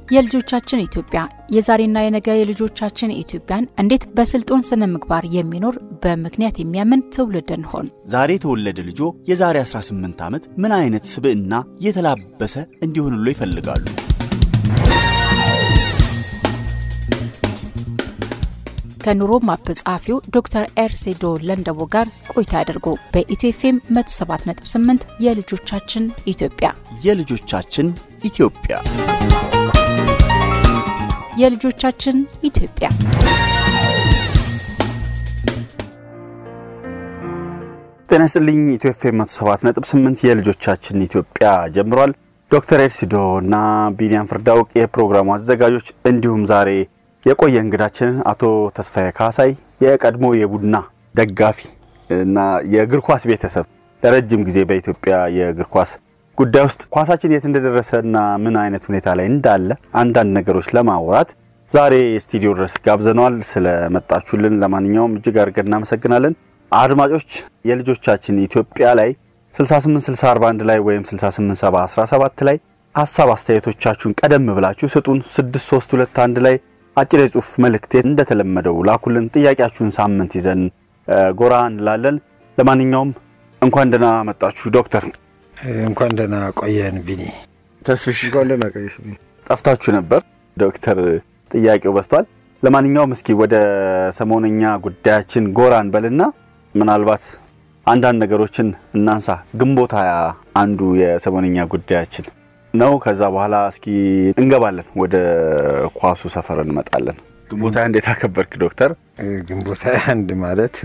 የልጆቻችን ኢትዮጵያ የዛሬና የነገ የልጆቻችን ኢትዮጵያን እንዴት በስልጡን ስነ ምግባር የሚኖር በምክንያት የሚያምን ትውልድ እንሆን። ዛሬ የተወለደ ልጆ የዛሬ 18 ዓመት ምን አይነት ስብዕና የተላበሰ እንዲሆንሎ ይፈልጋሉ? ከኑሮ ማፕ ጸሐፊው ዶክተር ኤርሴዶ ለንደቦ ጋር ቆይታ ያደርጉ። በኢትዮ ኤፍኤም 107.8 የልጆቻችን ኢትዮጵያ የልጆቻችን ኢትዮጵያ የልጆቻችን ኢትዮጵያ ጤና ይስጥልኝ። ኢትዮ ኤፍኤም 107.8 የልጆቻችን ኢትዮጵያ ጀምሯል። ዶክተር ኤርሲዶ እና ቢኒያም ፍርዳውቅ የፕሮግራሙ አዘጋጆች እንዲሁም ዛሬ የቆየ እንግዳችንን አቶ ተስፋዬ ካሳይ የቀድሞ የቡና ደጋፊ እና የእግር ኳስ ቤተሰብ ለረጅም ጊዜ በኢትዮጵያ የእግር ኳስ ጉዳይ ውስጥ ኳሳችን የት እንደደረሰ እና ምን አይነት ሁኔታ ላይ እንዳለ አንዳንድ ነገሮች ለማውራት ዛሬ ስቱዲዮ ድረስ ጋብዘነዋል። ስለመጣችሁልን ለማንኛውም እጅግ አድርገን እናመሰግናለን። አድማጮች የልጆቻችን ኢትዮጵያ ላይ 6861 ላይ ወይም 68717 ላይ ሀሳብ አስተያየቶቻችሁን ቀደም ብላችሁ ስጡን። 6321 ላይ አጭር የጽሁፍ መልእክት እንደተለመደው ላኩልን። ጥያቄያችሁን ሳምንት ይዘን ጎራ እንላለን። ለማንኛውም እንኳን ደህና መጣችሁ ዶክተር። እንኳን ደህና ቆየን ቢኒ። ተስፍሽ እንኳን ደህና ቆየሽ ቢኒ። ጠፍታችሁ ነበር ዶክተር። ጥያቄው በዝቷል። ለማንኛውም እስኪ ወደ ሰሞነኛ ጉዳያችን ጎራ እንበልና ምናልባት አንዳንድ ነገሮችን እናንሳ። ግንቦት ሃያ አንዱ የሰሞነኛ ጉዳያችን ነው። ከዛ በኋላ እስኪ እንገባለን፣ ወደ ኳሱ ሰፈር እንመጣለን። ግንቦት ሃያ እንዴት አከበርክ ዶክተር? ግንቦት ሃያ አንድ ማለት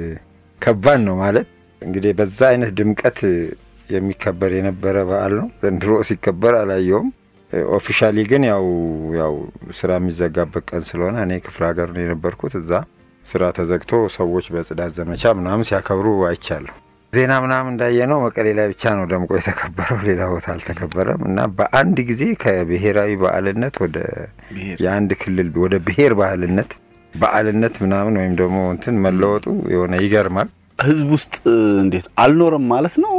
ከባድ ነው ማለት እንግዲህ በዛ አይነት ድምቀት የሚከበር የነበረ በዓል ነው። ዘንድሮ ሲከበር አላየውም። ኦፊሻሊ ግን ያው ያው ስራ የሚዘጋበት ቀን ስለሆነ እኔ ክፍለ ሀገር ነው የነበርኩት። እዛ ስራ ተዘግቶ ሰዎች በጽዳት ዘመቻ ምናምን ሲያከብሩ አይቻለሁ። ዜና ምናምን እንዳየነው መቀሌ ላይ ብቻ ነው ደምቆ የተከበረው፣ ሌላ ቦታ አልተከበረም። እና በአንድ ጊዜ ከብሔራዊ በዓልነት ወደ የአንድ ክልል ወደ ብሔር ባህልነት በዓልነት ምናምን ወይም ደግሞ እንትን መለወጡ የሆነ ይገርማል። ህዝብ ውስጥ እንዴት አልኖርም ማለት ነው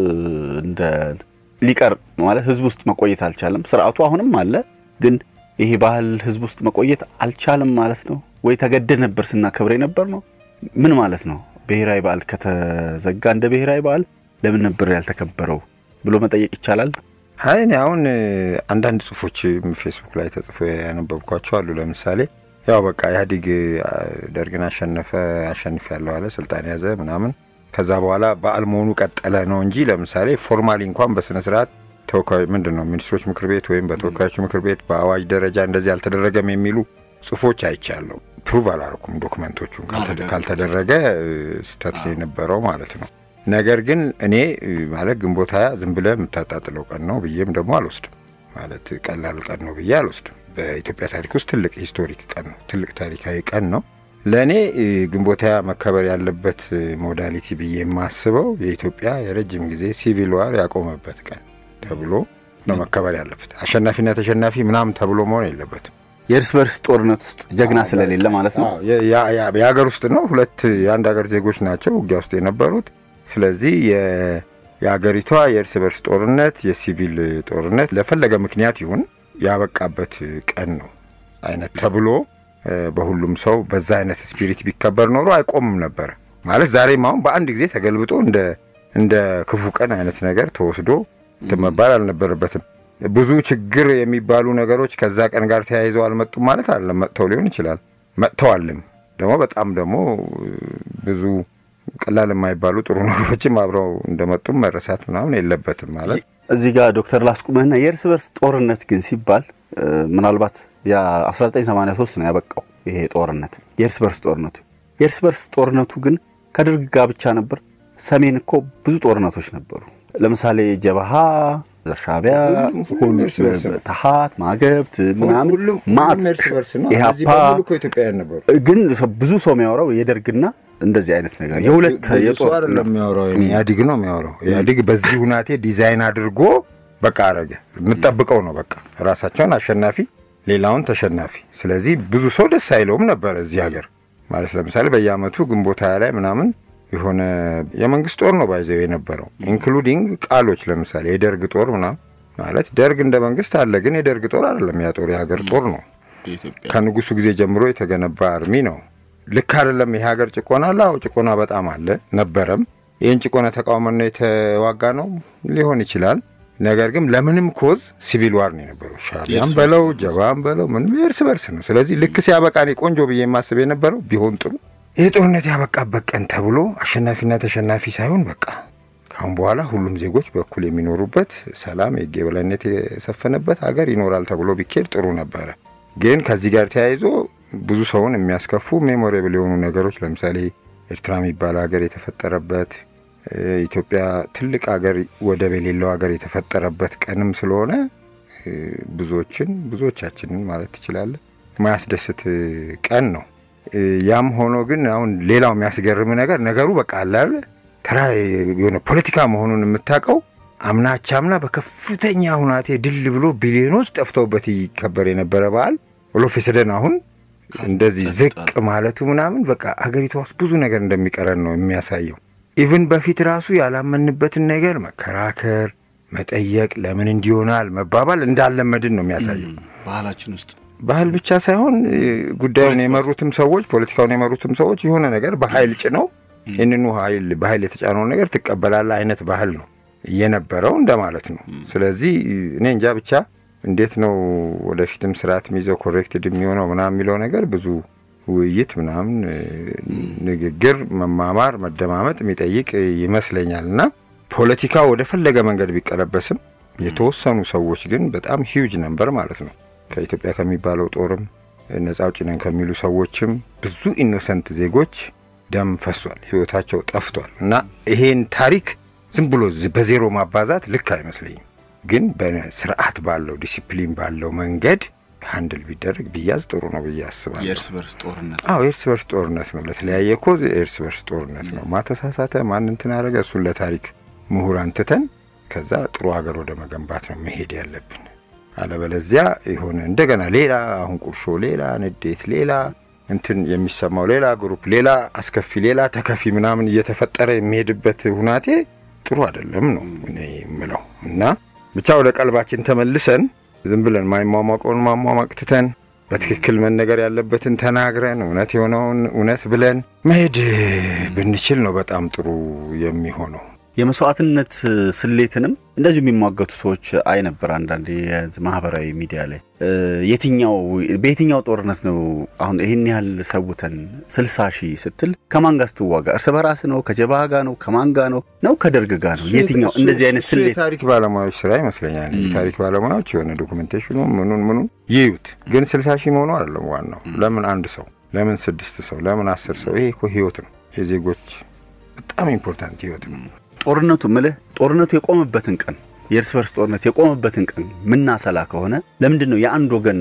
እንደ ሊቀር ማለት ህዝብ ውስጥ መቆየት አልቻለም። ስርዓቱ አሁንም አለ፣ ግን ይሄ ባህል ህዝብ ውስጥ መቆየት አልቻለም ማለት ነው ወይ ተገደ ነበር ስናከብር ነበር ነው ምን ማለት ነው? ብሔራዊ በዓል ከተዘጋ እንደ ብሔራዊ በዓል ለምን ነበር ያልተከበረው ብሎ መጠየቅ ይቻላል። አይ እኔ አሁን አንዳንድ ጽሁፎች ፌስቡክ ላይ ተጽፎ ያነበብኳቸው አሉ። ለምሳሌ ያው በቃ ኢህአዴግ ደርግን አሸነፈ አሸንፍ ያለው አለ ስልጣን ያዘ ምናምን ከዛ በኋላ በዓል መሆኑ ቀጠለ ነው እንጂ ለምሳሌ ፎርማሊ እንኳን በስነ ስርዓት ተወካዮች ምንድን ነው ሚኒስትሮች ምክር ቤት ወይም በተወካዮች ምክር ቤት በአዋጅ ደረጃ እንደዚህ አልተደረገም የሚሉ ጽሁፎች አይቻለሁ። ፕሩቭ አላረኩም ዶክመንቶቹን ካልተደረገ ስህተት የነበረው ማለት ነው። ነገር ግን እኔ ማለት ግንቦት ሃያ ዝም ብለህ የምታጣጥለው ቀን ነው ብዬም ደግሞ አልወስድም። ማለት ቀላል ቀን ነው ብዬ አልወስድም። በኢትዮጵያ ታሪክ ውስጥ ትልቅ ሂስቶሪክ ቀን ነው፣ ትልቅ ታሪካዊ ቀን ነው። ለእኔ ግንቦት ሃያ መከበር ያለበት ሞዳሊቲ ብዬ የማስበው የኢትዮጵያ የረጅም ጊዜ ሲቪል ዋር ያቆመበት ቀን ተብሎ ነው መከበር ያለበት። አሸናፊና ተሸናፊ ምናምን ተብሎ መሆን የለበትም። የእርስ በርስ ጦርነት ውስጥ ጀግና ስለሌለ ማለት ነው። የሀገር ውስጥ ነው። ሁለት የአንድ ሀገር ዜጎች ናቸው ውጊያ ውስጥ የነበሩት። ስለዚህ የሀገሪቷ የእርስ በርስ ጦርነት የሲቪል ጦርነት ለፈለገ ምክንያት ይሁን ያበቃበት ቀን ነው አይነት ተብሎ በሁሉም ሰው በዛ አይነት ስፒሪት ቢከበር ኖሮ አይቆምም ነበር ማለት ዛሬም አሁን በአንድ ጊዜ ተገልብጦ እንደ እንደ ክፉ ቀን አይነት ነገር ተወስዶ መባል አልነበረበትም። ብዙ ችግር የሚባሉ ነገሮች ከዛ ቀን ጋር ተያይዘው አልመጡም ማለት አለ። መጥተው ሊሆን ይችላል መጥተዋልም። ደግሞ በጣም ደግሞ ብዙ ቀላል የማይባሉ ጥሩ ነገሮችም አብረው እንደመጡም መረሳት ምናምን የለበትም ማለት እዚህ ጋር ዶክተር ላስቁምህና የእርስ በርስ ጦርነት ግን ሲባል ምናልባት የ1983 ነው ያበቃው ይሄ ጦርነት የእርስ በርስ ጦርነቱ። የእርስ በርስ ጦርነቱ ግን ከደርግ ጋር ብቻ ነበር። ሰሜን እኮ ብዙ ጦርነቶች ነበሩ። ለምሳሌ ጀበሃ፣ ሻዕቢያ፣ ተሃት፣ ማገብት ምናምን ማት ኢህአፓ ግን ብዙ ሰው የሚያወራው የደርግና እንደዚህ አይነት ነገር የሁለት የጦር የሚያወራው ኢህአዲግ ነው የሚያወራው። ኢህአዲግ በዚህ ሁናቴ ዲዛይን አድርጎ በቃ አረገ። የምጠብቀው ነው በቃ ራሳቸውን አሸናፊ፣ ሌላውን ተሸናፊ። ስለዚህ ብዙ ሰው ደስ አይለውም ነበረ እዚህ ሀገር ማለት ለምሳሌ በየአመቱ ግንቦት ሃያ ላይ ምናምን የሆነ የመንግስት ጦር ነው ባይዘው የነበረው ኢንክሉዲንግ ቃሎች ለምሳሌ የደርግ ጦር ምናምን ማለት ደርግ እንደ መንግስት አለ፣ ግን የደርግ ጦር አይደለም። ያ ጦር የሀገር ጦር ነው። ከንጉሱ ጊዜ ጀምሮ የተገነባ አርሚ ነው። ልክ አይደለም። የሀገር ጭቆና አለ። አዎ ጭቆና በጣም አለ ነበረም። ይህን ጭቆና ተቃውመን ነው የተዋጋ ነው ሊሆን ይችላል። ነገር ግን ለምንም ኮዝ ሲቪል ዋር ነው የነበረው። ሻቢያም በለው ጀባም በለው ምንም እርስ በርስ ነው። ስለዚህ ልክ ሲያበቃ እኔ ቆንጆ ብዬ የማስብ የነበረው ቢሆን ጥሩ ይህ ጦርነት ያበቃበት ቀን ተብሎ አሸናፊና ተሸናፊ ሳይሆን በቃ ካሁን በኋላ ሁሉም ዜጎች በኩል የሚኖሩበት ሰላም፣ የሕግ የበላይነት የሰፈነበት ሀገር ይኖራል ተብሎ ቢኬድ ጥሩ ነበረ። ግን ከዚህ ጋር ተያይዞ ብዙ ሰውን የሚያስከፉ ሜሞሬብል የሆኑ ነገሮች ለምሳሌ ኤርትራ የሚባል ሀገር የተፈጠረበት ኢትዮጵያ ትልቅ ሀገር ወደብ የሌለው ሀገር የተፈጠረበት ቀንም ስለሆነ ብዙዎችን ብዙዎቻችንን ማለት ትችላለን የማያስደስት ቀን ነው። ያም ሆኖ ግን አሁን ሌላው የሚያስገርም ነገር ነገሩ በቃ አላለ ተራ የሆነ ፖለቲካ መሆኑን የምታውቀው አምና አቻምና በከፍተኛ ሁናቴ ድል ብሎ ቢሊዮኖች ጠፍተውበት ይከበር የነበረ በዓል ኦሎፌሰደን አሁን እንደዚህ ዝቅ ማለቱ ምናምን በቃ ሀገሪቷ ውስጥ ብዙ ነገር እንደሚቀረን ነው የሚያሳየው። ኢቭን በፊት ራሱ ያላመንበትን ነገር መከራከር፣ መጠየቅ፣ ለምን እንዲሆናል መባባል እንዳለመድን ነው የሚያሳየው ባህላችን ውስጥ ባህል ብቻ ሳይሆን ጉዳዩን የመሩትም ሰዎች ፖለቲካውን የመሩትም ሰዎች የሆነ ነገር በኃይል ጭነው ይህንኑ ኃይል በኃይል የተጫነውን ነገር ትቀበላለህ አይነት ባህል ነው የነበረው እንደማለት ነው። ስለዚህ እኔ እንጃ ብቻ እንዴት ነው ወደፊትም ስርዓት የሚይዘው ኮሬክትድ የሚሆነው ምናምን የሚለው ነገር ብዙ ውይይት ምናምን ንግግር፣ መማማር፣ መደማመጥ የሚጠይቅ ይመስለኛል እና ፖለቲካ ወደ ፈለገ መንገድ ቢቀለበስም የተወሰኑ ሰዎች ግን በጣም ሂውጅ ነበር ማለት ነው ከኢትዮጵያ ከሚባለው ጦርም ነጻ አውጪ ነን ከሚሉ ሰዎችም ብዙ ኢኖሰንት ዜጎች ደም ፈሷል፣ ህይወታቸው ጠፍቷል እና ይሄን ታሪክ ዝም ብሎ በዜሮ ማባዛት ልክ አይመስለኝም። ግን በስርዓት ባለው ዲሲፕሊን ባለው መንገድ ሀንድል ቢደረግ ቢያዝ ጥሩ ነው ብዬ አስባለሁ። የእርስ በርስ ጦርነት አዎ የእርስ በርስ ጦርነት ነው። ለተለያየ ኮዝ የእርስ በርስ ጦርነት ነው። ማተሳሳተ ማን እንትን አደረገ እሱን ለታሪክ ምሁራን ትተን ከዛ ጥሩ ሀገር ወደ መገንባት ነው መሄድ ያለብን። አለበለዚያ የሆነ እንደገና ሌላ አሁን ቁርሾ፣ ሌላ ንዴት፣ ሌላ እንትን የሚሰማው ሌላ ግሩፕ፣ ሌላ አስከፊ፣ ሌላ ተከፊ ምናምን እየተፈጠረ የሚሄድበት ሁናቴ ጥሩ አይደለም ነው እኔ የምለው እና ብቻ ወደ ቀልባችን ተመልሰን ዝም ብለን ማይሟሟቀውን ማሟሟቅ ትተን በትክክል መነገር ያለበትን ተናግረን እውነት የሆነውን እውነት ብለን መሄድ ብንችል ነው በጣም ጥሩ የሚሆነው። የመስዋዕትነት ስሌትንም እንደዚሁ የሚሟገቱ ሰዎች አይ ነበር። አንዳንድ ማህበራዊ ሚዲያ ላይ የትኛው በየትኛው ጦርነት ነው አሁን ይህን ያህል ሰውተን ስልሳ ሺህ ስትል ከማን ጋር ስትዋጋ እርስ በራስ ነው ከጀብሃ ጋር ነው ከማን ጋር ነው ነው ከደርግ ጋር ነው የትኛው እንደዚህ አይነት ስሌት የታሪክ ባለሙያዎች ስራ ይመስለኛል። የታሪክ ባለሙያዎች የሆነ ዶኩሜንቴሽኑ ምኑን ምኑን ይዩት። ግን ስልሳ ሺህ መሆኑ አይደለም ዋናው። ለምን አንድ ሰው ለምን ስድስት ሰው ለምን አስር ሰው? ይሄ እኮ ህይወት ነው። የዜጎች በጣም ኢምፖርታንት ህይወት ነው። ጦርነቱ ምልህ ጦርነቱ የቆመበትን ቀን የእርስ በርስ ጦርነት የቆመበትን ቀን ምናሰላ ከሆነ ለምንድን ነው የአንድ ወገን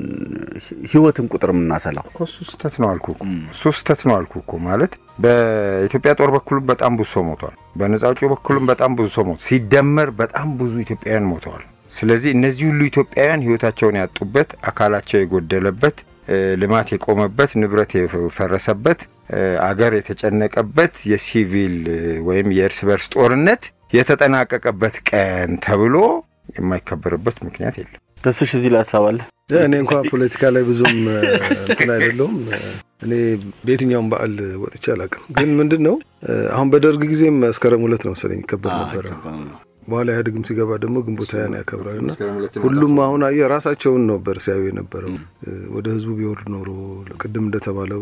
ህይወትን ቁጥር የምናሰላው? እኮ እሱ ስህተት ነው አልኩ እኮ እሱ ስህተት ነው አልኩ እኮ ማለት በኢትዮጵያ ጦር በኩልም በጣም ብዙ ሰው ሞቷል። በነጻ አውጪው በኩልም በጣም ብዙ ሰው ሞቷል። ሲደመር በጣም ብዙ ኢትዮጵያውያን ሞተዋል። ስለዚህ እነዚህ ሁሉ ኢትዮጵያውያን ህይወታቸውን ያጡበት፣ አካላቸው የጎደለበት፣ ልማት የቆመበት፣ ንብረት የፈረሰበት፣ አገር የተጨነቀበት የሲቪል ወይም የእርስ በርስ ጦርነት የተጠናቀቀበት ቀን ተብሎ የማይከበርበት ምክንያት የለም። ተስፍሽ እዚህ ላይ ሀሳብ አለ? እኔ እንኳ ፖለቲካ ላይ ብዙም እንትን አይደለሁም። እኔ በየትኛውም በዓል ወጥቼ አላውቅም። ግን ምንድን ነው አሁን በደርግ ጊዜም መስከረም ሁለት ነው መሰለኝ ይከበር ነበረ። በኋላ ኢህአዴግም ሲገባ ደግሞ ግንቦት ሃያን ያከብራል እና ሁሉም አሁን አየህ ራሳቸውን ነበር ሲያዩ የነበረው። ወደ ህዝቡ ቢወርድ ኖሮ ቅድም እንደተባለው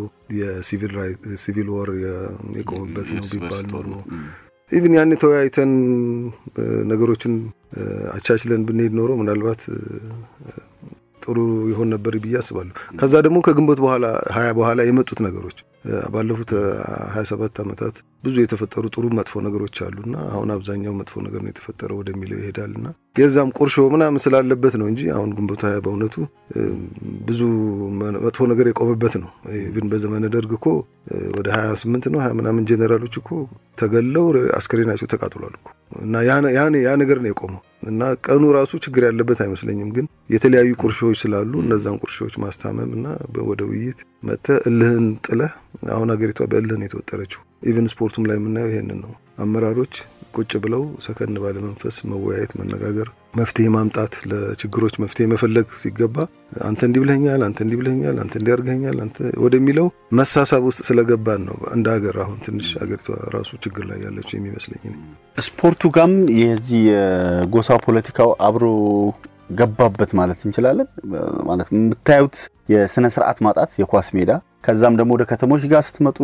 የሲቪል ወር የቆመበት ነው ቢባል ኖሮ ኢቭን ያኔ ተወያይተን ነገሮችን አቻችለን ብንሄድ ኖሮ ምናልባት ጥሩ ይሆን ነበር ብዬ አስባለሁ። ከዛ ደግሞ ከግንቦት በኋላ ሀያ በኋላ የመጡት ነገሮች ባለፉት ሀያ ሰባት ዓመታት ብዙ የተፈጠሩ ጥሩ መጥፎ ነገሮች አሉና አሁን አብዛኛው መጥፎ ነገር ነው የተፈጠረው ወደሚለው ይሄዳልና የዛም ቁርሾ ምናምን ስላለበት ነው እንጂ አሁን ግንቦት ሀያ በእውነቱ ብዙ መጥፎ ነገር የቆመበት ነው። ግን በዘመነ ደርግ እኮ ወደ ሀያ ስምንት ነው ሀያ ምናምን ጄኔራሎች እኮ ተገለው አስከሬናቸው ተቃጥሏል እኮ እና ያ ነገር ነው የቆመው እና ቀኑ ራሱ ችግር ያለበት አይመስለኝም። ግን የተለያዩ ቁርሾዎች ስላሉ እነዛን ቁርሾዎች ማስታመም እና ወደ ውይይት መጥተህ እልህን ጥለህ አሁን ሀገሪቷ በእልህ ነው የተወጠረችው። ኢቨን ስፖርቱም ላይ የምናየው ይሄንን ነው። አመራሮች ቁጭ ብለው ሰከን ባለ መንፈስ መወያየት፣ መነጋገር፣ መፍትሄ ማምጣት፣ ለችግሮች መፍትሄ መፈለግ ሲገባ አንተ እንዲህ ብለኛል፣ አንተ እንዲህ ብለኛል፣ አንተ እንዲህ አድርገኛል፣ አንተ ወደሚለው መሳሳብ ውስጥ ስለገባን ነው እንደ ሀገር አሁን ትንሽ ሀገሪቷ ራሱ ችግር ላይ ያለችው የሚመስለኝ። ስፖርቱ ጋም የዚህ የጎሳ ፖለቲካው አብሮ ገባበት ማለት እንችላለን። ማለት የምታዩት የስነ ስርዓት ማጣት የኳስ ሜዳ ከዛም ደግሞ ወደ ከተሞች ጋር ስትመጡ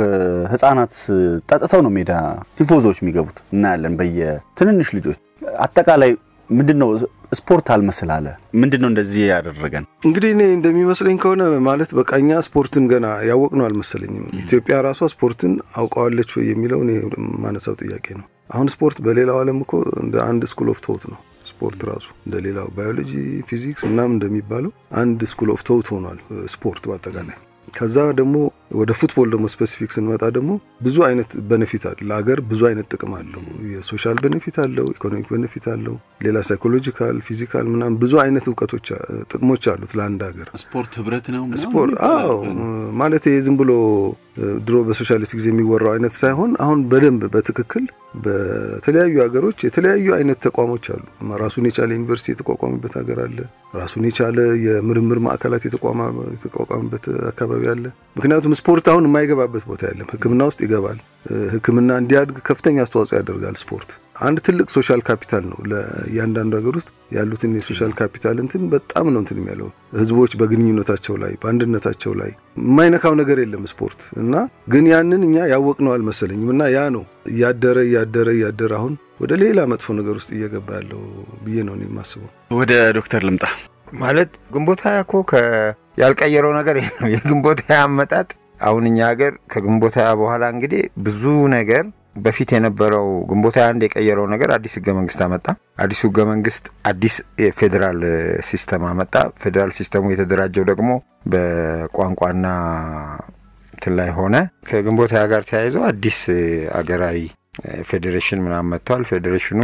ህጻናት ጠጥተው ነው ሜዳ ቲፎዞች የሚገቡት እናያለን። በየትንንሽ ልጆች አጠቃላይ ምንድን ነው ስፖርት አልመስል አለ። ምንድን ነው እንደዚህ ያደረገን? እንግዲህ እኔ እንደሚመስለኝ ከሆነ ማለት በቃ እኛ ስፖርትን ገና ያወቅነው አልመሰለኝም። ኢትዮጵያ ራሷ ስፖርትን አውቀዋለች ወይ የሚለው እኔ ማነሳው ጥያቄ ነው። አሁን ስፖርት በሌላው ዓለም እኮ እንደ አንድ ስኩል ኦፍ ቶት ነው። ስፖርት ራሱ እንደ ሌላው ባዮሎጂ፣ ፊዚክስ ምናምን እንደሚባለው አንድ ስኩል ኦፍ ቶት ሆኗል ስፖርት በአጠቃላይ። ከዛ ደግሞ ወደ ፉትቦል ደግሞ ስፔሲፊክ ስንመጣ ደግሞ ብዙ አይነት ቤኔፊት አለ ለሀገር ብዙ አይነት ጥቅም አለው። የሶሻል ቤኔፊት አለው፣ ኢኮኖሚክ ቤኔፊት አለው፣ ሌላ ሳይኮሎጂካል፣ ፊዚካል ምናምን ብዙ አይነት እውቀቶች ጥቅሞች አሉት ለአንድ ሀገር። ስፖርት ህብረት ነው ስፖርት አዎ፣ ማለት ዝም ብሎ ድሮ በሶሻሊስት ጊዜ የሚወራው አይነት ሳይሆን አሁን በደንብ በትክክል በተለያዩ ሀገሮች የተለያዩ አይነት ተቋሞች አሉ። ራሱን የቻለ ዩኒቨርሲቲ የተቋቋመበት ሀገር አለ። ራሱን የቻለ የምርምር ማዕከላት የተቋቋመበት አካባቢ አለ። ምክንያቱም ስፖርት አሁን የማይገባበት ቦታ የለም። ሕክምና ውስጥ ይገባል። ሕክምና እንዲያድግ ከፍተኛ አስተዋጽኦ ያደርጋል ስፖርት። አንድ ትልቅ ሶሻል ካፒታል ነው። ለእያንዳንዱ ሀገር ውስጥ ያሉትን የሶሻል ካፒታል እንትን በጣም ነው እንትን የሚያለው ህዝቦች በግንኙነታቸው ላይ በአንድነታቸው ላይ የማይነካው ነገር የለም ስፖርት እና ግን ያንን እኛ ያወቅነው አልመሰለኝም እና ያ ነው እያደረ እያደረ እያደረ አሁን ወደ ሌላ መጥፎ ነገር ውስጥ እየገባ ያለው ብዬ ነው የማስበው። ወደ ዶክተር ልምጣ። ማለት ግንቦት ሃያ እኮ ያልቀየረው ነገር የለም። የግንቦት ሃያ አመጣጥ አሁን እኛ ሀገር ከግንቦት ሃያ በኋላ እንግዲህ ብዙ ነገር በፊት የነበረው ግንቦት ሃያ አንድ የቀየረው ነገር አዲስ ህገ መንግስት አመጣ። አዲሱ ህገ መንግስት አዲስ የፌዴራል ሲስተም አመጣ። ፌዴራል ሲስተሙ የተደራጀው ደግሞ በቋንቋና እንትን ላይ ሆነ። ከግንቦት ሃያ ጋር ተያይዘው አዲስ አገራዊ ፌዴሬሽን ምናምን መጥተዋል። ፌዴሬሽኑ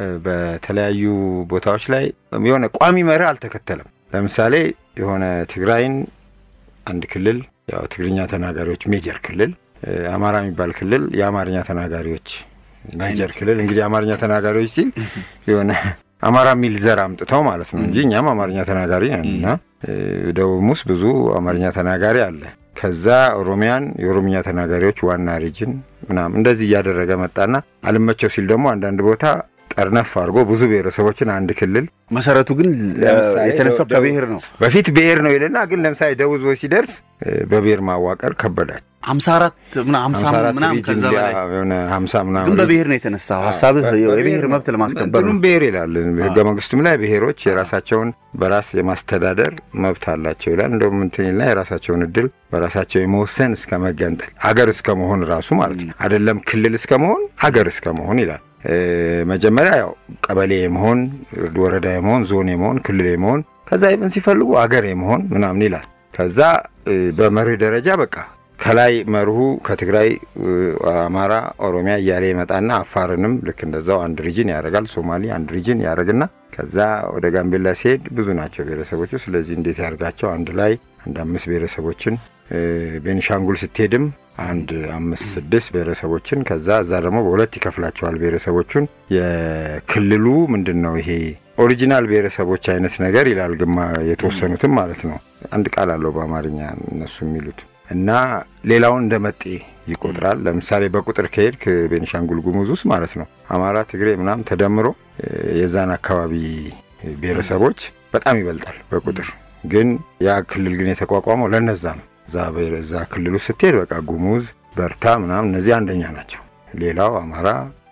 በተለያዩ ቦታዎች ላይ የሆነ ቋሚ መርህ አልተከተለም። ለምሳሌ የሆነ ትግራይን አንድ ክልል ያው ትግርኛ ተናጋሪዎች ሜጀር ክልል አማራ የሚባል ክልል የአማርኛ ተናጋሪዎች ሜጀር ክልል። እንግዲህ አማርኛ ተናጋሪዎች ሲል የሆነ አማራ የሚል ዘር አምጥተው ማለት ነው እንጂ እኛም አማርኛ ተናጋሪ ነን እና ደቡብ ውስጥ ብዙ አማርኛ ተናጋሪ አለ። ከዛ ኦሮሚያን የኦሮምኛ ተናጋሪዎች ዋና ሪጅን ምናምን እንደዚህ እያደረገ መጣና አልመቸው ሲል ደግሞ አንዳንድ ቦታ ጠርነፍ አድርጎ ብዙ ብሔረሰቦችን አንድ ክልል መሰረቱ ግን የተነሳው ከብሔር ነው። በፊት ብሔር ነው ይልና ግን ለምሳሌ ደቡብ ህዝቦች ሲደርስ በብሔር ማዋቀር ከበዳቸው። ሀምሳ አራት ሀምሳ ምናምን ከዛ በላይ የሆነ ሀምሳ ምናምን ግን በብሔር ነው የተነሳው ሀሳብህ የብሔር መብት ለማስከበር ነው። ብሔር ይላል ህገ መንግስቱም ላይ ብሔሮች የራሳቸውን በራስ የማስተዳደር መብት አላቸው ይላል። እንደውም እንትን ይልና የራሳቸውን እድል በራሳቸው የመወሰን እስከ መገንጠል አገር እስከ መሆን ራሱ ማለት ነው አይደለም ክልል እስከ መሆን አገር እስከ መሆን ይላል። መጀመሪያ ያው ቀበሌ የመሆን ወረዳ የመሆን ዞን የመሆን ክልል የመሆን ከዛ ይብን ሲፈልጉ አገር የመሆን ምናምን ይላል። ከዛ በመርህ ደረጃ በቃ ከላይ መርሁ ከትግራይ፣ አማራ፣ ኦሮሚያ እያለ ይመጣና አፋርንም ልክ እንደዛው አንድ ሪጅን ያደርጋል። ሶማሌ አንድ ሪጅን ያደርግና ከዛ ወደ ጋምቤላ ሲሄድ ብዙ ናቸው ብሔረሰቦቹ። ስለዚህ እንዴት ያደርጋቸው አንድ ላይ አንድ አምስት ብሔረሰቦችን ቤኒሻንጉል ስትሄድም አንድ አምስት ስድስት ብሔረሰቦችን ከዛ እዛ ደግሞ በሁለት ይከፍላቸዋል ብሔረሰቦቹን። የክልሉ ምንድን ነው ይሄ ኦሪጂናል ብሔረሰቦች አይነት ነገር ይላል ግማ የተወሰኑትም ማለት ነው። አንድ ቃል አለው በአማርኛ እነሱ የሚሉት እና ሌላውን እንደ መጤ ይቆጥራል። ለምሳሌ በቁጥር ከሄድክ ቤኒሻንጉል ጉሙዝ ውስጥ ማለት ነው አማራ፣ ትግሬ ምናምን ተደምሮ የዛን አካባቢ ብሔረሰቦች በጣም ይበልጣል በቁጥር ግን ያ ክልል ግን የተቋቋመው ለነዛ ነው። እዛ ክልሉ ስትሄድ በቃ ጉሙዝ፣ በርታ ምናምን እነዚህ አንደኛ ናቸው። ሌላው አማራ፣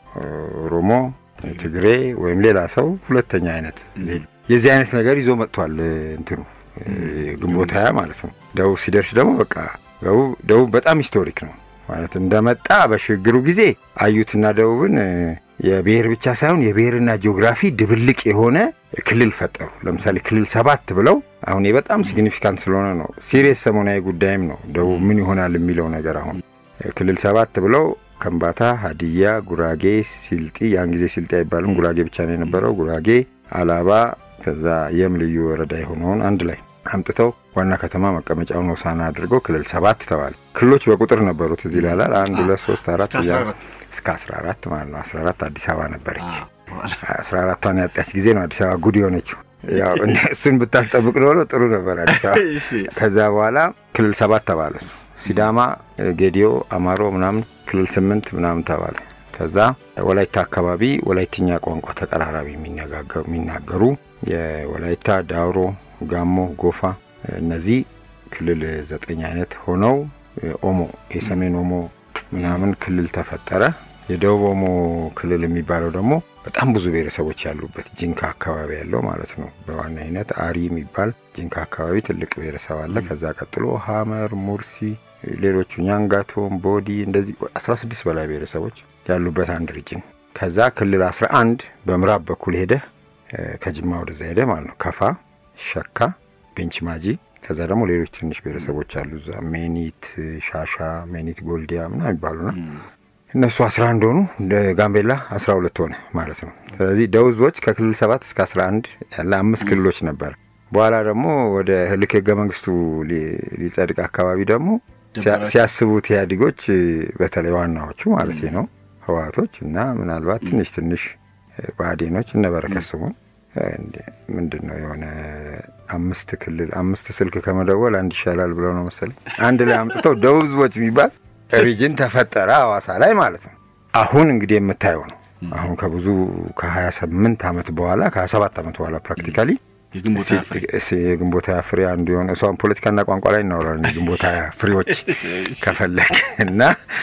ኦሮሞ፣ ትግሬ ወይም ሌላ ሰው ሁለተኛ አይነት የዚህ አይነት ነገር ይዞ መጥቷል። እንትኑ ግንቦት ሃያ ማለት ነው። ደቡብ ሲደርስ ደግሞ በቃ ደቡብ በጣም ሂስቶሪክ ነው ማለት እንደመጣ በሽግግሩ ጊዜ አዩትና ደቡብን የብሔር ብቻ ሳይሆን የብሔርና ጂኦግራፊ ድብልቅ የሆነ ክልል ፈጠሩ። ለምሳሌ ክልል ሰባት ብለው አሁን በጣም ሲግኒፊካንት ስለሆነ ነው ሲሪየስ ሰሞናዊ ጉዳይም ነው ደቡብ ምን ይሆናል የሚለው ነገር አሁን ክልል ሰባት ብለው ከምባታ፣ ሀዲያ፣ ጉራጌ፣ ሲልጢ ያን ጊዜ ሲልጢ አይባልም ጉራጌ ብቻ ነው የነበረው። ጉራጌ፣ አላባ ከዛ የም ልዩ ወረዳ የሆነውን አንድ ላይ አምጥተው ዋና ከተማ መቀመጫውን ሆሳዕና አድርገው ክልል ሰባት ተባለ። ክልሎች በቁጥር ነበሩት እዚህ ላላል አንድ ሁለት ሶስት አራት እስከ 14 ማለት ነው። 14 አዲስ አበባ ነበረች። 14ቷን ያጣች ጊዜ ነው አዲስ አበባ ጉድ የሆነችው። ያው እሱን ብታስጠብቅ ኖሮ ጥሩ ነበር አዲስ አበባ። ከዛ በኋላ ክልል ሰባት ተባለ እሱ ሲዳማ፣ ጌዲዮ፣ አማሮ ምናምን ክልል ስምንት ምናምን ተባለ። ከዛ ወላይታ አካባቢ ወላይትኛ ቋንቋ ተቀራራቢ የሚናገሩ የወላይታ፣ ዳውሮ፣ ጋሞ፣ ጎፋ እነዚህ ክልል ዘጠኝ አይነት ሆነው ኦሞ የሰሜን ኦሞ ምናምን ክልል ተፈጠረ። የደቡብ ኦሞ ክልል የሚባለው ደግሞ በጣም ብዙ ብሔረሰቦች ያሉበት ጂንካ አካባቢ ያለው ማለት ነው። በዋናነት አሪ የሚባል ጂንካ አካባቢ ትልቅ ብሔረሰብ አለ። ከዛ ቀጥሎ ሀመር፣ ሙርሲ፣ ሌሎቹ ኛንጋቶም፣ ቦዲ እንደዚህ 16 በላይ ብሔረሰቦች ያሉበት አንድ ሪጅን። ከዛ ክልል 11 በምዕራብ በኩል ሄደ ከጅማ ወደዛ ሄደ ማለት ነው። ከፋ፣ ሸካ፣ ቤንች ማጂ ከዛ ደግሞ ሌሎች ትንሽ ብሔረሰቦች አሉ እዛ ሜኒት፣ ሻሻ፣ ሜኒት ጎልዲያ ምናምን ይባሉና እነሱ 11 ሆኑ። እንደ ጋምቤላ 12 ሆነ ማለት ነው። ስለዚህ ደቡብ ህዝቦች ከክልል 7 እስከ 11 ያለ አምስት ክልሎች ነበር። በኋላ ደግሞ ወደ ልክ ህገ መንግስቱ ሊጸድቅ አካባቢ ደግሞ ሲያስቡት ኢህአዴጎች በተለይ ዋናዎቹ ማለት ነው ህወሓቶች እና ምናልባት ትንሽ ትንሽ ብአዴኖች እነ በረከት ስምኦን ምንድን ነው የሆነ አምስት ክልል አምስት ስልክ ከመደወል አንድ ይሻላል ብለው ነው መሰለኝ አንድ ላይ አምጥተው ደቡብ ህዝቦች የሚባል ሪጅን ተፈጠረ ሐዋሳ ላይ ማለት ነው። አሁን እንግዲህ የምታየው ነው። አሁን ከብዙ ከ28 ዓመት በኋላ ከ27 ዓመት በኋላ ፕራክቲካሊ የግንቦት ሃያ ፍሬ አንዱ የሆነ እሷን ፖለቲካና ቋንቋ ላይ እናወራለን። የግንቦት ሃያ ፍሬዎች ከፈለግ እና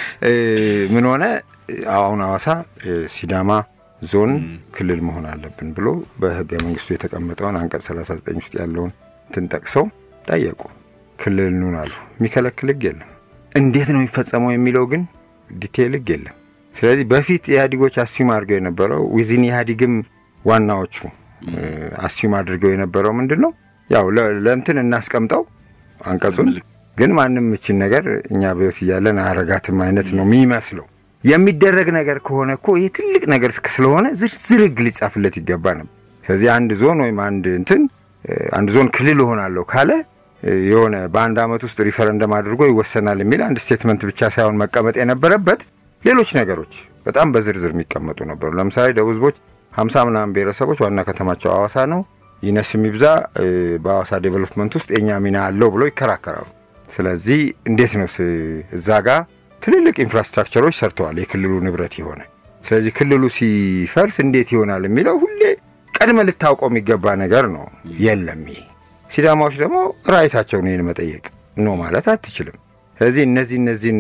ምን ሆነ አሁን ሐዋሳ ሲዳማ ዞን ክልል መሆን አለብን ብሎ በህገ መንግስቱ የተቀመጠውን አንቀጽ 39 ውስጥ ያለውን እንትን ጠቅሰው ጠየቁ። ክልል ኑን አሉ። የሚከለክል ህግ የለም። እንዴት ነው የሚፈጸመው የሚለው ግን ዲቴይል ህግ የለም። ስለዚህ በፊት ኢህአዴጎች አስዩም አድርገው የነበረው ዊዝን ኢህአዴግም ዋናዎቹ አስዩም አድርገው የነበረው ምንድን ነው ያው ለእንትን እናስቀምጠው አንቀጹን ግን ማንም እችን ነገር እኛ በህይወት እያለን አያረጋትም አይነት ነው የሚመስለው። የሚደረግ ነገር ከሆነ እኮ ይሄ ትልቅ ነገር ስለሆነ ዝርዝር ህግ ሊጻፍለት ይገባ ነበር። ስለዚህ አንድ ዞን ወይም አንድ እንትን አንድ ዞን ክልል እሆናለሁ ካለ የሆነ በአንድ ዓመት ውስጥ ሪፈረንደም አድርጎ ይወሰናል የሚል አንድ ስቴትመንት ብቻ ሳይሆን መቀመጥ የነበረበት ሌሎች ነገሮች በጣም በዝርዝር የሚቀመጡ ነበሩ። ለምሳሌ ደቡብ ህዝቦች ሀምሳ ምናምን ብሔረሰቦች ዋና ከተማቸው አዋሳ ነው። ይነስ የሚብዛ በአዋሳ ዴቨሎፕመንት ውስጥ የኛ ሚና አለው ብለው ይከራከራሉ። ስለዚህ እንዴት ነው እዛ ጋር ትልልቅ ኢንፍራስትራክቸሮች ሰርተዋል፣ የክልሉ ንብረት የሆነ ስለዚህ ክልሉ ሲፈርስ እንዴት ይሆናል የሚለው ሁሌ ቀድመ ልታውቀው የሚገባ ነገር ነው። የለም ይሄ ሲዳማዎች ደግሞ ራይታቸውን ይህን መጠየቅ ኖ ማለት አትችልም። ስለዚህ እነዚህ እነዚህን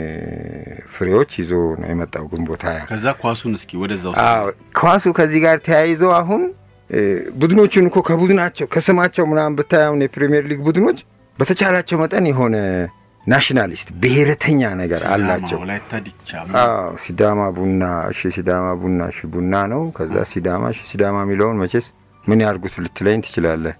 ፍሬዎች ይዞ ነው የመጣው ግንቦት ሃያ። ከዛ ኳሱን እስኪ ወደዛው ኳሱ ከዚህ ጋር ተያይዞ አሁን ቡድኖቹን እኮ ከቡድናቸው ከስማቸው ምናምን ብታይ አሁን የፕሪሚየር ሊግ ቡድኖች በተቻላቸው መጠን የሆነ ናሽናሊስት ብሔረተኛ ነገር አላቸው። አዎ ሲዳማ ቡና፣ እሺ ሲዳማ ቡና፣ እሺ ቡና ነው። ከዛ ሲዳማ፣ እሺ ሲዳማ የሚለውን መቼስ ምን ያርጉት ልትለኝ ትችላለህ።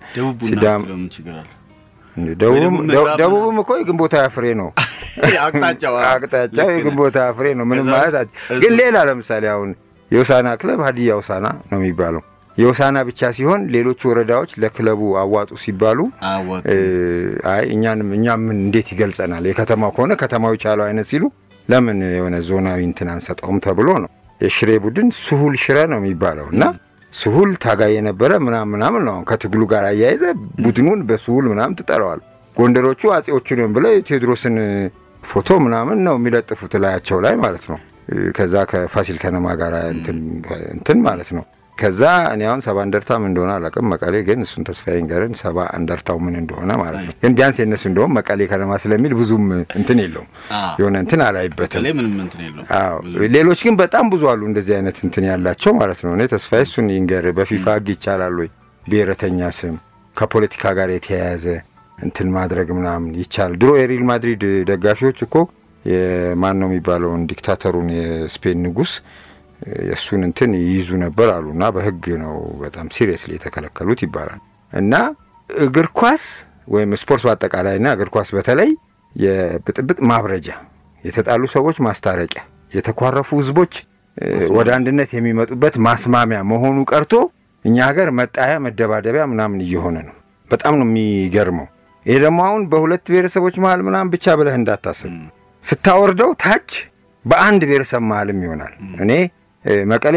ደቡብም እኮ የግንቦት ሃያ ፍሬ ነው። አቅጣጫው የግንቦት ሃያ ፍሬ ነው። ምንም ማለት ግን ሌላ ለምሳሌ አሁን የውሳና ክለብ ሀዲያ ውሳና ነው የሚባለው የውሳና ብቻ ሲሆን ሌሎቹ ወረዳዎች ለክለቡ አዋጡ ሲባሉ አይ እኛንም እኛም ምን እንዴት ይገልጸናል የከተማው ከሆነ ከተማው የቻለው አይነት ሲሉ ለምን የሆነ ዞናዊ እንትን አንሰጠውም ተብሎ ነው። የሽሬ ቡድን ስሁል ሽረ ነው የሚባለው እና ስሁል ታጋይ የነበረ ምናምን ምናምን ነው። ከትግሉ ጋር አያይዘ ቡድኑን በስሁል ምናምን ትጠራዋል። ጎንደሮቹ አጼዎቹን ብለው የቴዎድሮስን ፎቶ ምናምን ነው የሚለጥፉት ላያቸው ላይ ማለት ነው። ከዛ ከፋሲል ከነማ ጋር እንትን ማለት ነው። ከዛ እኔ አሁን ሰባ እንደርታ ምን እንደሆነ አላውቅም። መቀሌ ግን እሱን ተስፋዬ ንገረን ሰባ እንደርታው ምን እንደሆነ ማለት ነው። ግን ቢያንስ የነሱ እንደውም መቀሌ ከነማ ስለሚል ብዙም እንትን የለውም የሆነ እንትን አላይበትም። ሌሎች ግን በጣም ብዙ አሉ እንደዚህ አይነት እንትን ያላቸው ማለት ነው። እኔ ተስፋዬ እሱን ይንገር። በፊፋ ህግ ይቻላል ወይ ብሔረተኛ ስም ከፖለቲካ ጋር የተያያዘ እንትን ማድረግ ምናምን ይቻላል። ድሮ የሪል ማድሪድ ደጋፊዎች እኮ የማን ነው የሚባለውን ዲክታተሩን የስፔን ንጉስ የእሱን እንትን ይይዙ ነበር አሉ እና በህግ ነው በጣም ሲሪየስሊ የተከለከሉት ይባላል። እና እግር ኳስ ወይም ስፖርት በአጠቃላይና እግር ኳስ በተለይ የብጥብጥ ማብረጃ፣ የተጣሉ ሰዎች ማስታረቂያ፣ የተኳረፉ ህዝቦች ወደ አንድነት የሚመጡበት ማስማሚያ መሆኑ ቀርቶ እኛ ሀገር መጣያ፣ መደባደቢያ ምናምን እየሆነ ነው። በጣም ነው የሚገርመው። ይሄ ደግሞ አሁን በሁለት ብሔረሰቦች መሀል ምናምን ብቻ ብለህ እንዳታስብ ስታወርደው ታች በአንድ ብሔረሰብ መሀልም ይሆናል። እኔ መቀሌ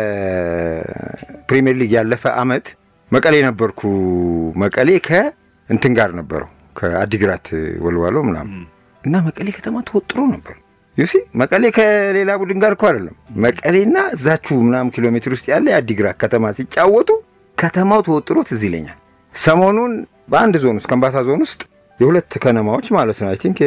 ለፕሪሚየር ሊግ ያለፈ አመት መቀሌ ነበርኩ። መቀሌ ከእንትን ጋር ነበረው ከአዲግራት ወልዋሎ ምናምን እና መቀሌ ከተማ ተወጥሮ ነበር። ዩሲ መቀሌ ከሌላ ቡድን ጋር እኮ አይደለም። መቀሌና እዛችሁ ምናምን ኪሎ ሜትር ውስጥ ያለ የአዲግራት ከተማ ሲጫወቱ ከተማው ተወጥሮ ትዝ ይለኛል። ሰሞኑን በአንድ ዞን ውስጥ ከምባታ ዞን ውስጥ የሁለት ከነማዎች ማለት ነው። አይ ቲንክ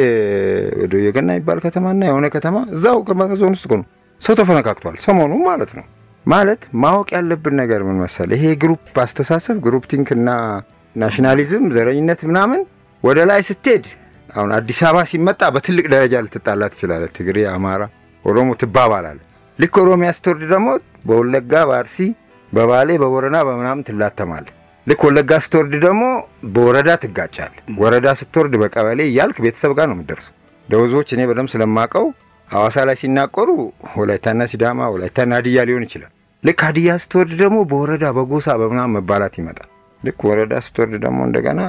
ወደ የገና የሚባል ከተማና የሆነ ከተማ እዛው ከምባታ ዞን ውስጥ ነው ሰው ተፈነካክቷል። ሰሞኑ ማለት ነው። ማለት ማወቅ ያለብን ነገር ምን መሰለ፣ ይሄ ግሩፕ አስተሳሰብ ግሩፕ ቲንክ እና ናሽናሊዝም፣ ዘረኝነት ምናምን ወደ ላይ ስትሄድ አሁን አዲስ አበባ ሲመጣ በትልቅ ደረጃ ልትጣላ ትችላለህ። ትግሬ፣ አማራ፣ ኦሮሞ ትባባላለህ። ልክ ኦሮሚያ ስትወርድ ደግሞ በወለጋ፣ በአርሲ፣ በባሌ፣ በቦረና በምናምን ትላተማለህ። ልክ ወለጋ ስትወርድ ደግሞ በወረዳ ትጋጫል። ወረዳ ስትወርድ በቀበሌ እያልክ ቤተሰብ ጋር ነው የምትደርሰው። ደወዞች እኔ በደምብ ስለማቀው ሐዋሳ ላይ ሲናቆሩ ወላይታና ሲዳማ፣ ወላይታና ሀዲያ ሊሆን ይችላል። ልክ ሀዲያ ስትወርድ ደግሞ በወረዳ በጎሳ በምናምን መባላት ይመጣል። ልክ ወረዳ ስትወርድ ደግሞ እንደገና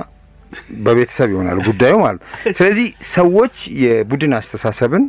በቤተሰብ ይሆናል ጉዳዩ ማለት ነው። ስለዚህ ሰዎች የቡድን አስተሳሰብን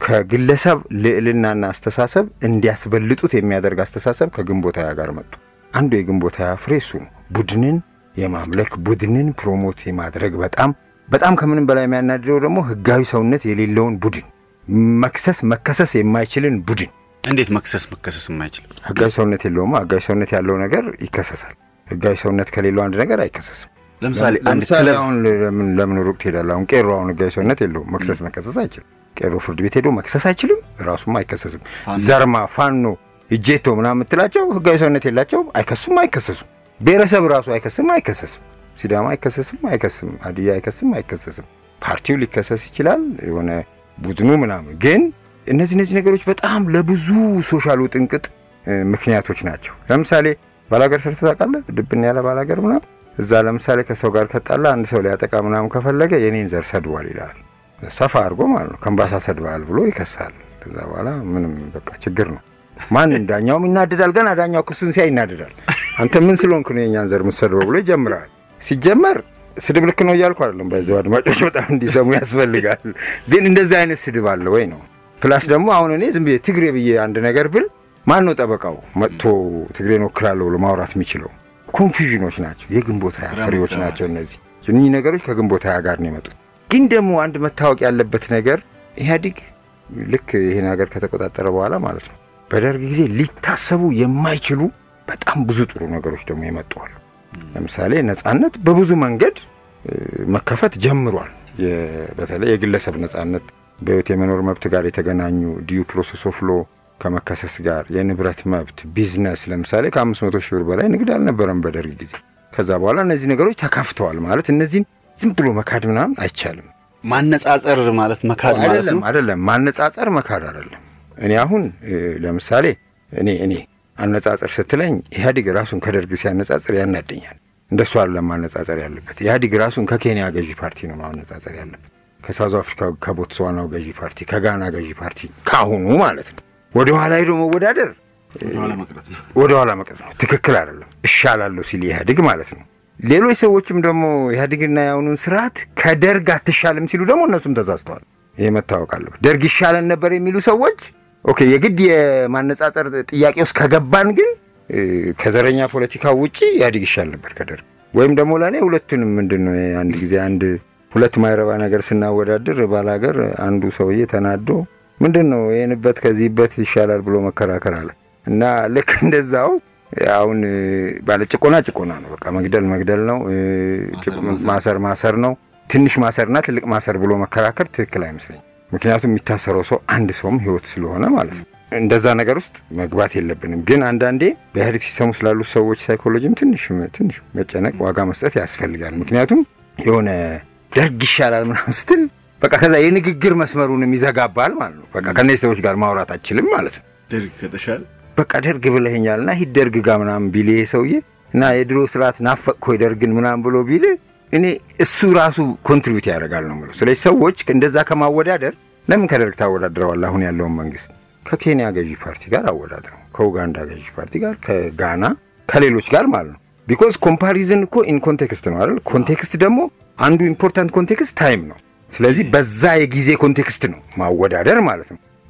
ከግለሰብ ልዕልናና አስተሳሰብ እንዲያስበልጡት የሚያደርግ አስተሳሰብ ከግንቦት ሃያ ጋር መጡ። አንዱ የግንቦት ሃያ ፍሬ እሱ ነው። ቡድንን የማምለክ ቡድንን ፕሮሞት የማድረግ በጣም በጣም ከምንም በላይ የሚያናድደው ደግሞ ህጋዊ ሰውነት የሌለውን ቡድን መክሰስ መከሰስ የማይችልን ቡድን እንዴት መክሰስ መከሰስ የማይችል ህጋዊ ሰውነት የለውማ። ህጋዊ ሰውነት ያለው ነገር ይከሰሳል። ህጋዊ ሰውነት ከሌለው አንድ ነገር አይከሰስም። ለምሳሌ አንድ ለምሳሌ ክለብ አሁን ለምን ለምን ሩቅ ትሄዳለህ? አሁን ቄሮ አሁን ህጋዊ ሰውነት የለውም። መክሰስ መከሰስ አይችልም። ቄሮ ፍርድ ቤት ሄዶ መክሰስ አይችልም። ራሱም አይከሰስም። ፋኖ- ዘርማ፣ ፋኖ፣ እጄቶ ምናምን የምትላቸው ህጋዊ ሰውነት የላቸውም። አይከሱም፣ አይከሰሱም። ብሔረሰብ ራሱ አይከስም፣ አይከሰስም። ሲዳማ አይከሰስም፣ አይከስም። ሀዲያ አይከስም፣ አይከሰስም። ፓርቲው ሊከሰስ ይችላል፣ የሆነ ቡድኑ ምናምን። ግን እነዚህ እነዚህ ነገሮች በጣም ለብዙ ሶሻል ውጥንቅጥ እ፣ ምክንያቶች ናቸው። ለምሳሌ ባላገር ሰርተህ ታውቃለህ? ድብን ያለ ባላገር ምናምን እዛ ለምሳሌ ከሰው ጋር ከጣላ አንድ ሰው ሊያጠቃ ምናምን ከፈለገ የኔን ዘር ሰድቧል ይላል። ሰፋ አድርጎ ማለት ነው። ከምባታ ሰድባል ብሎ ይከሳል። ከዛ በኋላ ምንም በቃ ችግር ነው። ማን ዳኛውም ይናደዳል። ገና ዳኛው ክሱን ሲያይ ይናደዳል። አንተ ምን ስለሆንክ ነው የኛን ዘር የምትሰድበው ብሎ ይጀምራል። ሲጀመር ስድብ ልክ ነው እያልኩ አይደለም። ባይዘው አድማጮች በጣም እንዲሰሙ ያስፈልጋል። ግን እንደዚህ አይነት ስድብ አለ ወይ ነው። ፕላስ ደግሞ አሁን እኔ ዝም ብዬ ትግሬ ብዬ አንድ ነገር ብል ማን ነው ጠበቃው መጥቶ ትግሬን ወክላለሁ ብሎ ማውራት የሚችለው? ኮንፊዥኖች ናቸው። የግንቦት ሀያ ፍሬዎች ናቸው እነዚህ። እኒህ ነገሮች ከግንቦት ሀያ ጋር ነው የመጡት። ግን ደግሞ አንድ መታወቅ ያለበት ነገር ኢህአዲግ ልክ ይህን ሀገር ከተቆጣጠረ በኋላ ማለት ነው በደርግ ጊዜ ሊታሰቡ የማይችሉ በጣም ብዙ ጥሩ ነገሮች ደግሞ የመጡዋሉ። ለምሳሌ ነጻነት በብዙ መንገድ እ፣ መከፈት ጀምሯል። የ- በተለይ የግለሰብ ነጻነት በህይወት የመኖር መብት ጋር የተገናኙ ዲዩ ፕሮሰስ ኦፍ ሎ ከመከሰስ ጋር የንብረት መብት፣ ቢዝነስ ለምሳሌ ከአምስት መቶ ሺህ ብር በላይ ንግድ አልነበረም በደርግ ጊዜ። ከዛ በኋላ እነዚህ ነገሮች ተከፍተዋል ማለት እነዚህን ዝም ብሎ መካድ ምናምን አይቻልም። ማነጻጸር ማለት መካድ ማለት አይደለም ነው። አይደለም፣ ማነጻጸር መካድ አይደለም። እኔ አሁን እ፣ ለምሳሌ እኔ እኔ አነጻጸር ስትለኝ ኢህአዲግ ራሱን ከደርግ ሲያነጻጽር ያናደኛል። እንደሱ አይደለም ማነጻጸር ያለበት። ኢህአዲግ ራሱን ከኬንያ ገዢ ፓርቲ ነው ማነጻጸር ያለበት፣ ከሳውዝ አፍሪካ ከቦትስዋናው ገዢ ፓርቲ፣ ከጋና ገዢ ፓርቲ ካሁኑ ማለት ነው። ወደ ኋላ ሄዶ መወዳደር ወደኋላ መቅረት ነው። ወደ ኋላ መቅረት ነው። ትክክል አይደለም። እሻላለሁ ሲል ኢህአዲግ ማለት ነው። ሌሎች ሰዎችም ደግሞ ኢህአዲግና የአሁኑን ስርዓት ከደርግ አትሻልም ሲሉ ደግሞ እነሱም ተሳስተዋል። ይሄ መታወቅ አለበት። ደርግ ይሻለን ነበር የሚሉ ሰዎች ኦኬ፣ የግድ የማነጻጸር ጥያቄ ውስጥ ከገባን ግን እ፣ ከዘረኛ ፖለቲካ ውጪ ኢህአዲግ ይሻል ነበር ከደርግ ወይም ደግሞ ለእኔ ሁለቱንም ምንድን ነው አንድ ጊዜ አንድ ሁለት ማይረባ ነገር ስናወዳድር ባላገር አንዱ ሰውዬ ተናዶ ምንድን ነው ይህንበት ከዚህበት ይሻላል ብሎ መከራከር አለ እና ልክ እንደዛው አሁን እ፣ ባለ ጭቆና ጭቆና ነው። በቃ መግደል መግደል ነው። እ፣ ጭቆ- ማሰር ማሰር ነው። ትንሽ ማሰርና ትልቅ ማሰር ብሎ መከራከር ትክክል አይመስለኝም። ምክንያቱም የሚታሰረው ሰው አንድ ሰውም ህይወት ስለሆነ ማለት ነው። እንደዛ ነገር ውስጥ መግባት የለብንም። ግን አንዳንዴ በኢህአዴግ ሲስተሙ ስላሉ ሰዎች ሳይኮሎጂም ትንሽ ትንሽ መጨነቅ ዋጋ መስጠት ያስፈልጋል። ምክንያቱም የሆነ ደርግ ይሻላል ምናምን ስትል በቃ ከዛ የንግግር መስመሩንም ይዘጋባል ማለት ነው። በቃ ከእነዚህ ሰዎች ጋር ማውራት አችልም ማለት ነው። ደርግ ከተሻለ በቃ ደርግ ብለኸኛል እና ሂድ ደርግ ጋር ምናምን ቢል ይሄ ሰውዬ እና የድሮ ስርዓት ናፈቅኮ ደርግን ምናምን ብሎ ቢል እኔ እሱ ራሱ ኮንትሪቢዩት ያደርጋል ነው የምለው። ስለዚህ ሰዎች እንደዛ ከማወዳደር ለምን ከደርግ ታወዳድረዋል? አሁን ያለውን መንግስት ከኬንያ ገዢ ፓርቲ ጋር አወዳድረው፣ ከኡጋንዳ ገዢ ፓርቲ ጋር፣ ከጋና ከሌሎች ጋር ማለት ነው። ቢኮዝ ኮምፓሪዝን እኮ ኢን ኮንቴክስት ነው አይደል? ኮንቴክስት ደግሞ አንዱ ኢምፖርታንት ኮንቴክስት ታይም ነው። ስለዚህ በዛ የጊዜ ኮንቴክስት ነው ማወዳደር ማለት ነው።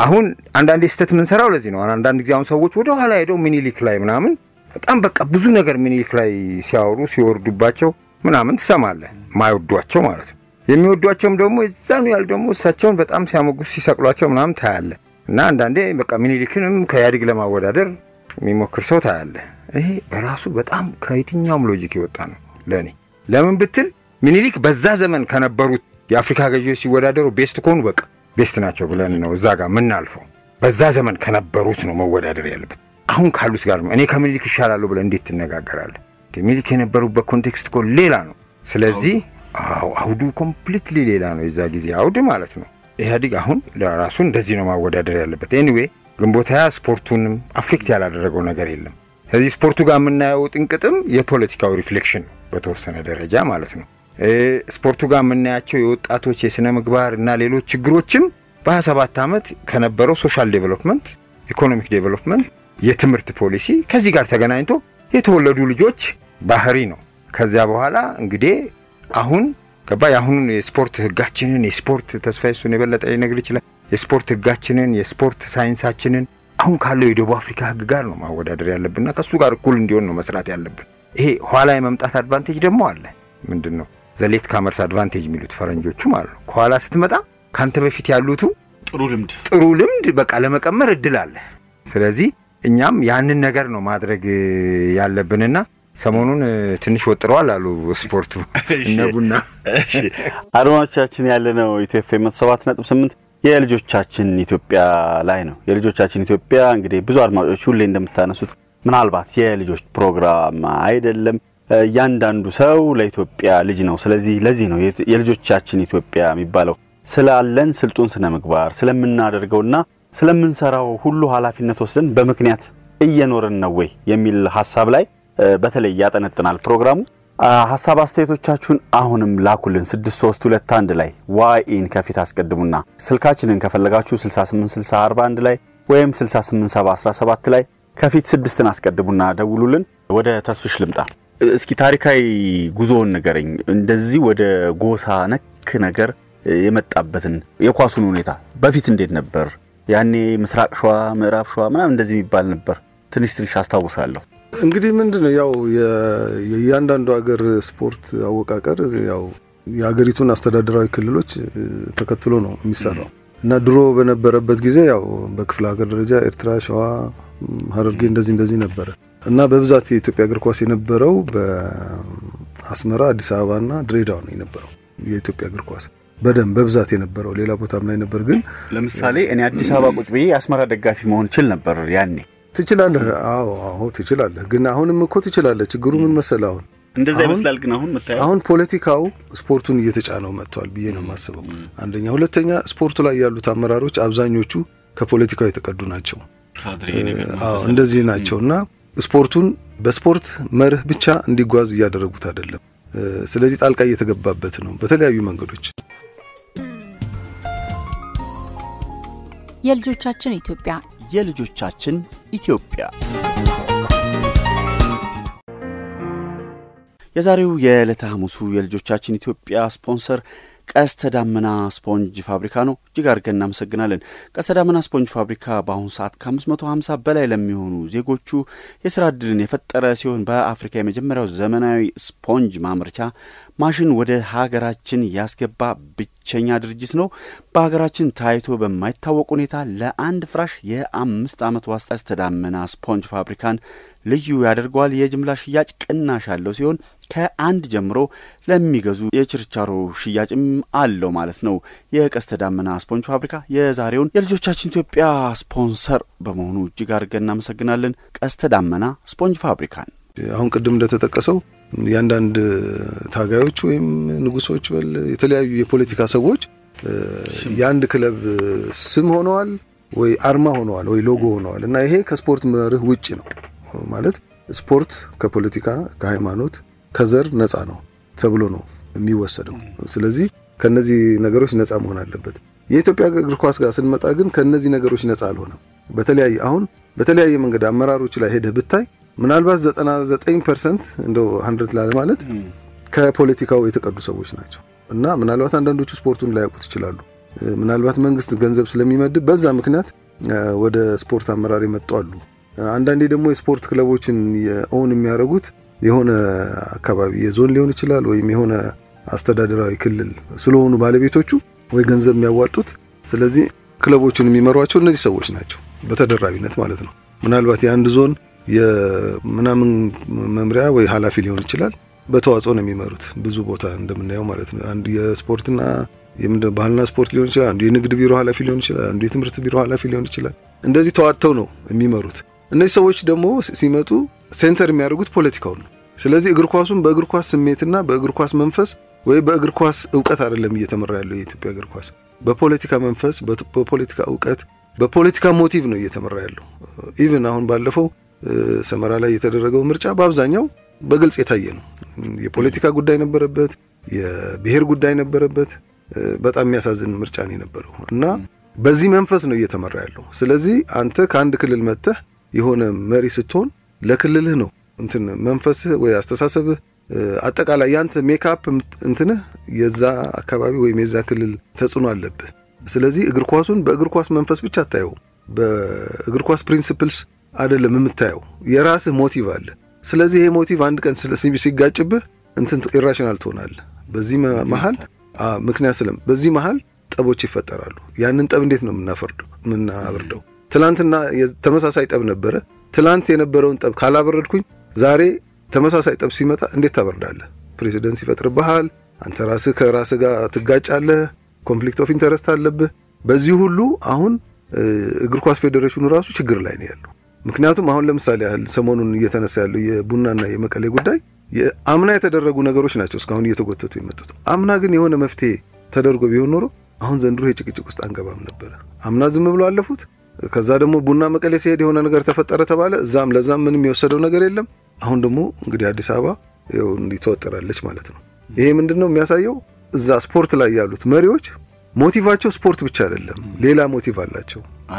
አሁን አንዳንዴ ስህተት የምንሰራው ለዚህ ነው። አንዳንድ ጊዜ አሁን ሰዎች ወደ ኋላ ሄደው ሚኒሊክ ላይ ምናምን በጣም በቃ ብዙ ነገር ሚኒሊክ ላይ ሲያወሩ ሲወርዱባቸው ምናምን ትሰማለህ። ማይወዷቸው ማለት ነው። የሚወዷቸውም ደግሞ የዛኑ ያህል ደግሞ እሳቸውን በጣም ሲያሞግሱ ሲሰቅሏቸው ምናምን ታያለህ። እና አንዳንዴ በቃ ሚኒሊክንም ከኢህአዴግ ለማወዳደር የሚሞክር ሰው ታያለህ። ይሄ በራሱ በጣም ከየትኛውም ሎጂክ የወጣ ነው ለእኔ። ለምን ብትል ሚኒሊክ በዛ ዘመን ከነበሩት የአፍሪካ ገዢዎች ሲወዳደሩ ቤስት ከሆኑ በቃ ቤስት ናቸው ብለን ነው እዛ ጋር የምናልፈው። በዛ ዘመን ከነበሩት ነው መወዳደር ያለበት። አሁን ካሉት ጋር እኔ ከምኒልክ ይሻላለሁ ብለህ እንዴት ትነጋገራለህ? ሚኒሊክ የነበሩበት ኮንቴክስት እኮ ሌላ ነው። ስለዚህ አዎ አውዱ ኮምፕሊትሊ ሌላ ነው፣ የዛ ጊዜ አውድ ማለት ነው። ኢህአዲግ አሁን ለራሱ እንደዚህ ነው ማወዳደር ያለበት። ኤኒዌይ ግንቦት ሃያ ስፖርቱንም አፌክት ያላደረገው ነገር የለም። ስለዚህ ስፖርቱ ጋር የምናየው ጥንቅጥም የፖለቲካው ሪፍሌክሽን ነው በተወሰነ ደረጃ ማለት ነው። ስፖርቱ ጋር የምናያቸው የወጣቶች የሥነ ምግባር እና ሌሎች ችግሮችም በ27 ዓመት ከነበረው ሶሻል ዴቨሎፕመንት፣ ኢኮኖሚክ ዴቨሎፕመንት፣ የትምህርት ፖሊሲ ከዚህ ጋር ተገናኝቶ የተወለዱ ልጆች ባህሪ ነው። ከዚያ በኋላ እንግዲህ አሁን ገባ የአሁኑን የስፖርት ህጋችንን የስፖርት ተስፋ እሱን የበለጠ ሊነግር ይችላል። የስፖርት ህጋችንን የስፖርት ሳይንሳችንን አሁን ካለው የደቡብ አፍሪካ ህግ ጋር ነው ማወዳደር ያለብንና ከእሱ ጋር እኩል እንዲሆን ነው መስራት ያለብን። ይሄ ኋላ የመምጣት አድቫንቴጅ ደግሞ አለ። ምንድን ነው ዘሌት ካመርስ አድቫንቴጅ የሚሉት ፈረንጆቹ ማለት ነው። ከኋላ ስትመጣ ካንተ በፊት ያሉቱ ጥሩ ልምድ ጥሩ ልምድ በቃ ለመቀመር እድል አለ። ስለዚህ እኛም ያንን ነገር ነው ማድረግ ያለብንና ሰሞኑን ትንሽ ወጥረዋል አሉ ስፖርቱ እነ ቡና። አድማጮቻችን ያለነው ኢትዮ ኤፍ ኤም መቶ ሰባት ነጥብ ስምንት የልጆቻችን ኢትዮጵያ ላይ ነው። የልጆቻችን ኢትዮጵያ እንግዲህ ብዙ አድማጮች ሁሌ እንደምታነሱት ምናልባት የልጆች ፕሮግራም አይደለም። እያንዳንዱ ሰው ለኢትዮጵያ ልጅ ነው። ስለዚህ ለዚህ ነው የልጆቻችን ኢትዮጵያ የሚባለው ስላለን ስልጡን ስነ ምግባር ስለምናደርገውና ስለምንሰራው ሁሉ ኃላፊነት ወስደን በምክንያት እየኖርን ነው ወይ የሚል ሀሳብ ላይ በተለይ ያጠነጥናል ፕሮግራሙ። ሀሳብ አስተያየቶቻችሁን አሁንም ላኩልን 6321 ላይ ዋይኢን ከፊት አስቀድሙና ስልካችንን ከፈለጋችሁ 686041 ላይ ወይም 687017 ላይ ከፊት ስድስትን አስቀድሙና ደውሉልን። ወደ ተስፍሽ ልምጣ። እስኪ ታሪካዊ ጉዞውን ንገረኝ። እንደዚህ ወደ ጎሳ ነክ ነገር የመጣበትን የኳሱን ሁኔታ በፊት እንዴት ነበር? ያኔ ምስራቅ ሸዋ፣ ምዕራብ ሸዋ ምናምን እንደዚህ የሚባል ነበር። ትንሽ ትንሽ አስታውሳለሁ። እንግዲህ ምንድን ነው ያው የእያንዳንዱ ሀገር ስፖርት አወቃቀር ያው የሀገሪቱን አስተዳደራዊ ክልሎች ተከትሎ ነው የሚሰራው እና ድሮ በነበረበት ጊዜ ያው በክፍለ ሀገር ደረጃ ኤርትራ፣ ሸዋ፣ ሀረርጌ እንደዚህ እንደዚህ ነበረ እና በብዛት የኢትዮጵያ እግር ኳስ የነበረው በአስመራ፣ አዲስ አበባና ድሬዳዋ ነው የነበረው የኢትዮጵያ እግር ኳስ በደንብ በብዛት የነበረው ሌላ ቦታም ላይ ነበር። ግን ለምሳሌ እኔ አዲስ አበባ ቁጭ ብዬ የአስመራ ደጋፊ መሆን ችል ነበር ያኔ። ትችላለህ። አዎ አዎ ትችላለህ። ግን አሁንም እኮ ትችላለህ። ችግሩ ምን መሰለህ? አሁን እንደዛ ይመስላል። ግን አሁን የምታየው አሁን ፖለቲካው ስፖርቱን እየተጫነው መጥቷል ብዬ ነው የማስበው። አንደኛ፣ ሁለተኛ ስፖርቱ ላይ ያሉት አመራሮች አብዛኞቹ ከፖለቲካው የተቀዱ ናቸው። አዎ እንደዚህ ናቸው እና ስፖርቱን በስፖርት መርህ ብቻ እንዲጓዝ እያደረጉት አይደለም። ስለዚህ ጣልቃ እየተገባበት ነው በተለያዩ መንገዶች። የልጆቻችን ኢትዮጵያ የልጆቻችን ኢትዮጵያ የዛሬው የዕለተ ሐሙሱ የልጆቻችን ኢትዮጵያ ስፖንሰር ቀስተ ዳመና ስፖንጅ ፋብሪካ ነው። እጅግ አድርገን እናመሰግናለን። ቀስተ ዳመና ስፖንጅ ፋብሪካ በአሁኑ ሰዓት ከ550 በላይ ለሚሆኑ ዜጎቹ የስራ ዕድልን የፈጠረ ሲሆን በአፍሪካ የመጀመሪያው ዘመናዊ ስፖንጅ ማምረቻ ማሽን ወደ ሀገራችን ያስገባ ብቸኛ ድርጅት ነው። በሀገራችን ታይቶ በማይታወቅ ሁኔታ ለአንድ ፍራሽ የአምስት ዓመት ዋስታ ቀስተ ዳመና ስፖንጅ ፋብሪካን ልዩ ያደርገዋል። የጅምላ ሽያጭ ቅናሽ ያለው ሲሆን ከአንድ ጀምሮ ለሚገዙ የችርቻሮ ሽያጭም አለው ማለት ነው። የቀስተ ዳመና ስፖንጅ ፋብሪካ የዛሬውን የልጆቻችን ኢትዮጵያ ስፖንሰር በመሆኑ እጅግ አድርገን እናመሰግናለን። ቀስተ ዳመና ስፖንጅ ፋብሪካን አሁን ቅድም እንደተጠቀሰው የአንዳንድ ታጋዮች ወይም ንጉሶች በል የተለያዩ የፖለቲካ ሰዎች የአንድ ክለብ ስም ሆነዋል ወይ አርማ ሆነዋል ወይ ሎጎ ሆነዋል እና ይሄ ከስፖርት መርህ ውጭ ነው ማለት ስፖርት ከፖለቲካ ከሃይማኖት ከዘር ነፃ ነው ተብሎ ነው የሚወሰደው። ስለዚህ ከነዚህ ነገሮች ነፃ መሆን አለበት። የኢትዮጵያ እግር ኳስ ጋር ስንመጣ ግን ከነዚህ ነገሮች ነፃ አልሆነም። በተለያየ አሁን በተለያየ መንገድ አመራሮች ላይ ሄደህ ብታይ ምናልባት 99 ፐርሰንት እንደው ሀንድረድ ላለ ማለት ከፖለቲካው የተቀዱ ሰዎች ናቸው እና ምናልባት አንዳንዶቹ ስፖርቱን ላያውቁት ይችላሉ። ምናልባት መንግስት ገንዘብ ስለሚመድብ በዛ ምክንያት ወደ ስፖርት አመራር የመጡ አሉ። አንዳንዴ ደግሞ የስፖርት ክለቦችን ኦን የሚያደርጉት የሆነ አካባቢ የዞን ሊሆን ይችላል ወይም የሆነ አስተዳደራዊ ክልል ስለሆኑ ባለቤቶቹ ወይ ገንዘብ የሚያዋጡት። ስለዚህ ክለቦቹን የሚመሯቸው እነዚህ ሰዎች ናቸው፣ በተደራቢነት ማለት ነው። ምናልባት የአንድ ዞን የምናምን መምሪያ ወይ ኃላፊ ሊሆን ይችላል። በተዋጽኦ ነው የሚመሩት ብዙ ቦታ እንደምናየው ማለት ነው። አንዱ የስፖርትና ባህልና ስፖርት ሊሆን ይችላል። አንዱ የንግድ ቢሮ ኃላፊ ሊሆን ይችላል። አንዱ የትምህርት ቢሮ ኃላፊ ሊሆን ይችላል። እንደዚህ ተዋጥተው ነው የሚመሩት። እነዚህ ሰዎች ደግሞ ሲመጡ ሴንተር የሚያደርጉት ፖለቲካውን ነው። ስለዚህ እግር ኳሱን በእግር ኳስ ስሜትና በእግር ኳስ መንፈስ ወይ በእግር ኳስ እውቀት አይደለም እየተመራ ያለው የኢትዮጵያ እግር ኳስ በፖለቲካ መንፈስ፣ በፖለቲካ እውቀት፣ በፖለቲካ ሞቲቭ ነው እየተመራ ያለው። ኢቭን አሁን ባለፈው ሰመራ ላይ የተደረገው ምርጫ በአብዛኛው በግልጽ የታየ ነው። የፖለቲካ ጉዳይ ነበረበት፣ የብሔር ጉዳይ ነበረበት። በጣም የሚያሳዝን ምርጫ ነው የነበረው እና በዚህ መንፈስ ነው እየተመራ ያለው። ስለዚህ አንተ ከአንድ ክልል መጥተህ የሆነ መሪ ስትሆን ለክልልህ ነው እንትን መንፈስህ ወይ አስተሳሰብህ አጠቃላይ ያንተ ሜካፕ እንትንህ የዛ አካባቢ ወይም የዛ ክልል ተጽዕኖ አለብህ። ስለዚህ እግር ኳሱን በእግር ኳስ መንፈስ ብቻ አታየው፣ በእግር ኳስ ፕሪንሲፕልስ አይደለም የምታየው። የራስህ ሞቲቭ አለ። ስለዚህ ይሄ ሞቲቭ አንድ ቀን ሲጋጭብህ እንትን ኢራሽናል ትሆናለህ። በዚህ መሀል ምክንያት ስለም በዚህ መሀል ጠቦች ይፈጠራሉ። ያንን ጠብ እንዴት ነው የምናፈርደው የምናበርደው? ትላንትና ተመሳሳይ ጠብ ነበረ። ትላንት የነበረውን ጠብ ካላበረድኩኝ ዛሬ ተመሳሳይ ጠብ ሲመጣ እንዴት ታበርዳለህ? ፕሬሲደንስ ይፈጥርብሃል። አንተ ራስህ ከራስህ ጋር ትጋጫለህ። ኮንፍሊክት ኦፍ ኢንተረስት አለብህ። በዚህ ሁሉ አሁን እግር ኳስ ፌዴሬሽኑ ራሱ ችግር ላይ ነው ያለው። ምክንያቱም አሁን ለምሳሌ ያህል ሰሞኑን እየተነሳ ያለው የቡናና የመቀሌ ጉዳይ አምና የተደረጉ ነገሮች ናቸው እስካሁን እየተጎተቱ የመጡት። አምና ግን የሆነ መፍትሄ ተደርጎ ቢሆን ኖሮ አሁን ዘንድሮ የጭቅጭቅ ውስጥ አንገባም ነበረ። አምና ዝም ብሎ አለፉት። ከዛ ደግሞ ቡና መቀሌ ሲሄድ የሆነ ነገር ተፈጠረ ተባለ። እዛም ለዛም ምንም የወሰደው ነገር የለም። አሁን ደግሞ እንግዲህ አዲስ አበባ ይኸው እንዲህ ትወጠራለች ማለት ነው። ይሄ ምንድን ነው የሚያሳየው? እዛ ስፖርት ላይ ያሉት መሪዎች ሞቲቫቸው ስፖርት ብቻ አይደለም፣ ሌላ ሞቲቭ አላቸው።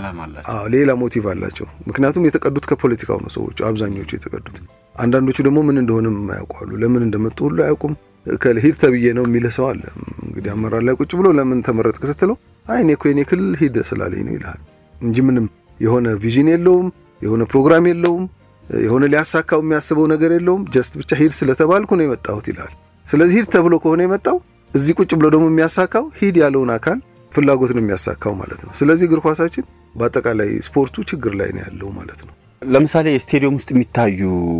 አዎ ሌላ ሞቲቭ አላቸው። ምክንያቱም የተቀዱት ከፖለቲካው ነው ሰዎቹ አብዛኞቹ የተቀዱት። አንዳንዶቹ ደግሞ ምን እንደሆነም የማያውቁ አሉ። ለምን እንደመጡ ሁሉ አያውቁም። ሂድ ተብዬ ነው የሚል ሰው አለ። እንግዲህ አመራር ላይ ቁጭ ብሎ ለምን ተመረጥክ ስትለው አይ እኔ እኮ የኔ ክልል ሂድ ስላለኝ ነው ይልሃል እንጂ ምንም የሆነ ቪዥን የለውም፣ የሆነ ፕሮግራም የለውም፣ የሆነ ሊያሳካው የሚያስበው ነገር የለውም። ጀስት ብቻ ሂድ ስለተባልኩ ነው የመጣሁት ይልሃል። ስለዚህ ሂድ ተብሎ ከሆነ የመጣው እዚህ ቁጭ ብሎ ደግሞ የሚያሳካው ሂድ ያለውን አካል ፍላጎት ነው የሚያሳካው ማለት ነው። ስለዚህ እግር ኳሳችን በአጠቃላይ ስፖርቱ ችግር ላይ ነው ያለው ማለት ነው። ለምሳሌ ስቴዲየም ውስጥ የሚታዩ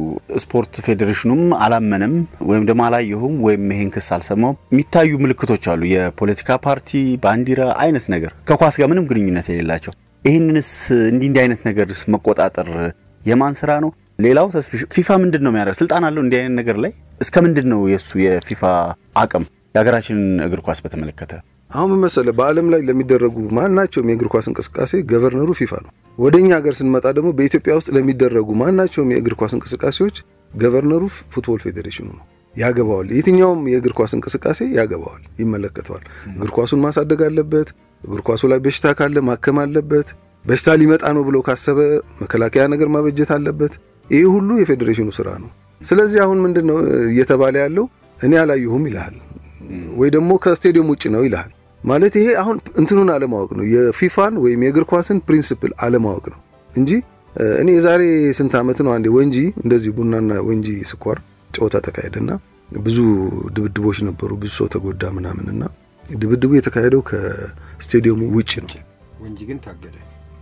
ስፖርት ፌዴሬሽኑም አላመነም ወይም ደግሞ አላየሁም ወይም ይሄን ክስ አልሰማውም የሚታዩ ምልክቶች አሉ። የፖለቲካ ፓርቲ ባንዲራ አይነት ነገር ከኳስ ጋር ምንም ግንኙነት የሌላቸው። ይህንንስ እንዲህ እንዲህ አይነት ነገር መቆጣጠር የማን ስራ ነው? ሌላው ተስፊ ፊፋ ምንድን ነው የሚያደርግ? ስልጣን አለው እንዲህ አይነት ነገር ላይ እስከ ምንድን ነው የእሱ የፊፋ አቅም የሀገራችንን እግር ኳስ በተመለከተ? አሁን ምን መሰለህ፣ በዓለም ላይ ለሚደረጉ ማናቸውም የእግር ኳስ እንቅስቃሴ ገቨርነሩ ፊፋ ነው። ወደ እኛ ሀገር ስንመጣ ደግሞ በኢትዮጵያ ውስጥ ለሚደረጉ ማናቸውም የእግር ኳስ እንቅስቃሴዎች ገቨርነሩ ፉትቦል ፌዴሬሽኑ ነው። ያገባዋል። የትኛውም የእግር ኳስ እንቅስቃሴ ያገባዋል፣ ይመለከተዋል። እግር ኳሱን ማሳደግ አለበት። እግር ኳሱ ላይ በሽታ ካለ ማከም አለበት። በሽታ ሊመጣ ነው ብሎ ካሰበ መከላከያ ነገር ማበጀት አለበት። ይህ ሁሉ የፌዴሬሽኑ ስራ ነው። ስለዚህ አሁን ምንድን ነው እየተባለ ያለው እኔ አላየሁም ይልሃል፣ ወይ ደግሞ ከስቴዲየም ውጭ ነው ይልሃል። ማለት ይሄ አሁን እንትኑን አለማወቅ ነው፣ የፊፋን ወይም የእግር ኳስን ፕሪንስፕል አለማወቅ ነው እንጂ እኔ የዛሬ ስንት ዓመት ነው አንዴ ወንጂ እንደዚህ ቡናና ወንጂ ስኳር ጨዋታ ተካሄደና ብዙ ድብድቦች ነበሩ፣ ብዙ ሰው ተጎዳ ምናምንና ድብድቡ የተካሄደው ከስቴዲየሙ ውጭ ነው። ወንጂ ግን ታገደ።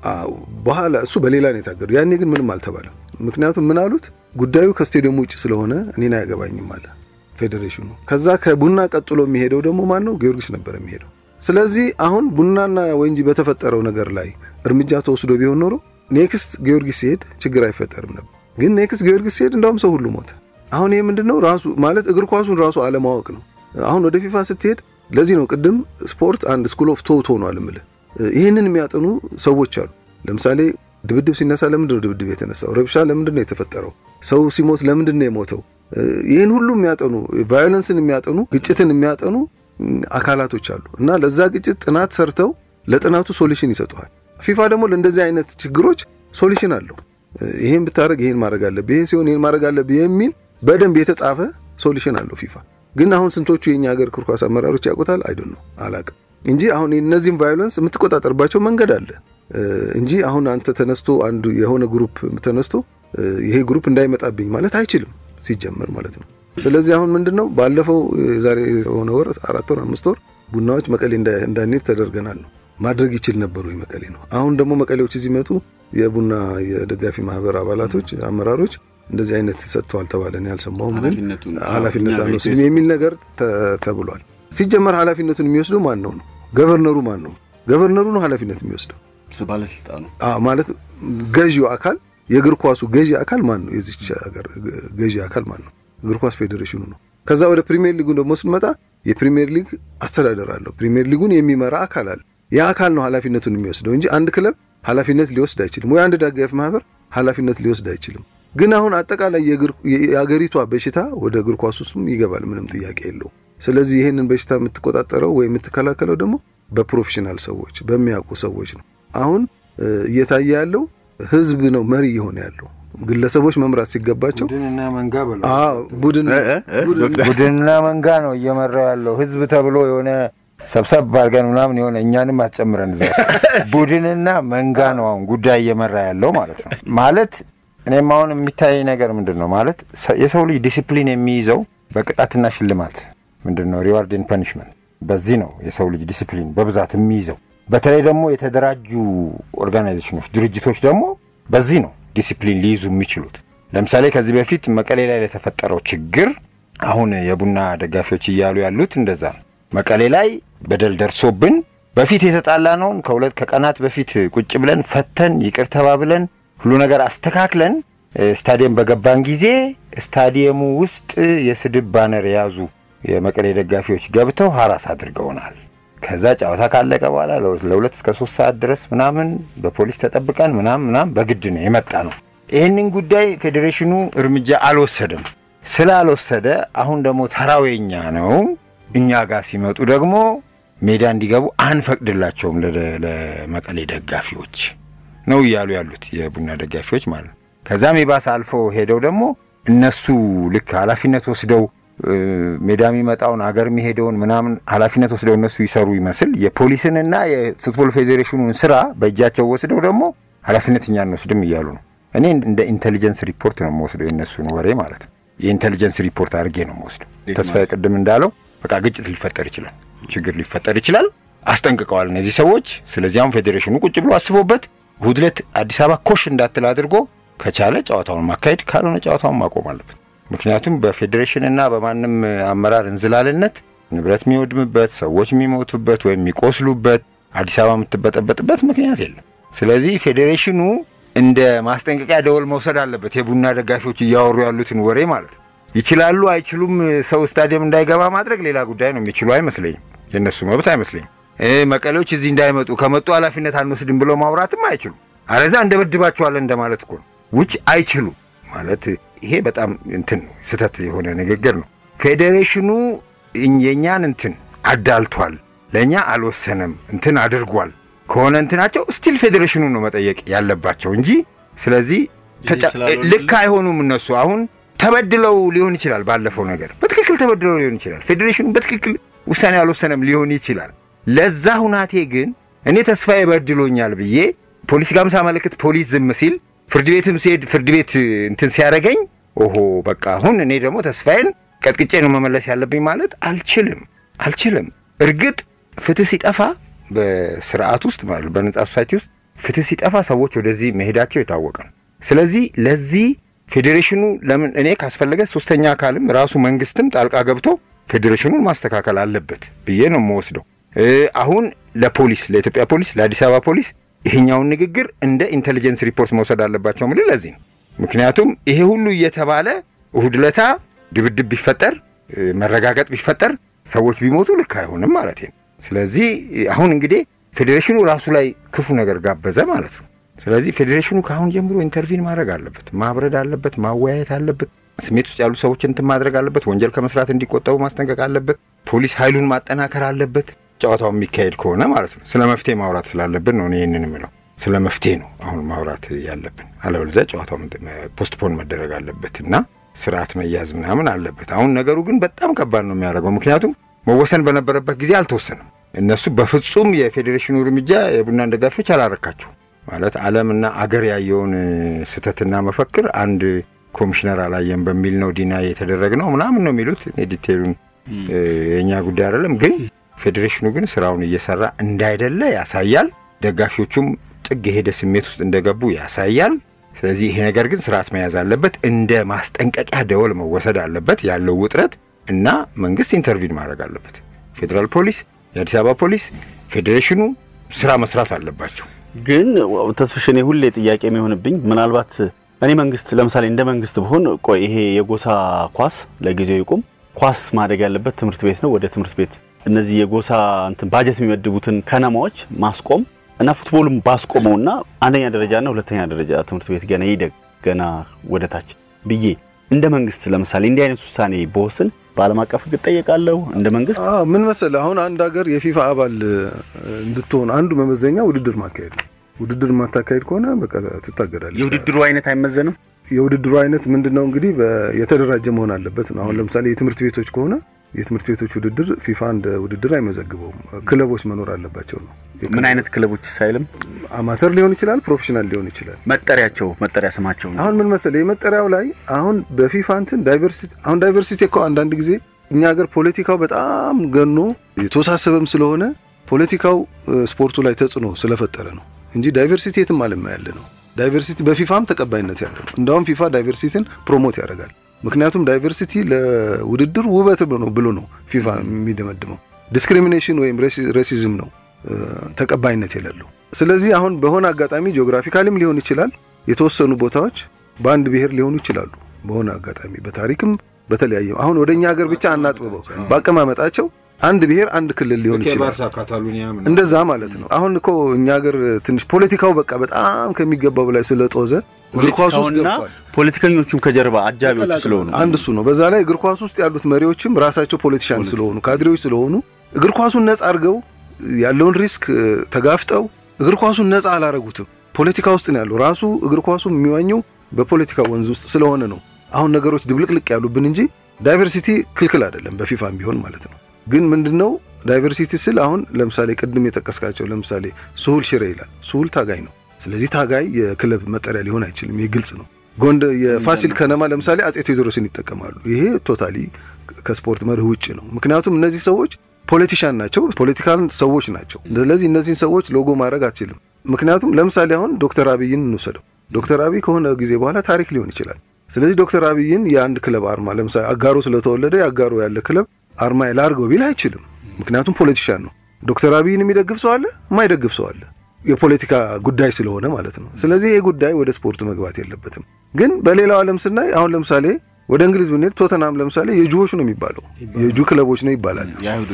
በኋላ እሱ በሌላ ነው የታገደው። ያኔ ግን ምንም አልተባለም። ምክንያቱም ምን አሉት ጉዳዩ ከስቴዲየሙ ውጭ ስለሆነ እኔን አያገባኝም አለ ፌዴሬሽኑ። ከዛ ከቡና ቀጥሎ የሚሄደው ደግሞ ማን ነው? ጊዮርጊስ ነበር የሚሄደው። ስለዚህ አሁን ቡናና ወንጂ በተፈጠረው ነገር ላይ እርምጃ ተወስዶ ቢሆን ኖሮ ኔክስት ጊዮርጊስ ሲሄድ ችግር አይፈጠርም ነበር። ግን ኔክስት ጊዮርጊስ ሲሄድ እንዳውም ሰው ሁሉ ሞተ። አሁን ይህ ምንድን ነው ራሱ ማለት እግር ኳሱን ራሱ አለማወቅ ነው። አሁን ወደ ፊፋ ስትሄድ ለዚህ ነው ቅድም ስፖርት አንድ ስኩል ኦፍ ቶት ሆኗል እምልህ። ይህንን የሚያጠኑ ሰዎች አሉ። ለምሳሌ ድብድብ ሲነሳ ለምንድን ነው ድብድብ የተነሳው? ረብሻ ለምንድን ነው የተፈጠረው? ሰው ሲሞት ለምንድን ነው የሞተው? ይህን ሁሉ የሚያጠኑ ቫዮለንስን የሚያጠኑ ግጭትን የሚያጠኑ አካላቶች አሉ እና ለዛ ግጭት ጥናት ሰርተው ለጥናቱ ሶሉሽን ይሰጡሃል። ፊፋ ደግሞ ለእንደዚህ አይነት ችግሮች ሶሉሽን አለው። ይሄን ብታደረግ ይሄን ማድረግ አለብህ፣ ይሄን ሲሆን ይሄን ማድረግ አለብህ የሚል በደንብ የተጻፈ ሶሉሽን አለው ፊፋ። ግን አሁን ስንቶቹ የኛ ሀገር እግር ኳስ አመራሮች ያውቁታል? አይደል ነው አላቅም። እንጂ አሁን እነዚህም ቫዮለንስ የምትቆጣጠርባቸው መንገድ አለ እንጂ አሁን አንተ ተነስቶ አንዱ የሆነ ግሩፕ ተነስቶ ይሄ ግሩፕ እንዳይመጣብኝ ማለት አይችልም ሲጀመር ማለት ነው። ስለዚህ አሁን ምንድን ነው ባለፈው ዛሬ የሆነ ወር አራት ወር አምስት ወር ቡናዎች መቀሌ እንዳንሄድ ተደርገናል ነው ማድረግ ይችል ነበሩ መቀሌ ነው። አሁን ደግሞ መቀሌዎች እዚህ መጡ የቡና የደጋፊ ማህበር አባላቶች አመራሮች እንደዚህ አይነት ሰጥተዋል ተባለ። እኔ አልሰማሁም፣ ግን ኃላፊነት አንወስድም የሚል ነገር ተብሏል። ሲጀመር ኃላፊነቱን የሚወስደው ማን ነው ነው? ገቨርነሩ ማን ነው? ገቨርነሩ ነው ኃላፊነት የሚወስደው ባለስልጣኑ ማለት ገዢው አካል የእግር ኳሱ ገዢ አካል ማን ነው? የዚች ሀገር ገዢ አካል ማን ነው? እግር ኳስ ፌዴሬሽኑ ነው። ከዛ ወደ ፕሪሚየር ሊጉን ደግሞ ስንመጣ የፕሪሚየር ሊግ አስተዳደር አለው። ፕሪሚየር ሊጉን የሚመራ አካል አለ። ያ አካል ነው ኃላፊነቱን የሚወስደው እንጂ አንድ ክለብ ኃላፊነት ሊወስድ አይችልም፣ ወይ አንድ ደጋፊ ማህበር ኃላፊነት ሊወስድ አይችልም። ግን አሁን አጠቃላይ የአገሪቷ በሽታ ወደ እግር ኳስ ውስጥም ይገባል፣ ምንም ጥያቄ የለው። ስለዚህ ይህንን በሽታ የምትቆጣጠረው ወይ የምትከላከለው ደግሞ በፕሮፌሽናል ሰዎች በሚያውቁ ሰዎች ነው። አሁን እየታየ ያለው ህዝብ ነው መሪ እየሆነ ያለው ግለሰቦች መምራት ሲገባቸው ቡድንና መንጋ በለው ቡድንና መንጋ ነው እየመራ ያለው ህዝብ ተብሎ የሆነ ሰብሰብ አድርገን ምናምን የሆነ እኛንም አትጨምረን እዛ ቡድንና መንጋ ነው አሁን ጉዳይ እየመራ ያለው ማለት ነው። ማለት እኔም አሁን የሚታይ ነገር ምንድን ነው ማለት የሰው ልጅ ዲሲፕሊን የሚይዘው በቅጣትና ሽልማት ምንድን ነው ሪዋርድን ፐኒሽመንት፣ በዚህ ነው የሰው ልጅ ዲሲፕሊን በብዛት የሚይዘው። በተለይ ደግሞ የተደራጁ ኦርጋናይዜሽኖች፣ ድርጅቶች ደግሞ በዚህ ነው ዲሲፕሊን ሊይዙ የሚችሉት። ለምሳሌ ከዚህ በፊት መቀሌ ላይ ለተፈጠረው ችግር አሁን የቡና ደጋፊዎች እያሉ ያሉት እንደዛ ነው። መቀሌ ላይ በደል ደርሶብን በፊት የተጣላነውን ከሁለት ከቀናት በፊት ቁጭ ብለን ፈተን ይቅር ተባብለን ሁሉ ነገር አስተካክለን ስታዲየም በገባን ጊዜ ስታዲየሙ ውስጥ የስድብ ባነር የያዙ የመቀሌ ደጋፊዎች ገብተው ሀራስ አድርገውናል። ከዛ ጨዋታ ካለቀ በኋላ ለሁለት እስከ ሶስት ሰዓት ድረስ ምናምን በፖሊስ ተጠብቀን ምናምን ምናምን በግድ ነው የመጣ ነው። ይህንን ጉዳይ ፌዴሬሽኑ እርምጃ አልወሰደም። ስላልወሰደ አሁን ደግሞ ተራዌኛ ነው። እኛ ጋር ሲመጡ ደግሞ ሜዳ እንዲገቡ አንፈቅድላቸውም ለመቀሌ ደጋፊዎች ነው እያሉ ያሉት የቡና ደጋፊዎች ማለት ነው። ከዛም የባሰ አልፎ ሄደው ደግሞ እነሱ ልክ ኃላፊነት ወስደው ሜዳ የሚመጣውን አገር የሚሄደውን ምናምን ኃላፊነት ወስደው እነሱ ይሰሩ ይመስል የፖሊስንና የፉትቦል ፌዴሬሽኑን ስራ በእጃቸው ወስደው ደግሞ ኃላፊነት እኛ እንወስድም እያሉ ነው። እኔ እንደ ኢንቴሊጀንስ ሪፖርት ነው የምወስደው የእነሱን ወሬ ማለት ነው። የኢንቴሊጀንስ ሪፖርት አድርጌ ነው የምወስደው። ተስፋዬ ቅድም እንዳለው በቃ ግጭት ሊፈጠር ይችላል፣ ችግር ሊፈጠር ይችላል። አስጠንቅቀዋል እነዚህ ሰዎች። ስለዚህ አሁን ፌዴሬሽኑ ቁጭ ብሎ አስቦበት እሑድ ዕለት አዲስ አበባ ኮሽ እንዳትል አድርጎ ከቻለ ጨዋታውን ማካሄድ፣ ካልሆነ ጨዋታውን ማቆም አለበት። ምክንያቱም በፌዴሬሽንና በማንም አመራር እንዝላልነት ንብረት የሚወድምበት፣ ሰዎች የሚሞቱበት ወይም የሚቆስሉበት፣ አዲስ አበባ የምትበጠበጥበት ምክንያት የለም። ስለዚህ ፌዴሬሽኑ እንደ ማስጠንቀቂያ ደወል መውሰድ አለበት። የቡና ደጋፊዎች እያወሩ ያሉትን ወሬ ማለት ነው። ይችላሉ አይችሉም፣ ሰው ስታዲየም እንዳይገባ ማድረግ ሌላ ጉዳይ ነው። የሚችሉ አይመስለኝም፣ የእነሱ መብት አይመስለኝም። መቀሌዎች እዚህ እንዳይመጡ ከመጡ ኃላፊነት አንወስድም ብለው ማውራትም አይችሉም። አለዛ እንደበድባቸዋለን እንደማለት እኮ ነው። ውጭ አይችሉም ማለት ይሄ በጣም እንትን ነው፣ ስህተት የሆነ ንግግር ነው። ፌዴሬሽኑ የእኛን እንትን አዳልቷል፣ ለእኛ አልወሰነም፣ እንትን አድርጓል ከሆነ እንትናቸው ስቲል ፌዴሬሽኑ ነው መጠየቅ ያለባቸው እንጂ ስለዚህ ልክ አይሆኑም እነሱ አሁን ተበድለው ሊሆን ይችላል። ባለፈው ነገር በትክክል ተበድለው ሊሆን ይችላል። ፌዴሬሽኑ በትክክል ውሳኔ አልወሰነም ሊሆን ይችላል። ለዛ ሁናቴ ግን እኔ ተስፋዬ በድሎኛል ብዬ ፖሊስ ጋም ሳመለክት ፖሊስ ዝም ሲል ፍርድ ቤትም ሲሄድ ፍርድ ቤት እንትን ሲያደርገኝ ኦሆ በቃ አሁን እኔ ደግሞ ተስፋዬን ቀጥቅጬ ነው መመለስ ያለብኝ ማለት አልችልም አልችልም። እርግጥ ፍትህ ሲጠፋ በስርዓት ውስጥ ማለት በነጻ ሶሳይቲ ውስጥ ፍትህ ሲጠፋ ሰዎች ወደዚህ መሄዳቸው የታወቀ ነው። ስለዚህ ለዚህ ፌዴሬሽኑ ለምን እኔ ካስፈለገ ሶስተኛ አካልም ራሱ መንግስትም ጣልቃ ገብቶ ፌዴሬሽኑን ማስተካከል አለበት ብዬ ነው የምወስደው። አሁን ለፖሊስ ለኢትዮጵያ ፖሊስ ለአዲስ አበባ ፖሊስ ይሄኛውን ንግግር እንደ ኢንቴሊጀንስ ሪፖርት መውሰድ አለባቸው ምል ለዚህ ነው። ምክንያቱም ይሄ ሁሉ እየተባለ እሁድ ለታ ድብድብ ቢፈጠር መረጋገጥ ቢፈጠር ሰዎች ቢሞቱ ልክ አይሆንም ማለት ነው። ስለዚህ አሁን እንግዲህ ፌዴሬሽኑ ራሱ ላይ ክፉ ነገር ጋበዘ ማለት ነው። ስለዚህ ፌዴሬሽኑ ከአሁን ጀምሮ ኢንተርቪን ማድረግ አለበት፣ ማብረድ አለበት፣ ማወያየት አለበት። ስሜት ውስጥ ያሉ ሰዎች እንትን ማድረግ አለበት። ወንጀል ከመስራት እንዲቆጠቡ ማስጠንቀቅ አለበት። ፖሊስ ኃይሉን ማጠናከር አለበት። ጨዋታው የሚካሄድ ከሆነ ማለት ነው። ስለ መፍትሄ ማውራት ስላለብን ነው እኔ ይህንን የምለው። ስለ መፍትሄ ነው አሁን ማውራት ያለብን። አለበለዚያ ጨዋታው ፖስትፖን መደረግ አለበት እና ስርዓት መያዝ ምናምን አለበት። አሁን ነገሩ ግን በጣም ከባድ ነው የሚያደርገው። ምክንያቱም መወሰን በነበረበት ጊዜ አልተወሰነም። እነሱ በፍጹም የፌዴሬሽኑ እርምጃ የቡናን ደጋፊዎች አላረካቸው ማለት ዓለምና አገር ያየውን ስህተትና መፈክር አንድ ኮሚሽነር አላየም በሚል ነው ዲና የተደረግ ነው ምናምን ነው የሚሉት። ዲቴሉን የእኛ ጉዳይ አይደለም። ግን ፌዴሬሽኑ ግን ስራውን እየሰራ እንዳይደለ ያሳያል። ደጋፊዎቹም ጥግ የሄደ ስሜት ውስጥ እንደገቡ ያሳያል። ስለዚህ ይሄ ነገር ግን ስርዓት መያዝ አለበት፣ እንደ ማስጠንቀቂያ ደወል መወሰድ አለበት ያለው ውጥረት እና መንግስት ኢንተርቪን ማድረግ አለበት። ፌዴራል ፖሊስ፣ የአዲስ አበባ ፖሊስ፣ ፌዴሬሽኑ ስራ መስራት አለባቸው። ግን ተስፍሽ እኔ ሁሌ ጥያቄ የሚሆንብኝ ምናልባት እኔ መንግስት ለምሳሌ እንደ መንግስት ብሆን ቆይ ይሄ የጎሳ ኳስ ለጊዜው ይቁም፣ ኳስ ማደግ ያለበት ትምህርት ቤት ነው። ወደ ትምህርት ቤት እነዚህ የጎሳ እንትን ባጀት የሚመድቡትን ከነማዎች ማስቆም እና ፉትቦልም ባስቆመውና አንደኛ ደረጃና ሁለተኛ ደረጃ ትምህርት ቤት ገና ይደግ ገና ወደ ታች ብዬ እንደ መንግስት ለምሳሌ እንዲህ አይነት ውሳኔ በወስን በዓለም አቀፍ ሕግ እጠየቃለሁ። እንደ መንግስት ምን መሰለህ፣ አሁን አንድ ሀገር የፊፋ አባል እንድትሆን አንዱ መመዘኛ ውድድር ማካሄድ ነው። ውድድር ማታካሄድ ከሆነ በቃ ትታገዳለህ። የውድድሩ አይነት አይመዘንም። የውድድሩ አይነት ምንድን ነው እንግዲህ የተደራጀ መሆን አለበት ነው። አሁን ለምሳሌ የትምህርት ቤቶች ከሆነ የትምህርት ቤቶች ውድድር ፊፋ እንደ ውድድር አይመዘግበውም። ክለቦች መኖር አለባቸው ነው። ምን አይነት ክለቦች ሳይልም አማተር ሊሆን ይችላል፣ ፕሮፌሽናል ሊሆን ይችላል። መጠሪያቸው መጠሪያ ስማቸው ነው። አሁን ምን መሰለህ የመጠሪያው ላይ አሁን በፊፋ እንትን ዳይቨርሲቲ አሁን ዳይቨርሲቲ እኮ አንዳንድ ጊዜ እኛ ሀገር ፖለቲካው በጣም ገኖ የተወሳሰበም ስለሆነ ፖለቲካው ስፖርቱ ላይ ተጽዕኖ ስለፈጠረ ነው እንጂ ዳይቨርሲቲ የትም ዓለም ያለ ነው። ዳይቨርሲቲ በፊፋም ተቀባይነት ያለ ነው። እንዳውም ፊፋ ዳይቨርሲቲን ፕሮሞት ያደርጋል። ምክንያቱም ዳይቨርሲቲ ለውድድር ውበት ነው ብሎ ነው ፊፋ የሚደመድመው። ዲስክሪሚኔሽን ወይም ሬሲዝም ነው ተቀባይነት የሌለው። ስለዚህ አሁን በሆነ አጋጣሚ ጂኦግራፊካሊም ሊሆን ይችላል የተወሰኑ ቦታዎች በአንድ ብሔር ሊሆኑ ይችላሉ። በሆነ አጋጣሚ በታሪክም በተለያየ አሁን ወደ እኛ ሀገር ብቻ አናጥብበው በአቀማመጣቸው አንድ ብሔር አንድ ክልል ሊሆን ይችላል። እንደዛ ማለት ነው። አሁን እኮ እኛ ሀገር ትንሽ ፖለቲካው በቃ በጣም ከሚገባው በላይ ስለጦዘ እግር ኳስ ውስጥ ገብቷል። ፖለቲከኞቹም ከጀርባ አጃቢዎች ስለሆኑ አንድ እሱ ነው። በዛ ላይ እግር ኳስ ውስጥ ያሉት መሪዎችም ራሳቸው ፖለቲሻን ስለሆኑ ካድሬዎች ስለሆኑ እግር ኳሱን ነጻ አድርገው ያለውን ሪስክ ተጋፍጠው እግር ኳሱን ነጻ አላረጉትም። ፖለቲካ ውስጥ ነው ያለው። ራሱ እግር ኳሱ የሚዋኘው በፖለቲካ ወንዝ ውስጥ ስለሆነ ነው አሁን ነገሮች ድብልቅልቅ ያሉብን እንጂ ዳይቨርሲቲ ክልክል አይደለም፣ በፊፋም ቢሆን ማለት ነው። ግን ምንድነው ዳይቨርሲቲ ስል አሁን ለምሳሌ ቅድም የጠቀስካቸው ለምሳሌ ስሁል ሽሬ ይላል። ስሁል ታጋይ ነው። ስለዚህ ታጋይ የክለብ መጠሪያ ሊሆን አይችልም። ይህ ግልጽ ነው። ጎንደ የፋሲል ከነማ ለምሳሌ አጼ ቴዎድሮስን ይጠቀማሉ። ይሄ ቶታሊ ከስፖርት መርህ ውጭ ነው። ምክንያቱም እነዚህ ሰዎች ፖለቲሻን ናቸው፣ ፖለቲካል ሰዎች ናቸው። ስለዚህ እነዚህን ሰዎች ሎጎ ማድረግ አትችልም። ምክንያቱም ለምሳሌ አሁን ዶክተር አብይን እንውሰደው። ዶክተር አብይ ከሆነ ጊዜ በኋላ ታሪክ ሊሆን ይችላል። ስለዚህ ዶክተር አብይን የአንድ ክለብ አርማ ለምሳሌ አጋሮ ስለተወለደ የአጋሮ ያለ ክለብ አርማ ላርገው ቢል አይችልም። ምክንያቱም ፖለቲሻን ነው። ዶክተር አብይን የሚደግፍ ሰው አለ፣ የማይደግፍ ሰው አለ። የፖለቲካ ጉዳይ ስለሆነ ማለት ነው። ስለዚህ ይህ ጉዳይ ወደ ስፖርቱ መግባት የለበትም። ግን በሌላው ዓለም ስናይ አሁን ለምሳሌ ወደ እንግሊዝ ብንሄድ ቶተናም ለምሳሌ የጁዎች ነው የሚባለው፣ የጁ ክለቦች ነው ይባላል።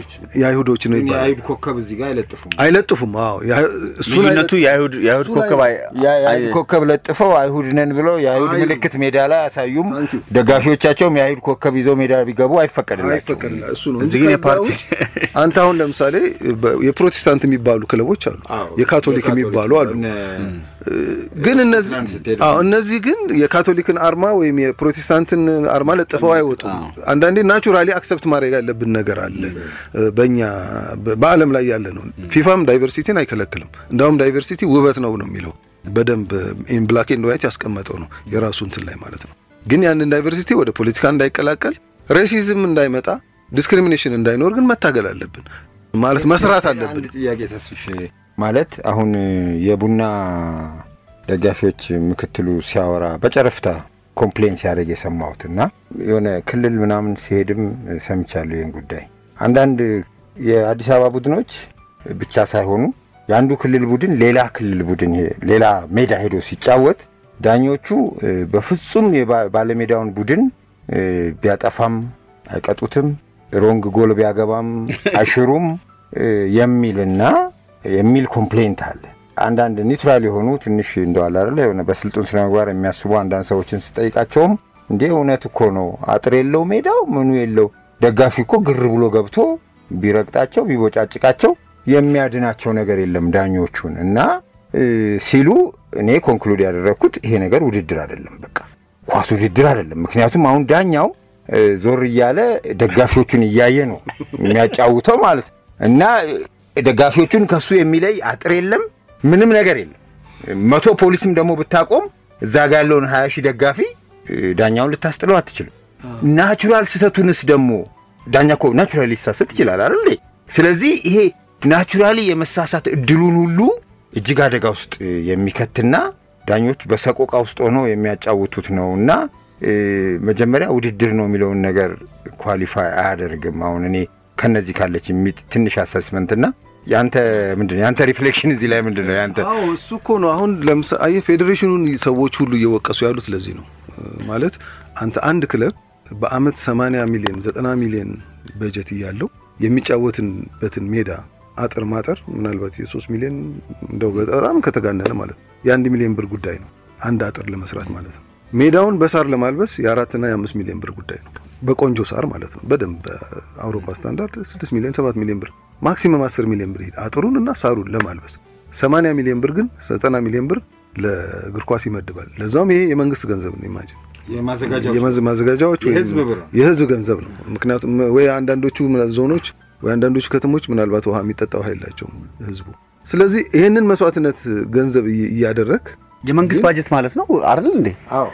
የአይሁዶች ነው ይባላል። የአይሁድ ኮከብ እዚህ ጋር አይለጥፉም። አይለጥፉም። አዎ እሱን ልዩነቱ የአይሁድ የአይሁድ ኮከብ አይ- የአይሁድ ኮከብ ለጥፈው አይሁድ ነን ብለው የአይሁድ ምልክት ሜዳ ላይ አያሳዩም። ደጋፊዎቻቸውም የአይሁድ ኮከብ ይዘው ሜዳ ቢገቡ አይፈቀድላቸውም። አይፈቀድላ እሱ ነው እዚህ ግን እንጂ ከዛ የፓርቲ- ውጭ አንተ አሁን ለምሳሌ በ- የፕሮቴስታንት የሚባሉ ክለቦች አሉ፣ የካቶሊክ የሚባሉ አሉ። ግን እነዚህ ፕሮቴስታንት ስትሄድ አዎ እነዚህ ግን የካቶሊክን አርማ ወይም የፕሮቴስታንትን አርማ ለጥፈው አይወጡም። አንዳንዴ ናቹራሊ አክሰፕት ማድረግ ያለብን ነገር አለ። በእኛ በ- በዓለም ላይ ያለ ነው። ፊፋም ዳይቨርሲቲን አይከለክልም። እንዳውም ዳይቨርሲቲ ውበት ነው ነው የሚለው በደንብ ኢን ብላክ ኤንድ ዋይት ያስቀመጠው ነው የራሱ እንትን ላይ ማለት ነው። ግን ያንን ዳይቨርሲቲ ወደ ፖለቲካ እንዳይቀላቀል፣ ሬሲዝም እንዳይመጣ፣ ዲስክሪሚኔሽን እንዳይኖር ግን መታገል አለብን ማለት መስራት አለብን። አንድ ጥያቄ ተስፍሽ ማለት አሁን የቡና ደጋፊዎች ምክትሉ ሲያወራ በጨረፍታ ኮምፕሌን ሲያደርግ የሰማሁት እና የሆነ ክልል ምናምን ሲሄድም ሰምቻለሁ ይህን ጉዳይ። አንዳንድ የአዲስ አበባ ቡድኖች ብቻ ሳይሆኑ የአንዱ ክልል ቡድን ሌላ ክልል ቡድን ሄ- ሌላ ሜዳ ሄዶ ሲጫወት ዳኞቹ እ፣ በፍጹም የባ- ባለሜዳውን ቡድን እ፣ ቢያጠፋም አይቀጡትም፣ ሮንግ ጎል ቢያገባም አይሽሩም እ፣ የሚልና የሚል ኮምፕሌንት አለ። አንዳንድ ኒውትራል የሆኑ ትንሽ እንደዋል አይደለ የሆነ በስልጡን ስነ ምግባር የሚያስቡ አንዳንድ ሰዎችን ስጠይቃቸውም እንዴ እውነት እኮ ነው፣ አጥር የለው ሜዳው ምኑ የለው፣ ደጋፊ እኮ ግር ብሎ ገብቶ ቢረግጣቸው ቢቦጫጭቃቸው የሚያድናቸው ነገር የለም ዳኞቹን እና እ፣ ሲሉ እኔ ኮንክሉድ ያደረግኩት ይሄ ነገር ውድድር አይደለም፣ በቃ ኳስ ውድድር አይደለም። ምክንያቱም አሁን ዳኛው እ፣ ዞር እያለ ደጋፊዎቹን እያየ ነው የሚያጫውተው ማለት ነው እና ደጋፊዎቹን ከሱ የሚለይ አጥር የለም፣ ምንም ነገር የለም። መቶ ፖሊስም ደግሞ ብታቆም እዛ ጋ ያለውን ሀያ ሺህ ደጋፊ ዳኛውን ልታስጥለው አትችልም። ናቹራል ስህተቱንስ ደግሞ ዳኛ እኮ ናቹራሊ ሊሳሳት ይችላል አይደል? ስለዚህ ይሄ ናቹራሊ የመሳሳት እድሉን ሁሉ እጅግ አደጋ ውስጥ የሚከትና ዳኞች በሰቆቃ ውስጥ ሆነው የሚያጫውቱት ነው እና መጀመሪያ ውድድር ነው የሚለውን ነገር ኳሊፋይ አያደርግም። አሁን እኔ ከነዚህ ካለች ትንሽ አሰስመንትና ያንተ ምንድን ነው ያንተ ሪፍሌክሽን እዚህ ላይ ምንድን ነው ያንተ? አዎ እሱ እኮ ነው። አሁን ለምሳሌ አየህ ፌዴሬሽኑን ሰዎች ሁሉ እየወቀሱ ያሉት ለዚህ ነው ማለት አንተ አንድ ክለብ በአመት 80 ሚሊዮን 90 ሚሊዮን በጀት እያለው የሚጫወትበትን ሜዳ አጥር ማጠር ምናልባት የሶስት ሚሊዮን እንደው በጣም ከተጋነነ ማለት ነው የአንድ ሚሊዮን ብር ጉዳይ ነው። አንድ አጥር ለመስራት ማለት ነው። ሜዳውን በሳር ለማልበስ የአራትና የአምስት ሚሊዮን ብር ጉዳይ ነው። በቆንጆ ሳር ማለት ነው። በደንብ በአውሮፓ ስታንዳርድ ስድስት ሚሊዮን ሰባት ሚሊዮን ብር ማክሲመም አስር ሚሊዮን ብር ሄድ አጥሩን እና ሳሩን ለማልበስ ሰማንያ ሚሊዮን ብር ግን ዘጠና ሚሊዮን ብር ለእግር ኳስ ይመድባል። ለዛውም ይሄ የመንግስት ገንዘብ ነው። ኢማጂን ማዘጋጃዎች የህዝብ ገንዘብ ነው። ምክንያቱም ወይ አንዳንዶቹ ዞኖች ወይ አንዳንዶቹ ከተሞች ምናልባት ውሃ የሚጠጣ ውሃ የላቸውም ህዝቡ። ስለዚህ ይህንን መስዋዕትነት ገንዘብ እያደረግ የመንግስት ባጀት ማለት ነው አይደል እንዴ?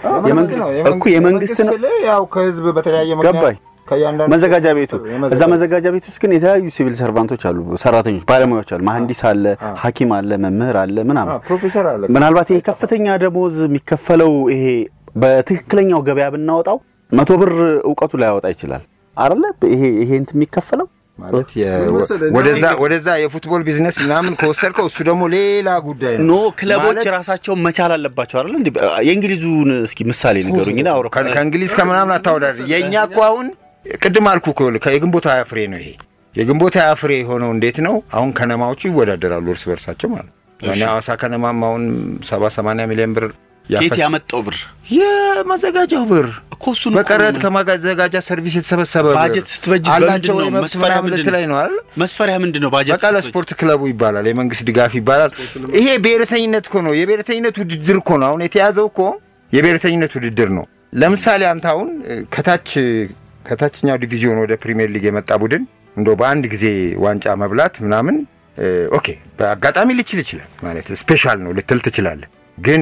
እኮ የመንግስት ነው። ያው ከህዝብ በተለያየ ገባኝ። መዘጋጃ ቤቱ እዛ መዘጋጃ ቤት ውስጥ ግን የተለያዩ ሲቪል ሰርቫንቶች አሉ፣ ሰራተኞች፣ ባለሙያዎች አሉ። መሐንዲስ አለ፣ ሐኪም አለ፣ መምህር አለ፣ ምናምን ፕሮፌሰር አለ። ምናልባት ይሄ ከፍተኛ ደሞዝ የሚከፈለው ይሄ በትክክለኛው ገበያ ብናወጣው መቶ ብር እውቀቱ ላያወጣ ይችላል አይደለ? ይሄ ይሄ እንትን የሚከፈለው ማለት ወደዛ ወደዛ የፉትቦል ቢዝነስ ምናምን ከወሰድከው እሱ ደግሞ ሌላ ጉዳይ ነው። ኖ ክለቦች ራሳቸውን መቻል አለባቸው አይደል? እንዴ የእንግሊዙን እስኪ ምሳሌ ንገሩኝ። እና አውሮፓ ከእንግሊዝ ከምናምን አታወዳድር። የእኛ እኮ አሁን ቅድም አልኩ እኮ የግንቦት ሀያ ፍሬ ነው ይሄ የግንቦት ሀያ ፍሬ የሆነው እንዴት ነው? አሁን ከነማዎቹ ይወዳደራሉ እርስ በርሳቸው ማለት ነው። ሐዋሳ ከነማም አሁን ሰባ ሰማንያ ሚሊዮን ብር ኬት ያመጣው ብር የማዘጋጃው ብር እኮ እሱ ነው በቀረጥ ከማዘጋጃ ሰርቪስ የተሰበሰበ ብር ባጀት ስትበጅት አላቸው በምንድን ነው? ወይ መስፈሪያ ምናምን ምንድን ልትለኝ ነው አይደል? መስፈሪያ ምንድን ነው? ባጀት በቃ ለስፖርት ክለቡ ይባላል፣ የመንግስት ድጋፍ ይባላል። ይሄ ብሔረተኝነት እኮ ነው፣ የብሔረተኝነት ውድድር እኮ ነው። አሁን የተያዘው እኮ የብሔረተኝነት ውድድር ነው። ለምሳሌ አንተ አሁን ከታች ከታችኛው ዲቪዚዮን ወደ ፕሪሚየር ሊግ የመጣ ቡድን እንደው በአንድ ጊዜ ዋንጫ መብላት ምናምን ኦኬ፣ በአጋጣሚ ልችል ይችላል ማለት ስፔሻል ነው ልትል ትችላለህ። ግን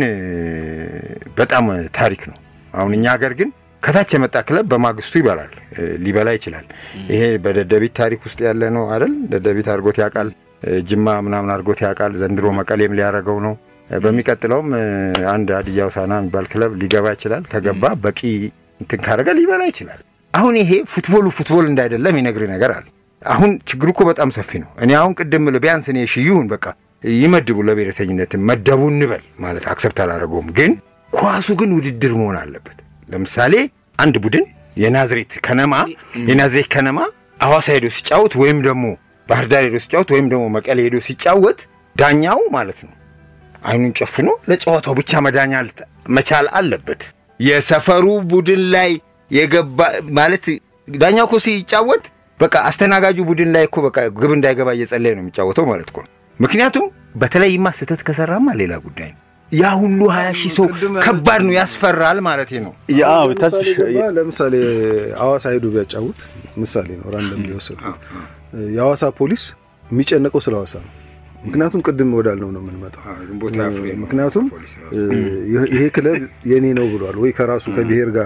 በጣም ታሪክ ነው። አሁን እኛ ሀገር ግን ከታች የመጣ ክለብ በማግስቱ ይበላል፣ ሊበላ ይችላል። ይሄ በደደቢት ታሪክ ውስጥ ያለ ነው አይደል? ደደቢት አድርጎት ያውቃል፣ ጅማ ምናምን አድርጎት ያውቃል። ዘንድሮ መቀሌም ሊያደርገው ነው። በሚቀጥለውም አንድ ሀዲያ ሆሳዕና የሚባል ክለብ ሊገባ ይችላል። ከገባ በቂ እንትን ካደረገ ሊበላ ይችላል። አሁን ይሄ ፉትቦሉ ፉትቦል እንዳይደለም ይነግር ነገር አለ። አሁን ችግሩ እኮ በጣም ሰፊ ነው። እኔ አሁን ቅድም ቢያንስ እኔ እሺ ይሁን በቃ ይመድቡ ለብሔረተኝነት መደቡ እንበል ማለት አክሰፕት አላደረገውም። ግን ኳሱ ግን ውድድር መሆን አለበት። ለምሳሌ አንድ ቡድን የናዝሬት ከነማ የናዝሬት ከነማ አዋሳ ሄዶ ሲጫወት ወይም ደግሞ ባህር ዳር ሄዶ ሲጫወት ወይም ደግሞ መቀሌ ሄዶ ሲጫወት ዳኛው ማለት ነው አይኑን ጨፍኖ ለጨዋታው ብቻ መዳኛ መቻል አለበት። የሰፈሩ ቡድን ላይ የገባ ማለት ዳኛው እኮ ሲጫወት በቃ አስተናጋጁ ቡድን ላይ እኮ በቃ ግብ እንዳይገባ እየጸለየ ነው የሚጫወተው ማለት እኮ ነው። ምክንያቱም በተለይማ ስህተት ከሰራማ ሌላ ጉዳይ ነው። ያ ሁሉ ሀያ ሺህ ሰው ከባድ ነው፣ ያስፈራል ማለት ነው። ያው ተስፍሽ ለምሳሌ ሐዋሳ ሄዶ ቢያጫውት ምሳሌ ነው ራንደም ሊወሰዱት የሐዋሳ ፖሊስ የሚጨነቀው ስለ ሐዋሳ ነው። ምክንያቱም ቅድም ወዳልነው ነው የምንመጣው። ምክንያቱም ይሄ ክለብ የኔ ነው ብሏል ወይ ከራሱ ከብሔር ጋር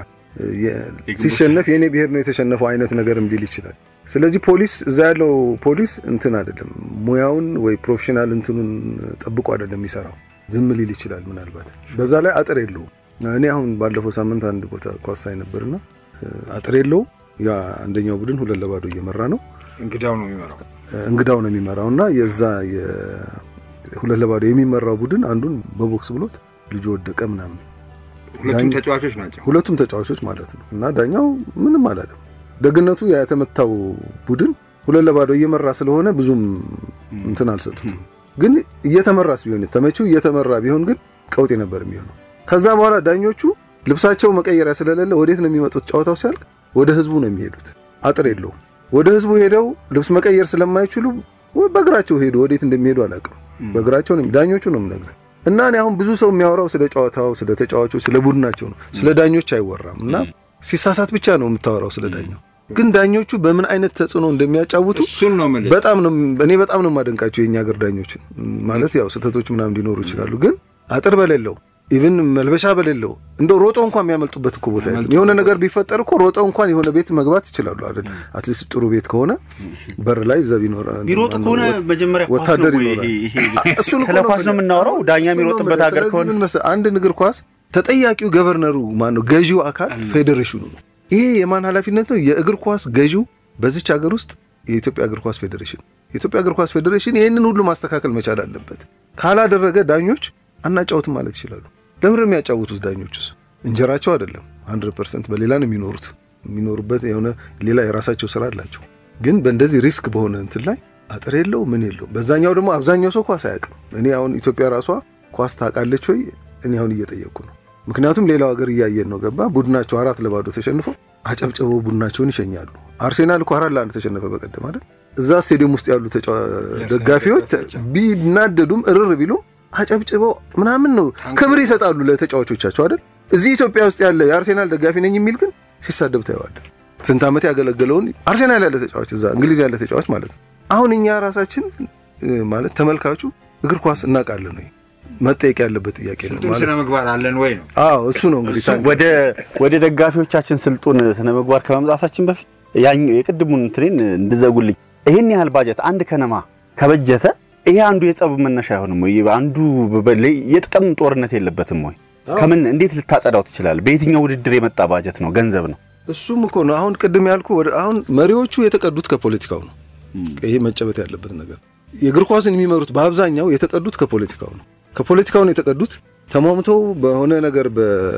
ሲሸነፍ የኔ ብሔር ነው የተሸነፈው አይነት ነገርም ሊል ይችላል። ስለዚህ ፖሊስ እዛ ያለው ፖሊስ እንትን አይደለም ሙያውን ወይ ፕሮፌሽናል እንትኑን ጠብቆ አይደለም የሚሰራው፣ ዝም ሊል ይችላል ምናልባት። በዛ ላይ አጥር የለውም። እኔ አሁን ባለፈው ሳምንት አንድ ቦታ ኳስ ሳይ ነበርና አጥር የለውም። ያ አንደኛው ቡድን ሁለት ለባዶ እየመራ ነው። እንግዳው ነው የሚመራው እንግዳው ነው የሚመራው እና የዛ ሁለት ለባዶ የሚመራው ቡድን አንዱን በቦክስ ብሎት ልጁ ወደቀ ምናምን ሁለቱም ተጫዋቾች ናቸው። ሁለቱም ተጫዋቾች ማለት ነው። እና ዳኛው ምንም አላለም። ደግነቱ የተመታው ቡድን ሁለት ለባዶ እየመራ ስለሆነ ብዙም እንትን አልሰጡትም። ግን እየተመራስ ቢሆን ተመቺው እየተመራ ቢሆን ግን ቀውጤ ነበር የሚሆነው። ከዛ በኋላ ዳኞቹ ልብሳቸው መቀየሪያ ስለሌለ ወዴት ነው የሚመጡት? ጨዋታው ሲያልቅ ወደ ህዝቡ ነው የሚሄዱት። አጥር የለውም። ወደ ህዝቡ ሄደው ልብስ መቀየር ስለማይችሉ በእግራቸው ሄዱ። ወዴት እንደሚሄዱ አላውቅም። በእግራቸው ነው ዳኞቹ ነው የምነግርህ። እና እኔ አሁን ብዙ ሰው የሚያወራው ስለ ጨዋታው፣ ስለ ተጫዋቾች፣ ስለ ቡድናቸው ነው። ስለ ዳኞች አይወራም። እና ሲሳሳት ብቻ ነው የምታወራው ስለ ዳኛው። ግን ዳኞቹ በምን አይነት ተጽዕኖ እንደሚያጫውቱ እሱን ነው የምልህ። በጣም ነው እኔ በጣም ነው የማደንቃቸው የእኛ ሀገር ዳኞችን። ማለት ያው ስህተቶች ምናምን ሊኖሩ ይችላሉ፣ ግን አጥር በሌለው ኢቭን መልበሻ በሌለው እንደው ሮጠው እንኳን የሚያመልጡበት እኮ ቦታ የለም። የሆነ ነገር ቢፈጠር እኮ ሮጠው እንኳን የሆነ ቤት መግባት ይችላሉ አይደል? አትሊስት ጥሩ ቤት ከሆነ በር ላይ ዘብ ይኖራል። ቢሮጡ ከሆነ መጀመሪያ ኳስ ወታደር ነው ወይ ይኖራል። ይሄ- ይሄ- እሱን እኮ ስለ ኳስ ነው የምናወራው። ዳኛ እሱን ነው የሚሮጥበት የምልህ። ሀገር ስለዚህ ከሆነ ምን መሰለህ፣ አንድን እግር ኳስ ተጠያቂው ገቨርነሩ ማን ነው? ገዢው አካል ፌዴሬሽኑ ነው። ይሄ የማን ኃላፊነት ነው? የእግር ኳስ ገዢው በዚች ሀገር ውስጥ የኢትዮጵያ እግር ኳስ ፌዴሬሽን የኢትዮጵያ እግር ኳስ ፌዴሬሽን ይህንን ሁሉ ማስተካከል መቻል አለበት። ካላደረገ ዳኞች አናጫውትም ማለት ይችላሉ። ለምን ነው የሚያጫውቱት? ዳኞቹስ እንጀራቸው አይደለም። 100% በሌላ ነው የሚኖሩት። የሚኖሩበት የሆነ ሌላ የራሳቸው ስራ አላቸው። ግን በእንደዚህ ሪስክ በሆነ እንትን ላይ አጥር የለው ምን የለው። በዛኛው ደግሞ አብዛኛው ሰው ኳስ አያውቅም። እኔ አሁን ኢትዮጵያ ራሷ ኳስ ታውቃለች ወይ? እኔ አሁን እየጠየቅኩ ነው። ምክንያቱም ሌላው ሀገር እያየን ነው። ገባ ቡድናቸው አራት ለባዶ ተሸንፈው አጨብጭበው ቡድናቸውን ይሸኛሉ። አርሴናል እኮ አራት ለአንድ ተሸነፈ በቀደም አይደል? እዛ ስቴዲየም ውስጥ ያሉ ተጫዋ- ደጋፊዎች ቢናደዱም እርር ቢሉም አጨብጭበው ምናምን ነው ክብር ይሰጣሉ ለተጫዋቾቻቸው አይደል? እዚህ ኢትዮጵያ ውስጥ ያለ የአርሴናል ደጋፊ ነኝ የሚል ግን ሲሳደብ ታየዋለህ። ስንት ዓመት ያገለገለውን አርሴናል ያለ ተጫዋች እዛ እንግሊዝ ያለ ተጫዋች ማለት ነው። አሁን እኛ ራሳችን እ፣ ማለት ተመልካቹ እግር ኳስ እናውቃለን ወይ መጠየቅ ያለበት ጥያቄ ነው ስልጡን ማለት ስነ ምግባር አለን ወይ ነው። አዎ እሱ ነው እንግዲህ ታንክ ወደ ወደ ደጋፊዎቻችን ስልጡን ስነ ምግባር ከመምጣታችን በፊት ያኛው የቅድሙን እንትኔን እንድዘጉልኝ ይህን ያህል ባጀት አንድ ከነማ ከበጀተ ይሄ አንዱ የጸብ መነሻ አይሆንም ወይ? አንዱ በ- የጥቅም ጦርነት የለበትም ወይ? ከምን እንዴት ልታጸዳው ትችላለህ? በየትኛው ውድድር የመጣ ባጀት ነው? ገንዘብ ነው። እሱም እኮ ነው አሁን ቅድም ያልኩ ወደ አሁን መሪዎቹ የተቀዱት ከፖለቲካው ነው። ይሄ መጨበት ያለበት ነገር የእግር ኳስን የሚመሩት በአብዛኛው የተቀዱት ከፖለቲካው ነው። ከፖለቲካው ነው የተቀዱት። ተሟምተው በሆነ ነገር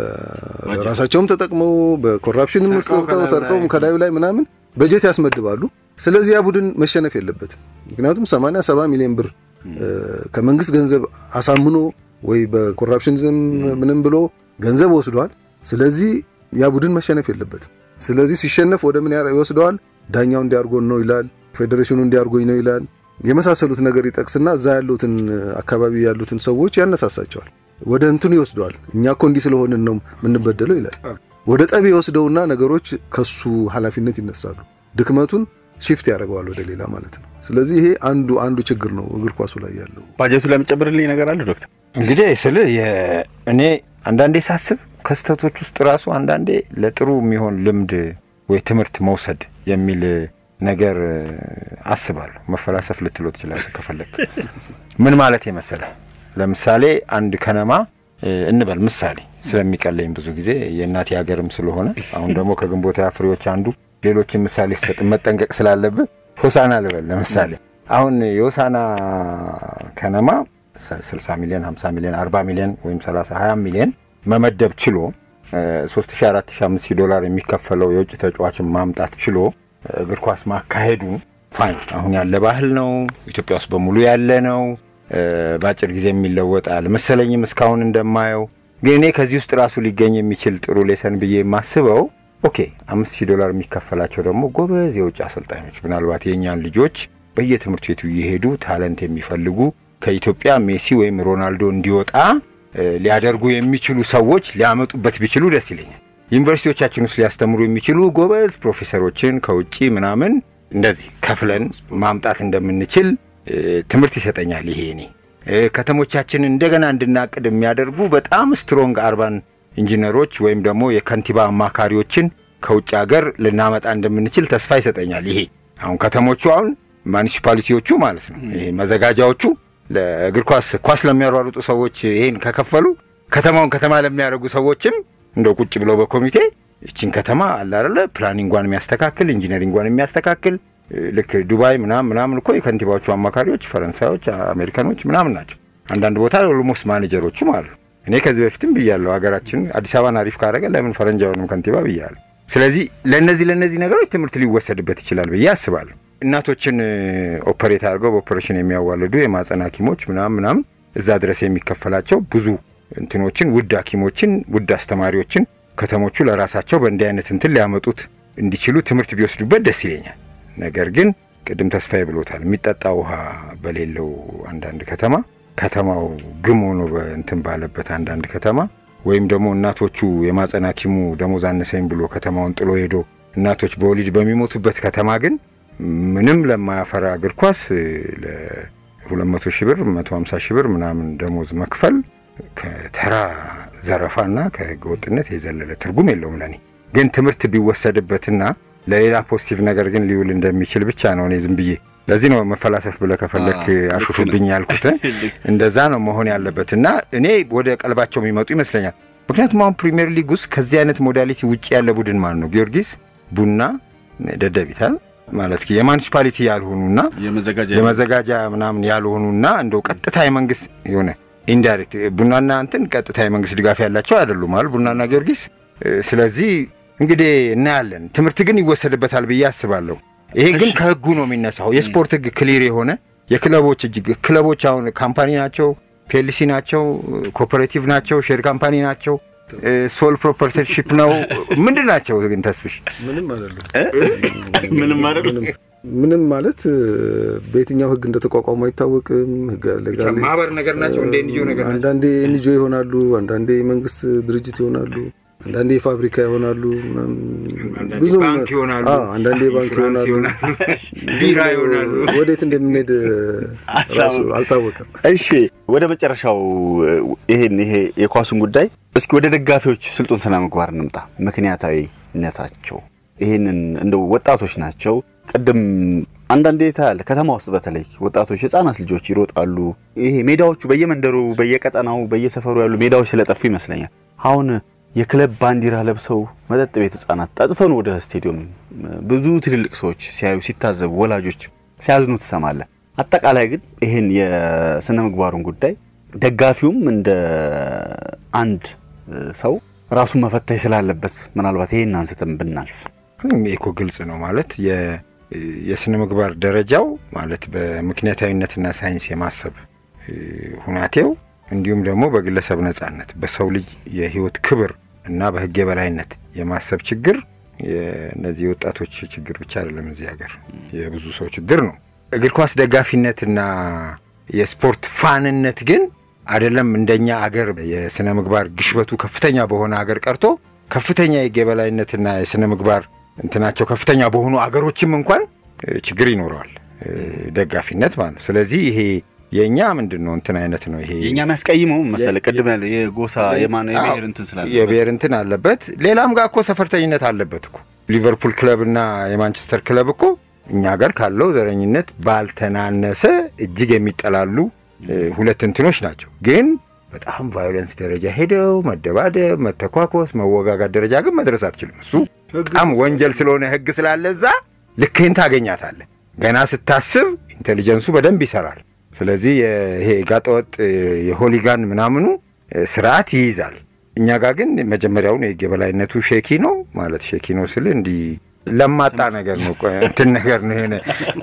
በራሳቸውም ተጠቅመው በኮራፕሽንም ውስጥ ሰርቀው ገብተው ከላዩ ሰርቀው ላይ- ከላዩ ላይ ምናምን በጀት ያስመድባሉ። ስለዚህ ያ ቡድን መሸነፍ የለበትም። ምክንያቱም 80 70 ሚሊዮን ብር እ፣ ከመንግስት ገንዘብ አሳምኖ ወይ በኮራፕሽን ዝም ምንም ብሎ ገንዘብ ወስዷል። ስለዚህ ያ ቡድን መሸነፍ የለበትም። ስለዚህ ሲሸነፍ ወደ ምን ያረ- ይወስደዋል? ዳኛው እንዲያርጎን ነው ይላል፣ ፌዴሬሽኑ እንዲያርጎኝ ነው ይላል። የመሳሰሉት ነገር ይጠቅስና እዛ ያሉትን አካባቢ ያሉትን ሰዎች ያነሳሳቸዋል። ወደ እንትኑ ይወስደዋል። እኛ እኮ እንዲህ ስለሆንን ነው የምንበደለው ይላል። ወደ ጠብ ይወስደውና ነገሮች ከሱ ኃላፊነት ይነሳሉ። ድክመቱን ሽፍት ያደርገዋል ወደ ሌላ ማለት ነው። ስለዚህ ይሄ አንዱ አንዱ ችግር ነው እግር ኳሱ ላይ ያለው። ባጀቱ ለሚጨምርልኝ ነገር አለ ዶክተር? እንግዲህ ስል እኔ አንዳንዴ ሳስብ ከስተቶች ውስጥ ራሱ አንዳንዴ ለጥሩ የሚሆን ልምድ ወይ ትምህርት መውሰድ የሚል ነገር አስባለሁ። መፈላሰፍ ልትለው ትችላለህ ከፈለግ። ምን ማለት የመሰለ ለምሳሌ አንድ ከነማ እ፣ እንበል ምሳሌ ስለሚቀለኝ ብዙ ጊዜ የእናቴ ሀገርም ስለሆነ አሁን ደግሞ ከግንቦት ፍሬዎች አንዱ ሌሎችን ምሳሌ ሲሰጥ መጠንቀቅ ስላለብህ ሆሳና ልበል ለምሳሌ አሁን የሆሳና ከነማ 60 ሚሊዮን 50 ሚሊዮን 40 ሚሊዮን ወይም 30 20 ሚሊዮን መመደብ ችሎ 3000 4000 ዶላር የሚከፈለው የውጭ ተጫዋችን ማምጣት ችሎ እግር ኳስ ማካሄዱ ፋይን አሁን ያለ ባህል ነው። ኢትዮጵያ ውስጥ በሙሉ ያለ ነው። እ፣ በአጭር ጊዜ የሚለወጥ አልመሰለኝም እስካሁን እንደማየው። ግን እኔ ከዚህ ውስጥ ራሱ ሊገኝ የሚችል ጥሩ ሌሰን ብዬ የማስበው ኦኬ አምስት ሺህ ዶላር የሚከፈላቸው ደግሞ ጎበዝ የውጭ አሰልጣኞች ምናልባት የእኛን ልጆች በየትምህርት ቤቱ እየሄዱ ታለንት የሚፈልጉ ከኢትዮጵያ ሜሲ ወይም ሮናልዶ እንዲወጣ እ፣ ሊያደርጉ የሚችሉ ሰዎች ሊያመጡበት ቢችሉ ደስ ይለኛል። ዩኒቨርሲቲዎቻችን ውስጥ ሊያስተምሩ የሚችሉ ጎበዝ ፕሮፌሰሮችን ከውጭ ምናምን እንደዚህ ከፍለን ማምጣት እንደምንችል እ፣ ትምህርት ይሰጠኛል። ይሄ እኔ እ፣ ከተሞቻችንን እንደገና እንድናቅድ የሚያደርጉ በጣም ስትሮንግ አርባን ኢንጂነሮች ወይም ደግሞ የከንቲባ አማካሪዎችን ከውጭ ሀገር ልናመጣ እንደምንችል ተስፋ ይሰጠኛል። ይሄ አሁን ከተሞቹ አሁን ማኒሲፓሊቲዎቹ ማለት ነው ይሄ መዘጋጃዎቹ ለእግር ኳስ ኳስ ለሚያሯሩጡ ሰዎች ይሄን ከከፈሉ ከተማውን ከተማ ለሚያደርጉ ሰዎችም እንደው ቁጭ ብለው በኮሚቴ ይችን ከተማ አለ አይደለ ፕላኒንጓን የሚያስተካክል ኢንጂነሪንጓን የሚያስተካክል እ፣ ልክ ዱባይ ምናምን ምናምን እኮ የከንቲባዎቹ አማካሪዎች ፈረንሳዮች፣ አሜሪካኖች ምናምን ናቸው። አንዳንድ ቦታ ኦልሞስት ማኔጀሮቹም አሉ። እኔ ከዚህ በፊትም ብያለሁ፣ ሀገራችን አዲስ አበባን አሪፍ ካደረገ ለምን ፈረንጅ አይሆንም ከንቲባ ብያለሁ። ስለዚህ ለእነዚህ ለእነዚህ ነገሮች ትምህርት ሊወሰድበት ይችላል ብዬ አስባለሁ። እናቶችን እ፣ ኦፐሬት አድርገው በኦፐሬሽን የሚያዋልዱ የማጸን ሐኪሞች ምናምን ምናምን እዛ ድረስ የሚከፈላቸው ብዙ እንትኖችን ውድ ሐኪሞችን ውድ አስተማሪዎችን ከተሞቹ ለራሳቸው በእንዲህ አይነት እንትን ሊያመጡት እንዲችሉ ትምህርት ቢወስዱበት ደስ ይለኛል። ነገር ግን ቅድም ተስፋዬ ብሎታል፣ የሚጠጣ ውሃ በሌለው አንዳንድ ከተማ ከተማው ግም ሆኖ በእንትን ባለበት አንዳንድ ከተማ ወይም ደግሞ እናቶቹ የማጸን ሐኪሙ ደሞዝ አነሰኝ ብሎ ከተማውን ጥሎ ሄዶ እናቶች በወሊድ በሚሞቱበት ከተማ ግን ምንም ለማያፈራ እግር ኳስ ለ200 ሺህ ብር 150 ሺህ ብር ምናምን ደሞዝ መክፈል ከተራ ዘረፋና ከህገ ወጥነት የዘለለ ትርጉም የለውም ለኔ። ግን ትምህርት ቢወሰድበትና ለሌላ ፖዚቲቭ ነገር ግን ሊውል እንደሚችል ብቻ ነው እኔ ዝም ብዬ ለዚህ ነው መፈላሰፍ ብለህ ከፈለክ አሹፍብኝ ያልኩት። እንደዛ ነው መሆን ያለበት እና እኔ ወደ ቀልባቸው የሚመጡ ይመስለኛል። ምክንያቱም አሁን ፕሪሚየር ሊግ ውስጥ ከዚህ አይነት ሞዳሊቲ ውጭ ያለ ቡድን ማን ነው? ጊዮርጊስ፣ ቡና፣ ደደቢታል ማለት የማኒሲፓሊቲ ያልሆኑና የመዘጋጃ ምናምን ያልሆኑና እንደው ቀጥታ የመንግስት የሆነ ኢንዳይሬክት ቡናና እንትን ቀጥታ የመንግስት ድጋፍ ያላቸው አይደሉም አሉ ቡናና ጊዮርጊስ። ስለዚህ እንግዲህ እናያለን። ትምህርት ግን ይወሰድበታል ብዬ አስባለሁ። ይሄ ግን ከህጉ ነው የሚነሳው። የስፖርት ህግ ክሊር የሆነ የክለቦች እጅግ ክለቦች አሁን ካምፓኒ ናቸው፣ ፒኤልሲ ናቸው፣ ኮፐሬቲቭ ናቸው፣ ሼር ካምፓኒ ናቸው፣ ሶል ፕሮፐርቲሽፕ ነው። ምንድን ናቸው ግን ተስፍሽ? ምንም አይደሉም። ምንም አይደሉም። ምንም ማለት በየትኛው ህግ እንደተቋቋሙ አይታወቅም። ህግ ማህበር ነገር ናቸው። እንደ ኤንጂኦ ነገር ናቸው። አንዳንዴ ኤንጂኦ ይሆናሉ፣ አንዳንዴ የመንግስት ድርጅት ይሆናሉ፣ አንዳንዴ ፋብሪካ ይሆናሉ፣ ብዙ ባንክ ይሆናሉ፣ አንዳንዴ ባንክ ይሆናሉ፣ ቢራ ይሆናሉ። ወዴት እንደምንሄድ ራሱ አልታወቀም። እሺ ወደ መጨረሻው ይሄን ይሄ የኳሱን ጉዳይ እስኪ ወደ ደጋፊዎች ስልጡን ስነ ምግባር እንምጣ። ምክንያታዊነታቸው ይህንን እንደው ወጣቶች ናቸው። ቅድም አንዳንዴ ታያለህ፣ ከተማ ውስጥ በተለይ ወጣቶች ህጻናት ልጆች ይሮጣሉ። ይሄ ሜዳዎቹ በየመንደሩ በየቀጠናው በየሰፈሩ ያሉ ሜዳዎች ስለጠፉ ይመስለኛል አሁን የክለብ ባንዲራ ለብሰው መጠጥ ቤት ህጻናት ጠጥተው ነው ወደ ስቴዲየም ብዙ ትልልቅ ሰዎች ሲያዩ ሲታዘቡ ወላጆች ሲያዝኑ ትሰማለህ። አጠቃላይ ግን ይህን የስነ ምግባሩን ጉዳይ ደጋፊውም እንደ አንድ ሰው ራሱን መፈተሽ ስላለበት ምናልባት ይህን አንስተን ብናልፍ እኮ ግልጽ ነው ማለት የስነ ምግባር ደረጃው ማለት በምክንያታዊነትና ሳይንስ የማሰብ ሁናቴው እንዲሁም ደግሞ በግለሰብ ነጻነት በሰው ልጅ የህይወት ክብር እና በህግ የበላይነት የማሰብ ችግር እነዚህ የወጣቶች ችግር ብቻ አይደለም። እዚህ ሀገር የብዙ ሰው ችግር ነው። እግር ኳስ ደጋፊነትና የስፖርት ፋንነት ግን አይደለም እንደኛ አገር የስነ ምግባር ግሽበቱ ከፍተኛ በሆነ አገር ቀርቶ ከፍተኛ የህግ የበላይነትና የስነ ምግባር እንትናቸው ከፍተኛ በሆኑ አገሮችም እንኳን ችግር ይኖረዋል ደጋፊነት ማለት ነው። ስለዚህ ይሄ የእኛ ምንድን ነው እንትን አይነት ነው ይሄ የእኛ የሚያስቀይመው መሰለህ ቅድም ያለ የጎሳ የማን የብሔር እንትን ስላለ የብሔር እንትን አለበት። ሌላም ጋር እኮ ሰፈርተኝነት አለበት እኮ ሊቨርፑል ክለብ እና የማንቸስተር ክለብ እኮ እኛ ጋር ካለው ዘረኝነት ባልተናነሰ እጅግ የሚጠላሉ ሁለት እንትኖች ናቸው። ግን በጣም ቫዮለንስ ደረጃ ሄደው መደባደብ፣ መተኳኮስ፣ መወጋጋት ደረጃ ግን መድረስ አትችልም። እሱ በጣም ወንጀል ስለሆነ ህግ ስላለ እዛ ልክህን ታገኛታለህ። ገና ስታስብ ኢንቴሊጀንሱ በደንብ ይሰራል። ስለዚህ ይሄ ጋጠወጥ የሆሊጋን ምናምኑ ስርዓት ይይዛል። እኛ ጋር ግን መጀመሪያውን የህግ የበላይነቱ ሼኪ ነው ማለት ሼኪ ነው ስል እንዲህ ለማጣ ነገር ነው እንትን ነገር ነው የሆነ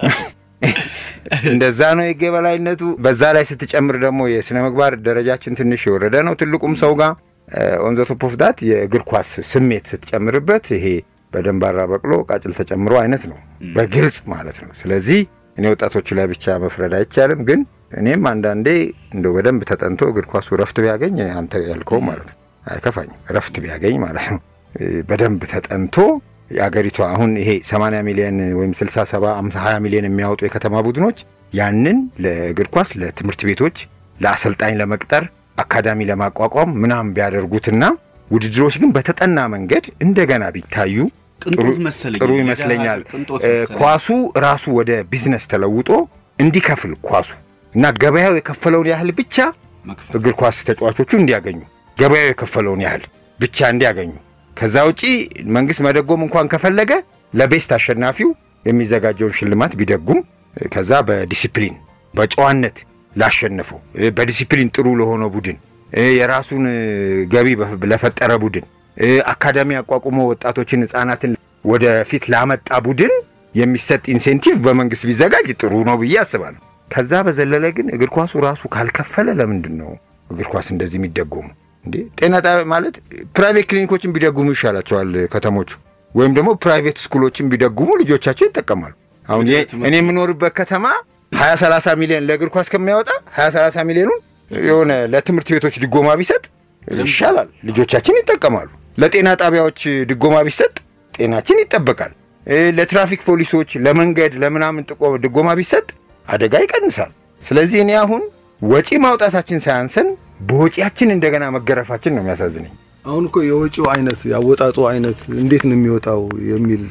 እንደዛ ነው የህግ የበላይነቱ። በዛ ላይ ስትጨምር ደግሞ የስነ ምግባር ደረጃችን ትንሽ የወረደ ነው ትልቁም ሰው ጋር ኦን ዘ ቶፕ ኦፍ ዳት የእግር ኳስ ስሜት ስትጨምርበት ይሄ በደንባራ በቅሎ ቃጭል ተጨምሮ አይነት ነው በግልጽ ማለት ነው። ስለዚህ እኔ ወጣቶቹ ላይ ብቻ መፍረድ አይቻልም። ግን እኔም አንዳንዴ እንደው በደንብ ተጠንቶ እግር ኳሱ ረፍት ቢያገኝ አንተ ያልከው ማለት ነው አይከፋኝም። ረፍት ቢያገኝ ማለት ነው በደንብ ተጠንቶ የአገሪቷ አሁን ይሄ 80 ሚሊዮን ወይም 60፣ 70፣ 50፣ 20 ሚሊዮን የሚያወጡ የከተማ ቡድኖች ያንን ለእግር ኳስ ለትምህርት ቤቶች ለአሰልጣኝ ለመቅጠር አካዳሚ ለማቋቋም ምናምን ቢያደርጉትና ውድድሮች ግን በተጠና መንገድ እንደገና ቢታዩ ጥሩ ይመስለኛል። ኳሱ ራሱ ወደ ቢዝነስ ተለውጦ እንዲከፍል ኳሱ እና ገበያው የከፈለውን ያህል ብቻ እግር ኳስ ተጫዋቾቹ እንዲያገኙ ገበያው የከፈለውን ያህል ብቻ እንዲያገኙ። ከዛ ውጪ መንግስት መደጎም እንኳን ከፈለገ ለቤስት አሸናፊው የሚዘጋጀውን ሽልማት ቢደጉም ከዛ በዲሲፕሊን በጨዋነት ላሸነፈው በዲሲፕሊን ጥሩ ለሆነው ቡድን የራሱን ገቢ ለፈጠረ ቡድን አካዳሚ አቋቁሞ ወጣቶችን ህጻናትን ወደፊት ላመጣ ቡድን የሚሰጥ ኢንሴንቲቭ በመንግስት ቢዘጋጅ ጥሩ ነው ብዬ አስባለሁ። ከዛ በዘለለ ግን እግር ኳሱ ራሱ ካልከፈለ ለምንድን ነው እግር ኳስ እንደዚህ የሚደጎሙ? እንዴ ጤና ጣቢያ ማለት ፕራይቬት ክሊኒኮችን ቢደጉሙ ይሻላቸዋል ከተሞቹ፣ ወይም ደግሞ ፕራይቬት ስኩሎችን ቢደጉሙ ልጆቻቸው ይጠቀማሉ። አሁን እኔ የምኖርበት ከተማ ሀያ ሰላሳ ሚሊዮን ለእግር ኳስ ከሚያወጣ ሀያ ሰላሳ ሚሊዮኑን የሆነ ለትምህርት ቤቶች ድጎማ ቢሰጥ ይሻላል፣ ልጆቻችን ይጠቀማሉ። ለጤና ጣቢያዎች ድጎማ ቢሰጥ ጤናችን ይጠበቃል። ለትራፊክ ፖሊሶች ለመንገድ ለምናምን ጥቆ ድጎማ ቢሰጥ አደጋ ይቀንሳል። ስለዚህ እኔ አሁን ወጪ ማውጣታችን ሳያንሰን በወጪያችን እንደገና መገረፋችን ነው የሚያሳዝነኝ። አሁን እኮ የወጪው አይነት ያወጣጡ አይነት እንዴት ነው የሚወጣው የሚል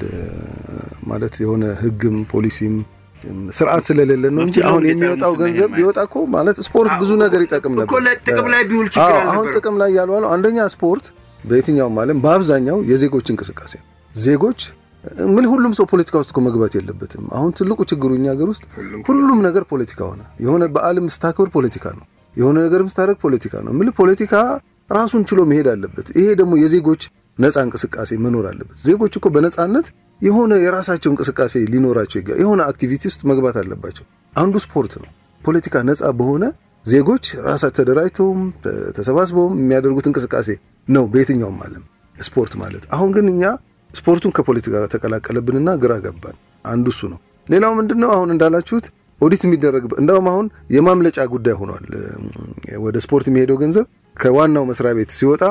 ማለት የሆነ ሕግም ፖሊሲም ስርዓት ስለሌለ ነው እንጂ አሁን የሚወጣው ገንዘብ ቢወጣ እኮ ማለት ስፖርት ብዙ ነገር ይጠቅም ነበር። ጥቅም ላይ ቢውል ችግር አሁን ጥቅም ላይ ያልዋለው አንደኛ ስፖርት በየትኛውም ዓለም በአብዛኛው የዜጎች እንቅስቃሴ ነው። ዜጎች ምን ሁሉም ሰው ፖለቲካ ውስጥ እኮ መግባት የለበትም። አሁን ትልቁ ችግሩ እኛ ሀገር ውስጥ ሁሉም ነገር ፖለቲካ ሆነ። የሆነ በዓልም ስታከብር ፖለቲካ ነው። የሆነ ነገርም ስታደርግ ፖለቲካ ነው። ምን ፖለቲካ ራሱን ችሎ መሄድ አለበት። ይሄ ደግሞ የዜጎች ነፃ እንቅስቃሴ መኖር አለበት። ዜጎች እኮ በነፃነት የሆነ የራሳቸው እንቅስቃሴ ሊኖራቸው ይገባል። የሆነ አክቲቪቲ ውስጥ መግባት አለባቸው። አንዱ ስፖርት ነው። ፖለቲካ ነፃ በሆነ ዜጎች ራሳቸው ተደራጅተውም ተሰባስበውም የሚያደርጉት እንቅስቃሴ ነው በየትኛውም ዓለም ስፖርት ማለት። አሁን ግን እኛ ስፖርቱን ከፖለቲካ ጋር ተቀላቀለብንና ግራ ገባን። አንዱ እሱ ነው። ሌላው ምንድን ነው? አሁን እንዳላችሁት ኦዲት የሚደረግ እንደውም አሁን የማምለጫ ጉዳይ ሆኗል። ወደ ስፖርት የሚሄደው ገንዘብ ከዋናው መስሪያ ቤት ሲወጣ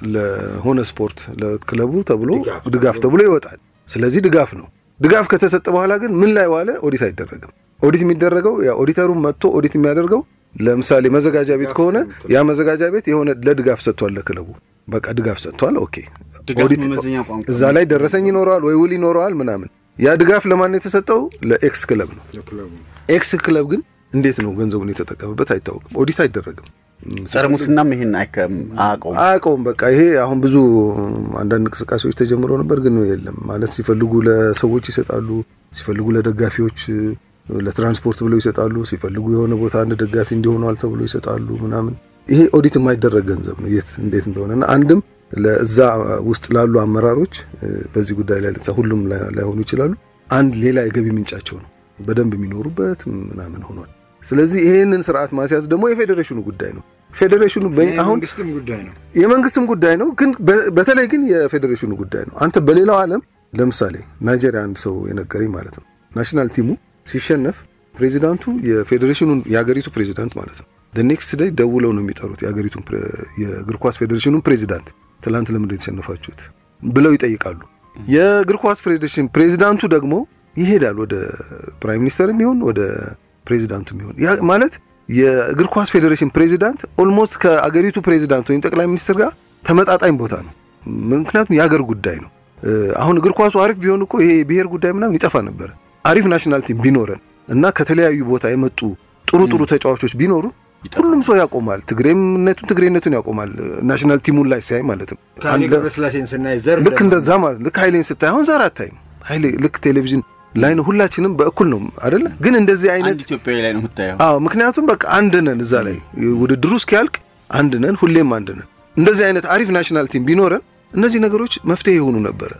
ለሆነ ስፖርት ለክለቡ ተብሎ ድጋፍ ተብሎ ይወጣል። ስለዚህ ድጋፍ ነው። ድጋፍ ከተሰጠ በኋላ ግን ምን ላይ ዋለ? ኦዲት አይደረግም። ኦዲት የሚደረገው ያ ኦዲተሩ መጥቶ ኦዲት የሚያደርገው ለምሳሌ መዘጋጃ ቤት ከሆነ ያ መዘጋጃ ቤት የሆነ ለድጋፍ ሰጥቷል፣ ለክለቡ በቃ ድጋፍ ሰጥቷል። ኦኬ ኦዲት እዛ ላይ ደረሰኝ ይኖረዋል ወይ ውል ይኖረዋል ምናምን። ያ ድጋፍ ለማን የተሰጠው? ለኤክስ ክለብ ነው። ኤክስ ክለብ ግን እንዴት ነው ገንዘቡን የተጠቀምበት አይታወቅም። ኦዲት አይደረግም። ጸረ ሙስናም ይሄን አያውቀውም አያውቀውም። በቃ ይሄ አሁን ብዙ አንዳንድ እንቅስቃሴዎች ተጀምረው ነበር፣ ግን የለም ማለት ሲፈልጉ ለሰዎች ይሰጣሉ፣ ሲፈልጉ ለደጋፊዎች ለትራንስፖርት ብለው ይሰጣሉ፣ ሲፈልጉ የሆነ ቦታ አንድ ደጋፊ እንዲሆነዋል ተብሎ ይሰጣሉ ምናምን። ይሄ ኦዲት የማይደረግ ገንዘብ ነው የት እንዴት እንደሆነ እና አንድም ለእዛ ውስጥ ላሉ አመራሮች በዚህ ጉዳይ ላይ ሁሉም ላይሆኑ ይችላሉ። አንድ ሌላ የገቢ ምንጫቸው ነው በደንብ የሚኖሩበት ምናምን ሆኗል። ስለዚህ ይሄንን ስርዓት ማስያዝ ደግሞ የፌዴሬሽኑ ጉዳይ ነው። ፌዴሬሽኑ አሁን ጉዳይ ነው፣ የመንግስትም ጉዳይ ነው። ግን በተለይ ግን የፌዴሬሽኑ ጉዳይ ነው። አንተ በሌላው ዓለም ለምሳሌ ናይጄሪያ አንድ ሰው የነገረኝ ማለት ነው ናሽናል ቲሙ ሲሸነፍ ፕሬዚዳንቱ የፌዴሬሽኑን የሀገሪቱ ፕሬዚዳንት ማለት ነው ኔክስት ዴይ ደውለው ነው የሚጠሩት የሀገሪቱን የእግር ኳስ ፌዴሬሽኑን ፕሬዚዳንት ትላንት ለምንድን የተሸነፋችሁት ብለው ይጠይቃሉ። የእግር ኳስ ፌዴሬሽን ፕሬዚዳንቱ ደግሞ ይሄዳል ወደ ፕራይም ሚኒስተር የሚሆን ወደ ፕሬዚዳንቱ የሚሆን ማለት የእግር ኳስ ፌዴሬሽን ፕሬዚዳንት ኦልሞስት ከአገሪቱ ፕሬዚዳንት ወይም ጠቅላይ ሚኒስትር ጋር ተመጣጣኝ ቦታ ነው። ምክንያቱም የሀገር ጉዳይ ነው። አሁን እግር ኳሱ አሪፍ ቢሆን እኮ ይሄ የብሔር ጉዳይ ምናምን ይጠፋ ነበረ። አሪፍ ናሽናል ቲም ቢኖረን እና ከተለያዩ ቦታ የመጡ ጥሩ ጥሩ ተጫዋቾች ቢኖሩ ሁሉም ሰው ያቆማል። ትግሬነቱን ትግሬነቱን ያቆማል። ናሽናል ቲሙን ላይ ሲያይ ማለት ነው። ገብረስላሴን ስናይ ዘር ልክ እንደዛ ማለት ልክ ኃይሌን ስታይ አሁን ዘር አታይም። ኃይሌ ልክ ቴሌቪዥን ላይ ነው። ሁላችንም በእኩል ነው አይደለ? ግን እንደዚህ አይነት አንድ ኢትዮጵያዊ ላይ ነው የምታየው። አዎ፣ ምክንያቱም በቃ አንድ ነን። እዛ ላይ ውድድሩ እስኪያልቅ አንድ ነን፣ ሁሌም አንድ ነን። እንደዚህ አይነት አሪፍ ናሽናል ቲም ቢኖረን እነዚህ ነገሮች መፍትሄ የሆኑ ነበረ።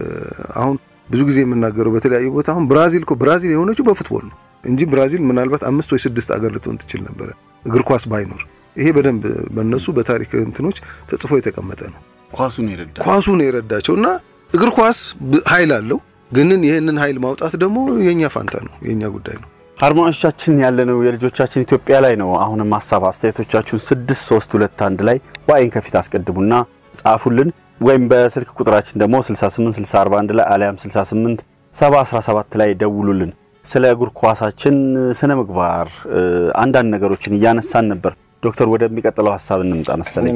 አሁን ብዙ ጊዜ የምናገረው በተለያዩ ቦታ አሁን ብራዚል እኮ ብራዚል የሆነችው በፉትቦል ነው እንጂ ብራዚል ምናልባት አምስት ወይ ስድስት አገር ልትሆን ትችል ነበረ እግር ኳስ ባይኖር። ይሄ በደንብ በእነሱ በታሪክ እንትኖች ተጽፎ የተቀመጠ ነው። ኳሱ ነው የረዳ ኳሱ ነው የረዳቸው እና እግር ኳስ ኃይል አለው ግንን ይህንን ኃይል ማውጣት ደግሞ የእኛ ፋንታ ነው፣ የእኛ ጉዳይ ነው። አድማጮቻችን ያለነው የልጆቻችን ኢትዮጵያ ላይ ነው። አሁንም ሀሳብ አስተያየቶቻችሁን ስድስት ሶስት ሁለት አንድ ላይ ዋይን ከፊት አስቀድሙና ጻፉልን ወይም በስልክ ቁጥራችን ደግሞ 68 641 ላይ አሊያም 68 717 ላይ ደውሉልን። ስለ እግር ኳሳችን ስነ ምግባር አንዳንድ ነገሮችን እያነሳን ነበር። ዶክተር ወደሚቀጥለው ሀሳብ እንምጣ መሰለኝ።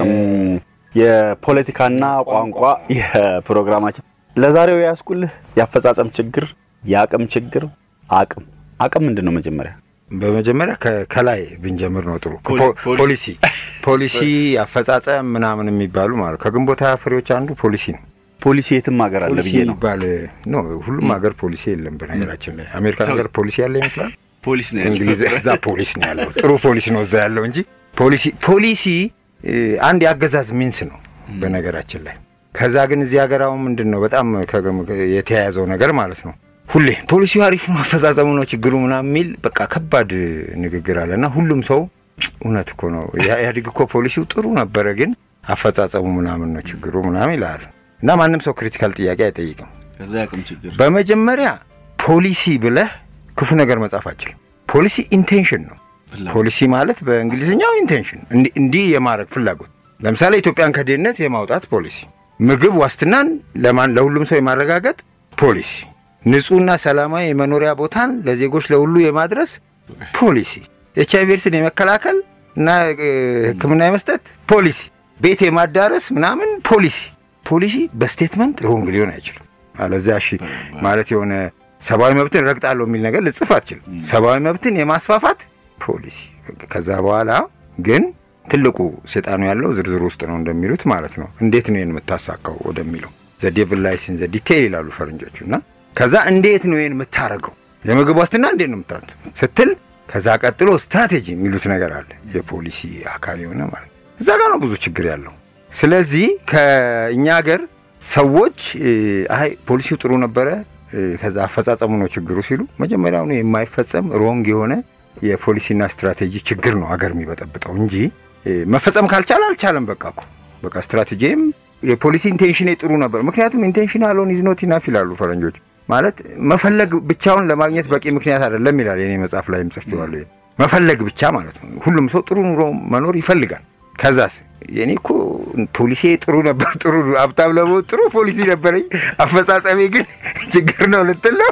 የፖለቲካና ቋንቋ የፕሮግራማችን ለዛሬው ያስቁልህ የአፈጻጸም ችግር፣ የአቅም ችግር። አቅም አቅም ምንድን ነው? መጀመሪያ በመጀመሪያ ከላይ ብንጀምር ነው ጥሩ። ፖሊሲ ፖሊሲ አፈጻጸም ምናምን የሚባሉ ማለት ከግንቦት ሃያ ፍሬዎች አንዱ ፖሊሲ ነው። ፖሊሲ የትም ሀገር አለ ፖሊሲ ብዬ ነው። የሚባል ነው። ሁሉም ሀገር ፖሊሲ የለም። በነገራችን ላይ አሜሪካ ሀገር ፖሊሲ ያለ ይመስላል። ፖሊስ ነው እንግሊዝ እዛ ፖሊስ ነው ያለው። ጥሩ ፖሊስ ነው እዛ ያለው እንጂ ፖሊሲ ፖሊሲ አንድ የአገዛዝ ሚንስ ነው በነገራችን ላይ። ከዛ ግን እዚህ ሀገር አሁን ምንድን ነው በጣም የተያያዘው ነገር ማለት ነው ሁሌ ፖሊሲው አሪፍ ነው፣ አፈጻጸሙ ነው ችግሩ ምናምን የሚል በቃ ከባድ ንግግር አለ እና ሁሉም ሰው እውነት እኮ ነው ኢህአዴግ እኮ ፖሊሲው ጥሩ ነበረ፣ ግን አፈጻጸሙ ምናምን ነው ችግሩ ምናምን ይላል እና ማንም ሰው ክሪቲካል ጥያቄ አይጠይቅም። ከዛ የአቅም ችግር በመጀመሪያ ፖሊሲ ብለህ ክፉ ነገር መጻፍ አችልም። ፖሊሲ ኢንቴንሽን ነው። ፖሊሲ ማለት በእንግሊዝኛው ኢንቴንሽን፣ እንዲህ የማድረግ ፍላጎት። ለምሳሌ ኢትዮጵያን ከድህነት የማውጣት ፖሊሲ ምግብ ዋስትናን ለማን ለሁሉም ሰው የማረጋገጥ ፖሊሲ፣ ንጹህና ሰላማዊ የመኖሪያ ቦታን ለዜጎች ለሁሉ የማድረስ ፖሊሲ፣ ኤች አይቪ ኤድስን የመከላከል እና ሕክምና የመስጠት ፖሊሲ፣ ቤት የማዳረስ ምናምን ፖሊሲ ፖሊሲ በስቴትመንት ሮንግ ሊሆን አይችልም። አለዚያ እሺ ማለት የሆነ ሰብአዊ መብትን ረግጣለሁ የሚል ነገር ልጽፍ አትችልም። ሰብአዊ መብትን የማስፋፋት ፖሊሲ። ከዛ በኋላ ግን ትልቁ ሴጣኑ ያለው ዝርዝር ውስጥ ነው እንደሚሉት ማለት ነው። እንዴት ነው ይህን የምታሳካው ወደሚለው ዘ ዴቭል ላይስ ኢን ዘ ዲቴይል ይላሉ ፈረንጆቹ። እና ከዛ እንዴት ነው ይህን የምታረገው የምግብ ዋስትና እንዴት ነው የምታ ስትል ከዛ ቀጥሎ ስትራቴጂ የሚሉት ነገር አለ። የፖሊሲ አካል የሆነ ማለት እዛ ጋር ነው ብዙ ችግር ያለው። ስለዚህ ከእኛ ሀገር ሰዎች አይ ፖሊሲው ጥሩ ነበረ፣ ከዛ አፈጻጸሙ ነው ችግሩ ሲሉ መጀመሪያውኑ የማይፈጸም ሮንግ የሆነ የፖሊሲና ስትራቴጂ ችግር ነው ሀገር የሚበጠብጠው እንጂ መፈጸም ካልቻለ አልቻለም። በቃ እኮ በቃ ስትራቴጂም የፖሊሲ ኢንቴንሽን ጥሩ ነበር። ምክንያቱም ኢንቴንሽን አሎን ኢዝ ኖት ኢናፍ ይላሉ ፈረንጆች። ማለት መፈለግ ብቻውን ለማግኘት በቂ ምክንያት አይደለም ይላል የኔ መጽሐፍ ላይም ጽፌዋለሁ። መፈለግ ብቻ ማለት ነው። ሁሉም ሰው ጥሩ ኑሮ መኖር ይፈልጋል። ከዛስ የኔ እኮ ፖሊሲ ጥሩ ነበር፣ ጥሩ ሀብታም ለመሆን ጥሩ ፖሊሲ ነበረኝ፣ አፈጻጸሜ ግን ችግር ነው ልትል ነው።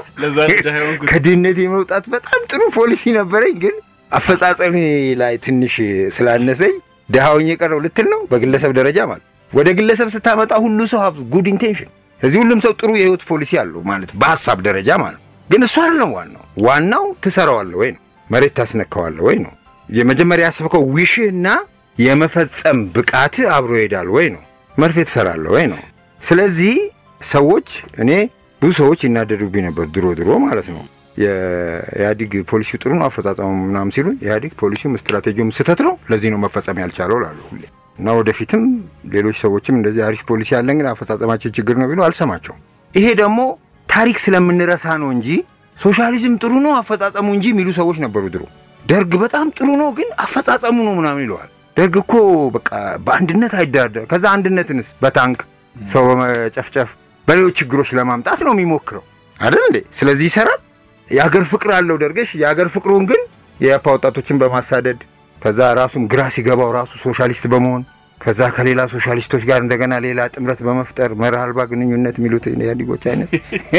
ከድህነት የመውጣት በጣም ጥሩ ፖሊሲ ነበረኝ፣ ግን አፈጻጸሜ ላይ ትንሽ ስላነሰኝ ድሃውኝ የቀረው ልትል ነው። በግለሰብ ደረጃ ማለት ወደ ግለሰብ ስታመጣ ሁሉ ሰው ሀብ ጉድ ኢንቴንሽን፣ ስለዚህ ሁሉም ሰው ጥሩ የህይወት ፖሊሲ አለው ማለት በሀሳብ ደረጃ ማለት ግን እሱ አይደለም ዋናው። ዋናው ትሰራዋለህ ወይ ነው፣ መሬት ታስነካዋለህ ወይ ነው። የመጀመሪያ ያሰብከው ዊሽህና የመፈጸም ብቃት አብሮ ይሄዳል ወይ ነው። መርፌ ትሰራለህ ወይ ነው። ስለዚህ ሰዎች እኔ ብዙ ሰዎች ይናደዱብኝ ነበር ድሮ ድሮ ማለት ነው። የኢህአዲግ ፖሊሲው ጥሩ ነው አፈጻጸሙ ምናምን ሲሉ ኢህአዲግ ፖሊሲውም ስትራቴጂውም ስህተት ነው፣ ለዚህ ነው መፈጸም ያልቻለው ላሉ ሁሌ እና ወደፊትም ሌሎች ሰዎችም እንደዚህ አሪፍ ፖሊሲ ያለን ግን አፈጻጸማችን ችግር ነው ቢሉ አልሰማቸውም። ይሄ ደግሞ ታሪክ ስለምንረሳ ነው እንጂ ሶሻሊዝም ጥሩ ነው አፈጻጸሙ እንጂ የሚሉ ሰዎች ነበሩ ድሮ። ደርግ በጣም ጥሩ ነው ግን አፈጻጸሙ ነው ምናምን ይለዋል። ደርግ እኮ በቃ በአንድነት አይደራደር። ከዛ አንድነትንስ በታንክ ሰው በመጨፍጨፍ በሌሎች ችግሮች ለማምጣት ነው የሚሞክረው አይደል እንዴ? ስለዚህ ይሰራል። የሀገር ፍቅር አለው ደርገሽ። የሀገር ፍቅሩን ግን የያፓ ወጣቶችን በማሳደድ ከዛ ራሱም ግራ ሲገባው ራሱ ሶሻሊስት በመሆን ከዛ ከሌላ ሶሻሊስቶች ጋር እንደገና ሌላ ጥምረት በመፍጠር መርህ አልባ ግንኙነት የሚሉት ኢህአዴጎች አይነት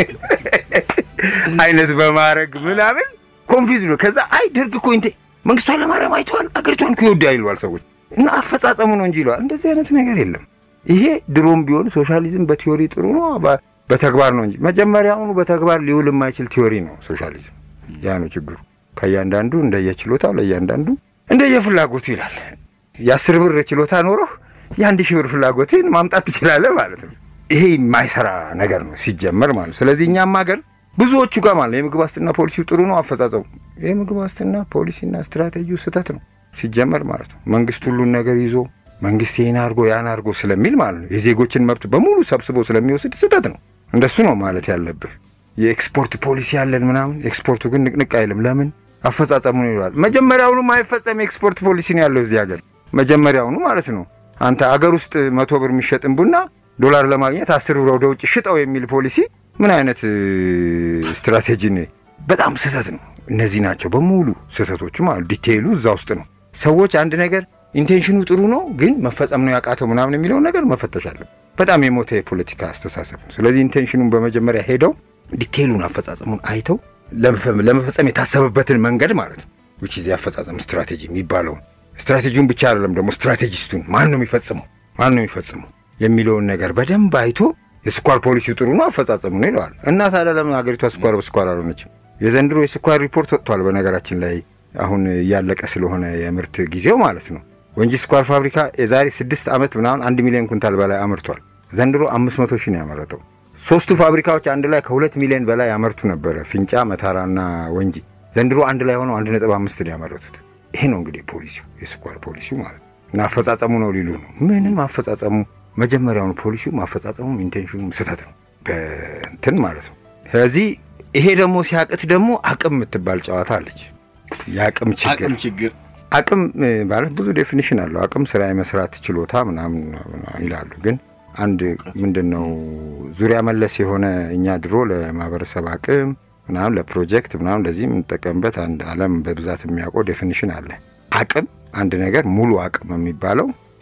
አይነት በማድረግ ምናምን ኮንፊዝ ነው። ከዛ አይ ደርግ እኮ እንቴ መንግስቱ ኃይለማርያም አይተዋል አገሪቷን እኮ ይወዳል ይለዋል ሰዎች እና አፈጻጸሙ ነው እንጂ ይለዋል። እንደዚህ አይነት ነገር የለም። ይሄ ድሮም ቢሆን ሶሻሊዝም በቲዮሪ ጥሩ ነው፣ በተግባር ነው እንጂ መጀመሪያውኑ በተግባር ሊውል የማይችል ቲዮሪ ነው ሶሻሊዝም። ያ ነው ችግሩ። ከእያንዳንዱ እንደየችሎታው ለእያንዳንዱ እንደየፍላጎቱ ይላል። የአስር ብር ችሎታ ኖሮህ የአንድ ሺህ ብር ፍላጎትን ማምጣት ትችላለህ ማለት ነው። ይሄ የማይሰራ ነገር ነው ሲጀመር ማለት ነው። ስለዚህ እኛም ሀገር ብዙዎቹ ጋር ማለት ነው የምግብ ዋስትና ፖሊሲው ጥሩ ነው አፈጻጸሙ የምግብ ዋስትና ፖሊሲና ስትራቴጂው ስህተት ነው ሲጀመር ማለት ነው። መንግስት ሁሉን ነገር ይዞ መንግስት ይህን አድርጎ ያን አድርጎ ስለሚል ማለት ነው የዜጎችን መብት በሙሉ ሰብስቦ ስለሚወስድ ስህተት ነው። እንደሱ ነው ማለት ያለብህ። የኤክስፖርት ፖሊሲ ያለን ምናምን ኤክስፖርቱ ግን ንቅንቅ አይልም። ለምን አፈጻጸሙ ነው ይለዋል። መጀመሪያውኑ ማይፈጸም ኤክስፖርት ፖሊሲ ነው ያለው እዚህ ሀገር መጀመሪያውኑ ማለት ነው። አንተ አገር ውስጥ መቶ ብር የሚሸጥን ቡና ዶላር ለማግኘት አስር ብር ወደ ውጭ ሽጠው የሚል ፖሊሲ ምን አይነት ስትራቴጂ ነው? በጣም ስህተት ነው። እነዚህ ናቸው በሙሉ ስህተቶቹ ማለት ዲቴይሉ እዛ ውስጥ ነው። ሰዎች አንድ ነገር ኢንቴንሽኑ ጥሩ ነው ግን መፈጸም ነው ያቃተው ምናምን የሚለውን ነገር መፈተሽ አለብን። በጣም የሞተ የፖለቲካ አስተሳሰብ ነው። ስለዚህ ኢንቴንሽኑን በመጀመሪያ ሄደው ዲቴይሉን አፈጻጸሙን አይተው ለመፈጸም የታሰበበትን መንገድ ማለት ነው ውጭ ዚ አፈጻጸም ስትራቴጂ የሚባለውን ስትራቴጂውን ብቻ አይደለም ደግሞ ስትራቴጂስቱን ማን ነው የሚፈጽመው ማን ነው የሚፈጽመው የሚለውን ነገር በደንብ አይቶ የስኳር ፖሊሲው ጥሩ ነው አፈጻጸሙ ነው ይለዋል። እና ታዲያ ለምን ሀገሪቷ ስኳር በስኳር አልሆነችም? የዘንድሮ የስኳር ሪፖርት ወጥቷል። በነገራችን ላይ አሁን እያለቀ ስለሆነ የምርት ጊዜው ማለት ነው። ወንጂ ስኳር ፋብሪካ የዛሬ ስድስት ዓመት ምናምን አንድ ሚሊዮን ኩንታል በላይ አምርቷል። ዘንድሮ አምስት መቶ ሺህ ነው ያመረተው። ሶስቱ ፋብሪካዎች አንድ ላይ ከሁለት ሚሊዮን በላይ ያመርቱ ነበረ፣ ፊንጫ፣ መታራና ወንጂ። ዘንድሮ አንድ ላይ ሆነው አንድ ነጥብ አምስት ነው ያመረቱት። ይሄ ነው እንግዲህ ፖሊሲው የስኳር ፖሊሲው ማለት ነው። እና አፈጻጸሙ ነው ሊሉ ነው። ምንም አፈጻጸሙ መጀመሪያውኑ ፖሊሲውም አፈጻጸሙም ኢንቴንሽኑም ስህተት ነው በእንትን ማለት ነው። ስለዚህ ይሄ ደግሞ ሲያቅት ደግሞ አቅም የምትባል ጨዋታ አለች። የአቅም ችግር ችግር አቅም ማለት ብዙ ዴፊኒሽን አለው። አቅም ስራ የመስራት ችሎታ ምናምን ይላሉ። ግን አንድ ምንድን ነው ዙሪያ መለስ የሆነ እኛ ድሮ ለማህበረሰብ አቅም ምናምን ለፕሮጀክት ምናምን ለዚህ የምንጠቀምበት አንድ ዓለም በብዛት የሚያውቀው ዴፊኒሽን አለ። አቅም አንድ ነገር ሙሉ አቅም የሚባለው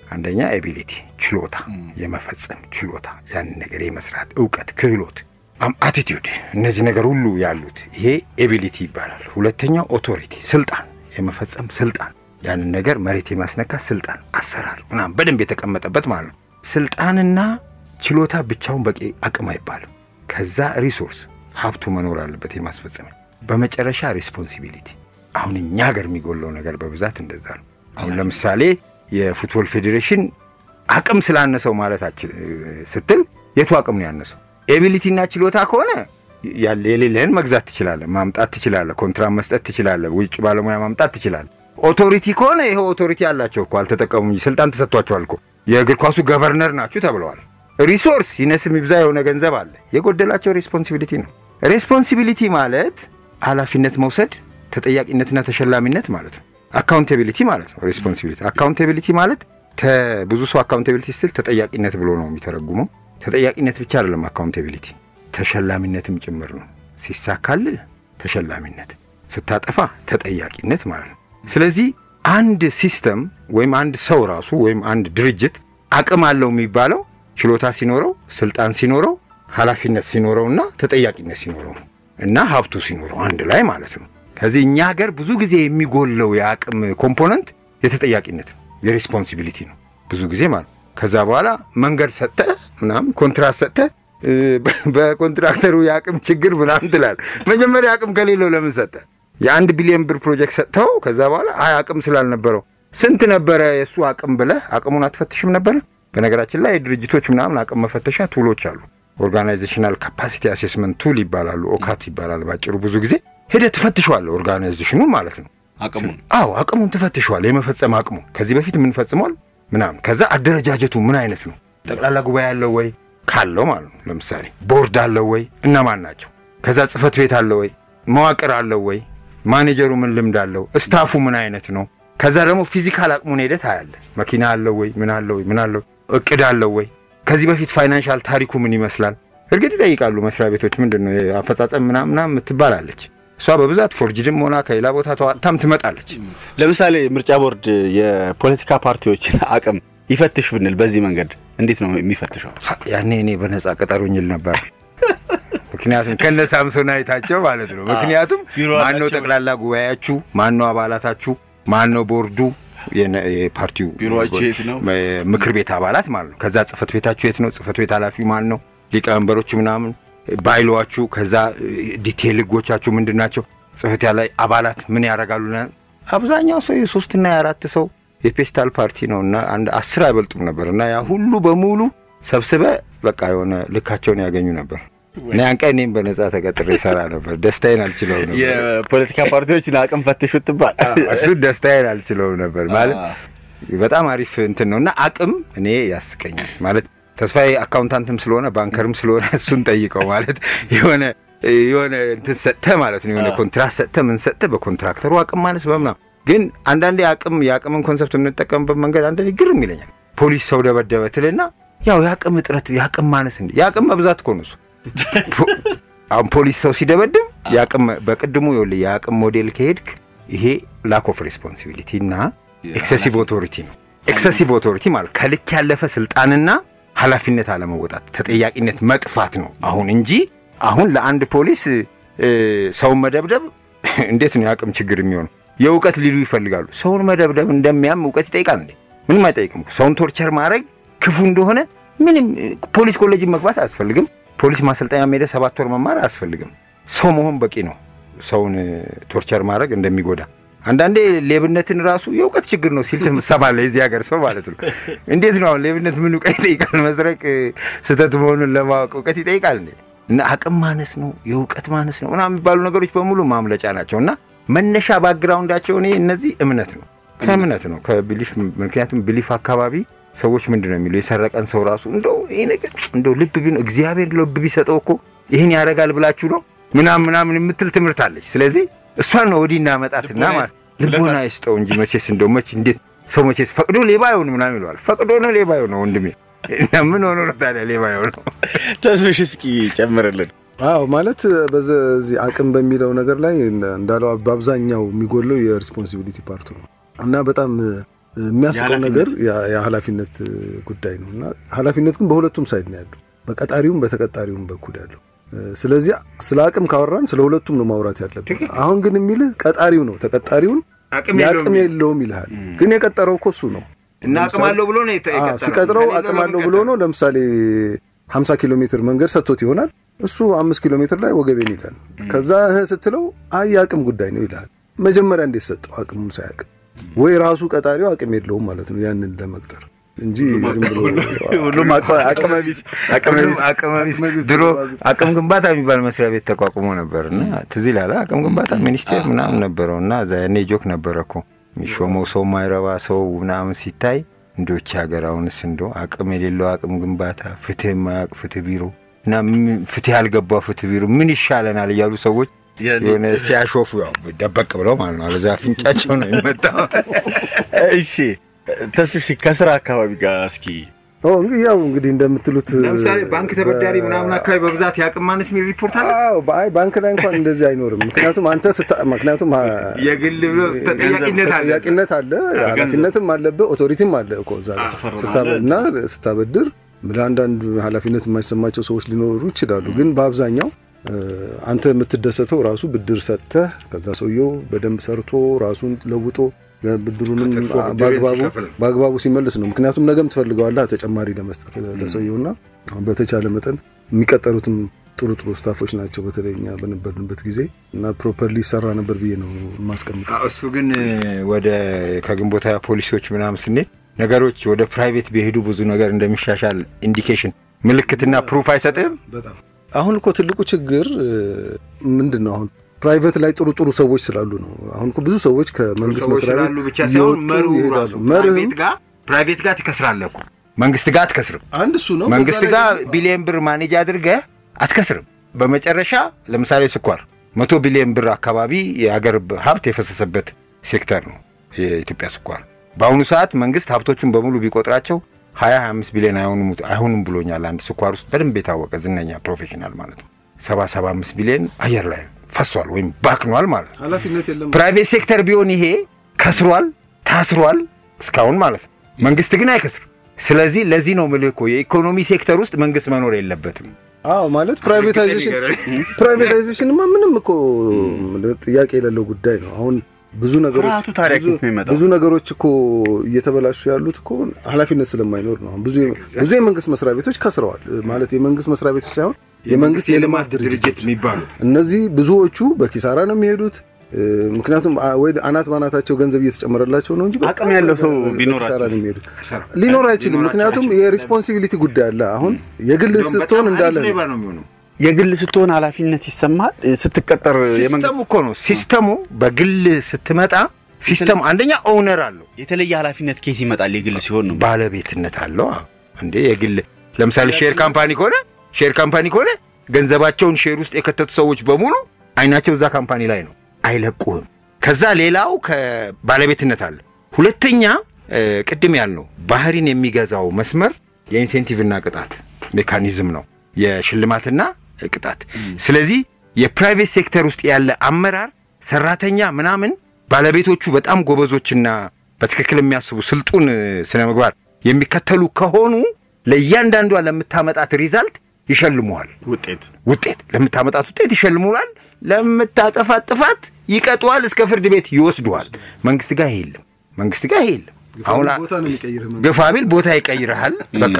አንደኛ ኤቢሊቲ ችሎታ፣ የመፈጸም ችሎታ፣ ያንን ነገር የመስራት እውቀት፣ ክህሎት፣ አቲቲዩድ፣ እነዚህ ነገር ሁሉ ያሉት ይሄ ኤቢሊቲ ይባላል። ሁለተኛው ኦቶሪቲ፣ ስልጣን፣ የመፈጸም ስልጣን፣ ያንን ነገር መሬት የማስነካት ስልጣን፣ አሰራር ምናምን በደንብ የተቀመጠበት ማለት ነው። ስልጣንና ችሎታ ብቻውን በቂ አቅም አይባልም። ከዛ ሪሶርስ ሀብቱ መኖር አለበት የማስፈጸም በመጨረሻ ሬስፖንሲቢሊቲ። አሁን እኛ ሀገር የሚጎለው ነገር በብዛት እንደዛ ነው። አሁን ለምሳሌ የፉትቦል ፌዴሬሽን አቅም ስላነሰው ማለታችን ስትል የቱ አቅም ነው ያነሰው? ኤቢሊቲና ችሎታ ከሆነ የሌለህን መግዛት ትችላለህ፣ ማምጣት ትችላለህ፣ ኮንትራት መስጠት ትችላለህ፣ ውጭ ባለሙያ ማምጣት ትችላለህ። ኦቶሪቲ ከሆነ ይኸው ኦቶሪቲ አላቸው እኮ አልተጠቀሙ እንጂ ስልጣን ተሰጥቷቸዋል እኮ የእግር ኳሱ ገቨርነር ናችሁ ተብለዋል። ሪሶርስ ይነስም ይብዛ የሆነ ገንዘብ አለ። የጎደላቸው ሬስፖንሲቢሊቲ ነው። ሬስፖንሲቢሊቲ ማለት ኃላፊነት መውሰድ ተጠያቂነትና ተሸላሚነት ማለት ነው። አካውንቴቢሊቲ ማለት ነው። ሬስፖንሲቢሊቲ አካውንቴቢሊቲ ማለት ብዙ ሰው አካውንቴቢሊቲ ስትል ተጠያቂነት ብሎ ነው የሚተረጉመው። ተጠያቂነት ብቻ አይደለም አካውንቴቢሊቲ ተሸላሚነትም ጭምር ነው። ሲሳካልህ ተሸላሚነት፣ ስታጠፋ ተጠያቂነት ማለት ነው። ስለዚህ አንድ ሲስተም ወይም አንድ ሰው ራሱ ወይም አንድ ድርጅት አቅም አለው የሚባለው ችሎታ ሲኖረው፣ ስልጣን ሲኖረው፣ ኃላፊነት ሲኖረውና ተጠያቂነት ሲኖረው ነው እና ሀብቱ ሲኖረው አንድ ላይ ማለት ነው። ከዚህ እኛ ሀገር ብዙ ጊዜ የሚጎለው የአቅም ኮምፖነንት የተጠያቂነት የሬስፖንሲቢሊቲ ነው ብዙ ጊዜ ማለት ከዛ በኋላ መንገድ ሰጠ ምናምን ኮንትራት ሰጠ በኮንትራክተሩ የአቅም ችግር ምናምን ትላል። መጀመሪያ አቅም ከሌለው ለምን ሰጠ? የአንድ ቢሊዮን ብር ፕሮጀክት ሰጥተው ከዛ በኋላ አይ አቅም ስላልነበረው ስንት ነበረ የእሱ አቅም ብለህ አቅሙን አትፈትሽም ነበረ? በነገራችን ላይ ድርጅቶች ምናምን አቅም መፈተሻ ቱሎች አሉ። ኦርጋናይዜሽናል ካፓሲቲ አሴስመንት ቱል ይባላሉ። ኦካት ይባላል ባጭሩ። ብዙ ጊዜ ሄደህ ትፈትሸዋለህ ኦርጋናይዜሽኑ ማለት ነው። አቅሙን አዎ አቅሙን ትፈትሸዋለህ፣ የመፈጸም አቅሙ ከዚህ በፊት ምን ፈጽሟል ምናምን። ከዛ አደረጃጀቱ ምን አይነት ነው? ጠቅላላ ጉባኤ አለው ወይ ካለው ማለት ነው። ለምሳሌ ቦርድ አለው ወይ? እነማን ናቸው? ከዛ ጽህፈት ቤት አለው ወይ? መዋቅር አለው ወይ? ማኔጀሩ ምን ልምድ አለው? እስታፉ ምን አይነት ነው? ከዛ ደግሞ ፊዚካል አቅሙን ሄደህ ታያለህ። መኪና አለው ወይ? ምን አለው ወይ? ምን አለው? እቅድ አለው ወይ? ከዚህ በፊት ፋይናንሻል ታሪኩ ምን ይመስላል? እርግጥ ይጠይቃሉ መስሪያ ቤቶች ምንድን ነው አፈጻጸም ምናምን ምናምን የምትባላለች እሷ በብዛት ፎርጅድም ሆና ከሌላ ቦታ ተዋጥታም ትመጣለች። ለምሳሌ ምርጫ ቦርድ የፖለቲካ ፓርቲዎችን አቅም ይፈትሽ ብንል በዚህ መንገድ እንዴት ነው የሚፈትሸው? ያኔ እኔ በነጻ ቀጠሩኝ ል ነበር። ምክንያቱም ከነ ሳምሶን አይታቸው ማለት ነው። ምክንያቱም ማነው ጠቅላላ ጉባኤያችሁ፣ ማነው አባላታችሁ፣ ማነው ቦርዱ የፓርቲው ቢሮአችሁ የት ነው? ምክር ቤት አባላት ማለት ነው። ከዛ ጽህፈት ቤታችሁ የት ነው? ጽህፈት ቤት ኃላፊው ማን ነው? ሊቀመንበሮች ምናምን ባይሏችሁ፣ ከዛ ዲቴይል ህጎቻችሁ ምንድን ናቸው? ጽህፈት ላይ አባላት ምን ያደርጋሉ? አብዛኛው ሰው የሶስትና የአራት ሰው የፔስታል ፓርቲ ነው እና አንድ አስር አይበልጡም ነበር እና ያ ሁሉ በሙሉ ሰብስበ በቃ የሆነ ልካቸውን ያገኙ ነበር። እኔ አንቀ እኔም በነጻ ተቀጥሬ ይሰራ ነበር። ደስታዬን አልችለው ነበር። የፖለቲካ ፓርቲዎችን አቅም ፈትሹ ትባል እሱ ደስታዬን አልችለው ነበር ማለት በጣም አሪፍ እንትን ነው እና አቅም እኔ ያስቀኛል ማለት ተስፋዬ አካውንታንትም ስለሆነ ባንከርም ስለሆነ እሱን ጠይቀው ማለት የሆነ የሆነ እንትን ሰጥተህ ማለት ነው የሆነ ኮንትራት ሰጥተህ ምን ሰጥተህ በኮንትራክተሩ አቅም ማለት በምናምን ግን አንዳንዴ አቅም የአቅምን ኮንሰፕት የምንጠቀምበት መንገድ አንዳንዴ ግርም ይለኛል። ፖሊስ ሰው ደበደበ ትልና ያው የአቅም እጥረት የአቅም ማነስ እንዲ የአቅም መብዛት እኮ ነው እሱ። አሁን ፖሊስ ሰው ሲደበድብ የአቅም በቅድሙ ይኸውልህ የአቅም ሞዴል ከሄድክ ይሄ ላክ ኦፍ ሬስፖንሲቢሊቲ እና ኤክሰሲቭ ኦቶሪቲ ነው። ኤክሰሲቭ ኦቶሪቲ ማለት ከልክ ያለፈ ስልጣንና ኃላፊነት አለመወጣት ተጠያቂነት መጥፋት ነው አሁን እንጂ አሁን ለአንድ ፖሊስ ሰውን መደብደብ እንዴት ነው የአቅም ችግር የሚሆነው? የእውቀት ሊሉ ይፈልጋሉ። ሰውን መደብደብ እንደሚያም እውቀት ይጠይቃል እንዴ? ምንም አይጠይቅም። ሰውን ቶርቸር ማድረግ ክፉ እንደሆነ ምንም ፖሊስ ኮሌጅን መግባት አያስፈልግም። ፖሊስ ማሰልጠኛ ሄደ ሰባት ወር መማር አያስፈልግም። ሰው መሆን በቂ ነው። ሰውን ቶርቸር ማድረግ እንደሚጎዳ አንዳንዴ ሌብነትን ራሱ የእውቀት ችግር ነው ሲል ትሰማለህ። የዚህ ሀገር ሰው ማለት ነው። እንዴት ነው አሁን ሌብነት ምን እውቀት ይጠይቃል? መስረቅ ስህተት መሆኑን ለማወቅ እውቀት ይጠይቃል እንዴ? እና አቅም ማነስ ነው የእውቀት ማነስ ነው ምናምን የሚባሉ ነገሮች በሙሉ ማምለጫ ናቸው እና መነሻ ባክግራውንዳቸው እኔ እነዚህ እምነት ነው ከእምነት ነው ከቢሊፍ ምክንያቱም ቢሊፍ አካባቢ ሰዎች ምንድን ነው የሚለው የሰረቀን ሰው ራሱ እንደው ይሄ ነገር እንደው ልብ ቢ እግዚአብሔር ልብ ቢሰጠው እኮ ይህን ያደርጋል ብላችሁ ነው ምናምን ምናምን የምትል ትምህርት አለች። ስለዚህ እሷን ነው ወዲህ እናመጣትና ማለት ልቦና ይስጠው እንጂ መቼስ እንደው መቼ እንዴት ሰው መቼስ ፈቅዶ ሌባ አይሆን ምናምን ይለዋል። ፈቅዶ ነው ሌባ አይሆነው ወንድሜ ምን ሆኖ ነው ታዲያ ሌባ አይሆነው? ተስፍሽ እስኪ ጨምርልን። አዎ ማለት በዚህ አቅም በሚለው ነገር ላይ እንዳለው በአብዛኛው የሚጎለው የሪስፖንሲቢሊቲ ፓርቱ ነው እና በጣም የሚያስቀው ነገር የኃላፊነት ጉዳይ ነው እና ኃላፊነት ግን በሁለቱም ሳይድ ነው ያለው፣ በቀጣሪውም በተቀጣሪውም በኩል ያለው። ስለዚህ ስለ አቅም ካወራን ስለ ሁለቱም ነው ማውራት ያለብን። አሁን ግን የሚልህ ቀጣሪው ነው ተቀጣሪውን የአቅም የለውም ይልሃል። ግን የቀጠረው እኮ እሱ ነው እና አቅም አለው ብሎ ነው ሲቀጥረው አቅም አለው ብሎ ነው። ለምሳሌ 50 ኪሎ ሜትር መንገድ ሰጥቶት ይሆናል እሱ አምስት ኪሎ ሜትር ላይ ወገቤን ይላል። ከዛ ስትለው አይ የአቅም ጉዳይ ነው ይልሃል። መጀመሪያ እንዴት ሰጠው አቅሙን ሳያውቅ ወይ ራሱ ቀጣሪው አቅም የለውም ማለት ነው ያንን ለመቅጠር እንጂ ዝም ብሎ ሁሉም አቅመቢስ ድሮ አቅም ግንባታ የሚባል መስሪያ ቤት ተቋቁሞ ነበር እና ትዝ ይላል አቅም ግንባታ ሚኒስቴር ምናምን ነበረው እና እዛ ያኔ ጆክ ነበረ እኮ የሚሾመው ሰው ማይረባ ሰው ምናምን ሲታይ እንዶች ሀገር አሁንስ እንዶ አቅም የሌለው አቅም ግንባታ ፍትህ የማያውቅ ፍትህ ቢሮ እና ፍትህ ያልገባው ፍትህ ቢሮ ምን ይሻለናል እያሉ ሰዎች የሆነ ሲያሾፉ ያው ደበቅ ብለው ማለት ነው። አለዛ አፍንጫቸው ነው የሚመጣው። እሺ ተስፍሽ ከስራ አካባቢ ጋር እስኪ እንግዲህ ያው እንግዲህ እንደምትሉት ለምሳሌ ባንክ ተበዳሪ ምናምን አካባቢ በብዛት የአቅም ማነስ የሚል ሪፖርት አለ። አይ ባንክ ላይ እንኳን እንደዚህ አይኖርም። ምክንያቱም አንተ ምክንያቱም የግል ተጠያቂነት አለ ተጠያቂነት አለ፣ ኃላፊነትም አለብህ፣ ኦቶሪቲም አለ እኮ እዛ እና ስታበድር ለአንዳንድ ኃላፊነት የማይሰማቸው ሰዎች ሊኖሩ ይችላሉ። ግን በአብዛኛው አንተ የምትደሰተው ራሱ ብድር ሰጥተህ ከዛ ሰውየው በደንብ ሰርቶ ራሱን ለውጦ ብድሩንም በአግባቡ ሲመልስ ነው። ምክንያቱም ነገም ትፈልገዋለህ ተጨማሪ ለመስጠት ለሰውየውና በተቻለ መጠን የሚቀጠሩትም ጥሩ ጥሩ ስታፎች ናቸው። በተለይ እኛ በነበርንበት ጊዜ እና ፕሮፐርሊ ይሰራ ነበር ብዬ ነው የማስቀምጠው። እሱ ግን ወደ ከግንቦታ ፖሊሲዎች ምናምን ስንሄድ ነገሮች ወደ ፕራይቬት ቢሄዱ ብዙ ነገር እንደሚሻሻል ኢንዲኬሽን ምልክትና ፕሩፍ አይሰጥም። በጣም አሁን እኮ ትልቁ ችግር ምንድን ነው? አሁን ፕራይቬት ላይ ጥሩ ጥሩ ሰዎች ስላሉ ነው። አሁን እኮ ብዙ ሰዎች ከመንግስት መስሪያ ቤት ብቻ ሳይሆን መሩ ራሱ ፕራይቬት ጋር ፕራይቬት ጋር ትከስራለህ እኮ መንግስት ጋር አትከስርም። አንድ እሱ ነው። መንግስት ጋር ቢሊየን ብር ማኔጅ አድርገህ አትከስርም። በመጨረሻ ለምሳሌ ስኳር መቶ ቢሊየን ብር አካባቢ የአገር ሀብት የፈሰሰበት ሴክተር ነው የኢትዮጵያ ስኳር። በአሁኑ ሰዓት መንግስት ሀብቶቹን በሙሉ ቢቆጥራቸው ሀያ ሀያ አምስት ቢሊዮን አይሆኑም ብሎኛል። አንድ ስኳር ውስጥ በደንብ የታወቀ ዝነኛ ፕሮፌሽናል ማለት ነው። ሰባ ሰባ አምስት ቢሊዮን አየር ላይ ፈሷል ወይም ባክኗል ማለት ነው። ኃላፊነት የለም። ፕራይቬት ሴክተር ቢሆን ይሄ ከስሯል፣ ታስሯል እስካሁን ማለት ነው። መንግስት ግን አይከስርም። ስለዚህ ለዚህ ነው ምልህ እኮ የኢኮኖሚ ሴክተር ውስጥ መንግስት መኖር የለበትም። አዎ ማለት ፕራይቬታይዜሽን ፕራይቬታይዜሽንማ ምንም እኮ ጥያቄ የሌለው ጉዳይ ነው። አሁን ብዙ ነገሮች ፍርሃቱ ታዲያ ከየት ነው የሚመጣው? ብዙ ነገሮች እኮ እየተበላሹ ያሉት እኮ ኃላፊነት ስለማይኖር ነው። አሁን ብዙ ብዙ የመንግስት መስሪያ ቤቶች ከስረዋል። ማለት የመንግስት መስሪያ ቤቶች ሳይሆን የመንግስት የልማት ድርጅቶች የሚባሉት እነዚህ ብዙዎቹ በኪሳራ ነው የሚሄዱት። ምክንያቱም ወይ አናት ባናታቸው ገንዘብ እየተጨመረላቸው ነው እንጂ አቅም ያለው ሰው በኪሳራ ነው የሚሄዱት። ሊኖር አይችልም። ምክንያቱም የሪስፖንሲቢሊቲ ጉዳይ አለ። አሁን የግል ስትሆን እንዳለ ነው የግል ስትሆን ኃላፊነት ይሰማል። ስትቀጠር ሲስተሙ እኮ ነው። ሲስተሙ በግል ስትመጣ ሲስተሙ አንደኛ ኦውነር አለው። የተለየ ኃላፊነት ከየት ይመጣል? የግል ሲሆን ነው ባለቤትነት አለው እንዴ። የግል ለምሳሌ ሼር ካምፓኒ ከሆነ ሼር ካምፓኒ ከሆነ ገንዘባቸውን ሼር ውስጥ የከተቱ ሰዎች በሙሉ አይናቸው እዛ ካምፓኒ ላይ ነው፣ አይለቁህም። ከዛ ሌላው ከባለቤትነት አለ። ሁለተኛ ቅድም ያልነው ባህሪን የሚገዛው መስመር የኢንሴንቲቭና ቅጣት ሜካኒዝም ነው፣ የሽልማትና ቅጣት። ስለዚህ የፕራይቬት ሴክተር ውስጥ ያለ አመራር ሰራተኛ ምናምን ባለቤቶቹ በጣም ጎበዞችና በትክክል የሚያስቡ ስልጡን ስነ ምግባር የሚከተሉ ከሆኑ ለእያንዳንዷ ለምታመጣት ሪዛልት ይሸልሙሃል። ውጤት ውጤት ለምታመጣት ውጤት ይሸልሙሃል። ለምታጠፋት ጥፋት ይቀጡሃል፣ እስከ ፍርድ ቤት ይወስዱሃል። መንግስት ጋር ይሄ የለም። መንግስት ጋር ይሄ የለም። አሁን ግፋ ቢል ቦታ ይቀይርሃል። በቃ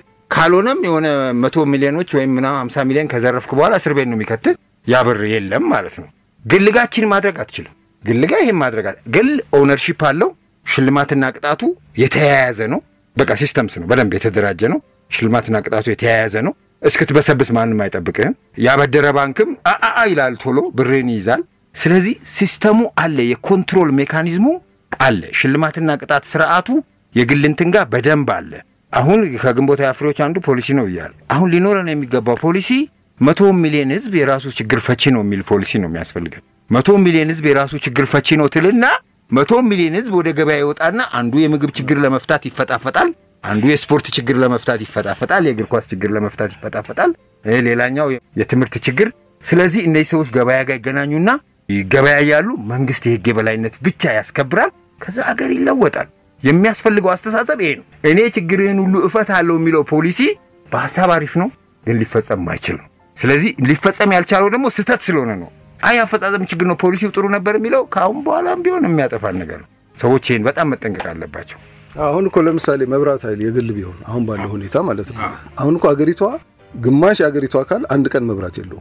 ካልሆነም የሆነ መቶ ሚሊዮኖች ወይም ምናምን ሀምሳ ሚሊዮን ከዘረፍክ በኋላ እስር ቤት ነው የሚከትል። ያ ብር የለም ማለት ነው። ግልጋችን ማድረግ አትችልም። ግልጋ ይሄን ማድረግ ግል ኦውነርሺፕ አለው። ሽልማትና ቅጣቱ የተያያዘ ነው። በቃ ሲስተምስ ነው፣ በደንብ የተደራጀ ነው። ሽልማትና ቅጣቱ የተያያዘ ነው። እስክትበሰብስ ማንም አይጠብቅህም። ያበደረ ባንክም አአ ይላል፣ ቶሎ ብርህን ይይዛል። ስለዚህ ሲስተሙ አለ፣ የኮንትሮል ሜካኒዝሙ አለ። ሽልማትና ቅጣት ስርዓቱ የግል እንትን ጋር በደንብ አለ። አሁን ከግንቦት ፍሬዎች አንዱ ፖሊሲ ነው እያለ አሁን ሊኖረን የሚገባው ፖሊሲ መቶ ሚሊዮን ህዝብ የራሱ ችግር ፈቺ ነው የሚል ፖሊሲ ነው የሚያስፈልገን። መቶ ሚሊዮን ህዝብ የራሱ ችግር ፈቺ ነው ትልና መቶ ሚሊዮን ህዝብ ወደ ገበያ ይወጣና አንዱ የምግብ ችግር ለመፍታት ይፈጣፈጣል፣ አንዱ የስፖርት ችግር ለመፍታት ይፈጣፈጣል፣ የእግር ኳስ ችግር ለመፍታት ይፈጣፈጣል፣ ሌላኛው የትምህርት ችግር። ስለዚህ እነዚህ ሰዎች ገበያ ጋር ይገናኙና ይገበያያሉ። መንግስት የህግ የበላይነት ብቻ ያስከብራል። ከዛ አገር ይለወጣል። የሚያስፈልገው አስተሳሰብ ይሄ ነው። እኔ ችግርህን ሁሉ እፈታለሁ የሚለው ፖሊሲ በሀሳብ አሪፍ ነው፣ ግን ሊፈጸም ማይችል ነው። ስለዚህ ሊፈጸም ያልቻለው ደግሞ ስህተት ስለሆነ ነው። አይ አፈጻጸም ችግር ነው፣ ፖሊሲው ጥሩ ነበር የሚለው ከአሁን በኋላም ቢሆን የሚያጠፋን ነገር ነው። ሰዎች ይህን በጣም መጠንቀቅ አለባቸው። አሁን እኮ ለምሳሌ መብራት ኃይል የግል ቢሆን አሁን ባለው ሁኔታ ማለት ነው። አሁን እኮ አገሪቷ ግማሽ የአገሪቷ አካል አንድ ቀን መብራት የለውም።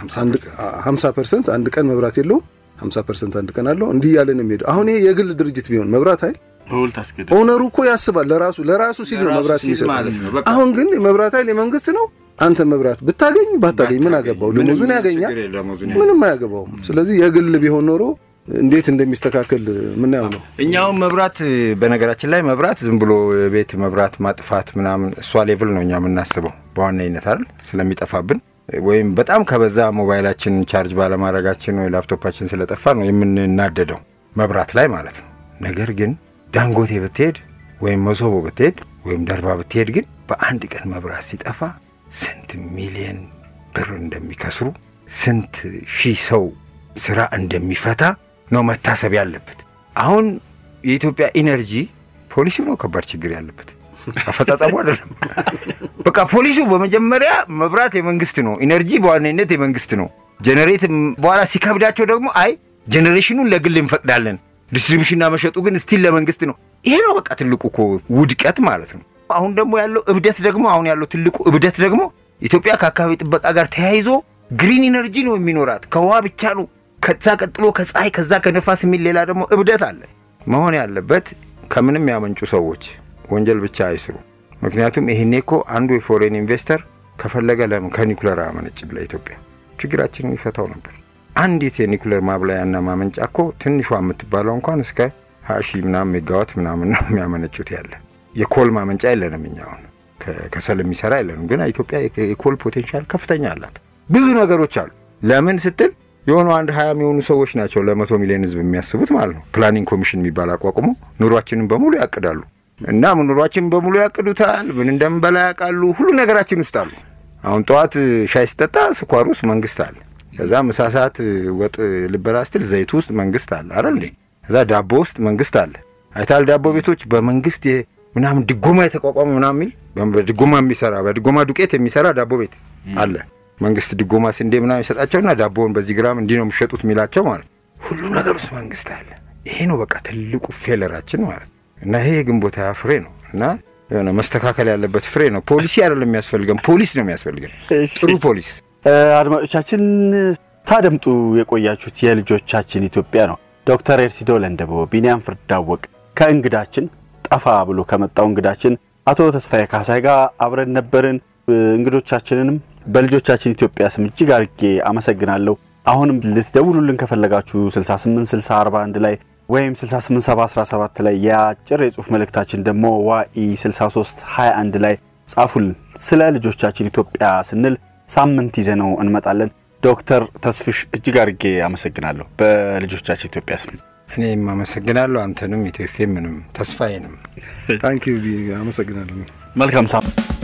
ሀምሳ ፐርሰንት አንድ ቀን መብራት የለውም። ሀምሳ ፐርሰንት አንድ ቀን አለው። እንዲህ እያለ ነው የሚሄደው። አሁን ይሄ የግል ድርጅት ቢሆን መብራት ኃይል በውል ታስገድ ኦነሩ እኮ ያስባል ለራሱ ለራሱ ሲል ነው ለራሱ መብራት ሲል የሚሰጥ። ማለት ነው። በቃ አሁን ግን መብራት ኃይል የመንግስት ነው። አንተ መብራት ብታገኝ ባታገኝ ምን አገባው? ደሞዙን ያገኛል፣ ችግር የለም፣ ደሞዙን ምንም አያገባውም። ስለዚህ የግል ቢሆን ኖሮ እንዴት እንደሚስተካከል ምናየው ነው። እኛውም መብራት በነገራችን ላይ መብራት ዝም ብሎ የቤት መብራት ማጥፋት ምናምን እሷ ሌቭል ነው እኛ የምናስበው በዋነኝነት አይደል ስለሚጠፋብን ወይም በጣም ከበዛ ሞባይላችን ቻርጅ ባለማድረጋችን ወይ ላፕቶፓችን ስለጠፋ ነው የምንናደደው መብራት ላይ ማለት ነው። ነገር ግን ዳንጎቴ ብትሄድ ወይም መሶቦ ብትሄድ ወይም ደርባ ብትሄድ ግን በአንድ ቀን መብራት ሲጠፋ ስንት ሚሊየን ብር እንደሚከስሩ ስንት ሺህ ሰው ስራ እንደሚፈታ ነው መታሰብ ያለበት። አሁን የኢትዮጵያ ኢነርጂ ፖሊሲው ነው ከባድ ችግር ያለበት፣ አፈጻጸሙ አይደለም። በቃ ፖሊሲው በመጀመሪያ መብራት የመንግስት ነው፣ ኢነርጂ በዋነኝነት የመንግስት ነው። ጀኔሬት በኋላ ሲከብዳቸው ደግሞ አይ ጀኔሬሽኑን ለግል እንፈቅዳለን፣ ዲስትሪቢሽንና መሸጡ ግን ስቲል ለመንግስት ነው። ይሄ ነው በቃ ትልቁ እኮ ውድቀት ማለት ነው። አሁን ደግሞ ያለው እብደት ደግሞ አሁን ያለው ትልቁ እብደት ደግሞ ኢትዮጵያ ከአካባቢ ጥበቃ ጋር ተያይዞ ግሪን ኢነርጂ ነው የሚኖራት ከውሃ ብቻ ነው ከዛ ቀጥሎ ከፀሐይ ከዛ ከነፋስ የሚል ሌላ ደግሞ እብደት አለ። መሆን ያለበት ከምንም ያመንጩ ሰዎች ወንጀል ብቻ አይስሩ። ምክንያቱም ይሄኔ እኮ አንዱ የፎሬን ኢንቨስተር ከፈለገ ለምን ከኒኩለር አያመነጭም? ለኢትዮጵያ ችግራችንን ይፈታው ነበር። አንዲት የኒኩለር ማብላያና ማመንጫ እኮ ትንሿ የምትባለው እንኳን እስከ ሀያ ሺህ ምናምን ሜጋዋት ምናምን ነው የሚያመነጩት ያለ የኮል ማመንጫ የለንም እኛ አሁን ከሰል የሚሰራ የለንም። ግን ኢትዮጵያ የኮል ፖቴንሻል ከፍተኛ አላት። ብዙ ነገሮች አሉ። ለምን ስትል የሆኑ አንድ ሀያ የሚሆኑ ሰዎች ናቸው ለመቶ ሚሊዮን ህዝብ የሚያስቡት ማለት ነው። ፕላኒንግ ኮሚሽን የሚባል አቋቁሞ ኑሯችንን በሙሉ ያቅዳሉ እና ኑሯችንን በሙሉ ያቅዱታል። ምን እንደምንበላ ያውቃሉ። ሁሉ ነገራችን ውስጥ አሉ። አሁን ጠዋት ሻይ ስጠጣ ስኳር ውስጥ መንግስት አለ። ከዛ ምሳ ሰዓት ወጥ ልበላ ስትል ዘይቱ ውስጥ መንግስት አለ አይደል እንዴ? ከዛ ዳቦ ውስጥ መንግስት አለ። አይታል ዳቦ ቤቶች በመንግስት ምናምን ድጎማ የተቋቋመ ምናምን የሚል በድጎማ የሚሰራ በድጎማ ዱቄት የሚሰራ ዳቦ ቤት አለ። መንግስት ድጎማ ስንዴ ምናምን ይሰጣቸውና ዳቦውን በዚህ ግራም እንዲህ ነው የሚሸጡት የሚላቸው ማለት ሁሉ ነገር ውስጥ መንግስት አለ። ይሄ ነው በቃ ትልቁ ፌለራችን ማለት እና ይሄ የግንቦት ሃያ ፍሬ ነው እና የሆነ መስተካከል ያለበት ፍሬ ነው። ፖሊሲ አይደለም የሚያስፈልገን፣ ፖሊስ ነው የሚያስፈልገን፣ ጥሩ ፖሊስ። አድማጮቻችን ታደምጡ የቆያችሁት የልጆቻችን ኢትዮጵያ ነው። ዶክተር ኤርሲዶ ለንደቦ፣ ቢንያም ፍርዳወቅ ከእንግዳችን ጠፋ ብሎ ከመጣው እንግዳችን አቶ ተስፋዬ ካሳይ ጋር አብረን ነበርን። እንግዶቻችንንም በልጆቻችን ኢትዮጵያ ስም እጅግ አድርጌ አመሰግናለሁ። አሁንም ልትደውሉልን ከፈለጋችሁ 68 60 41 ላይ ወይም 68 70 17 ላይ የአጭር የጽሁፍ መልእክታችን ደግሞ ዋኢ 63 21 ላይ ጻፉልን። ስለ ልጆቻችን ኢትዮጵያ ስንል ሳምንት ይዘነው እንመጣለን። ዶክተር ተስፍሽ እጅግ አድርጌ አመሰግናለሁ በልጆቻችን ኢትዮጵያ ስም። እኔም አመሰግናለሁ አንተንም ኢትዮፌ ምንም ተስፋዬንም ታንኪ አመሰግናለሁ። መልካም ሳምንት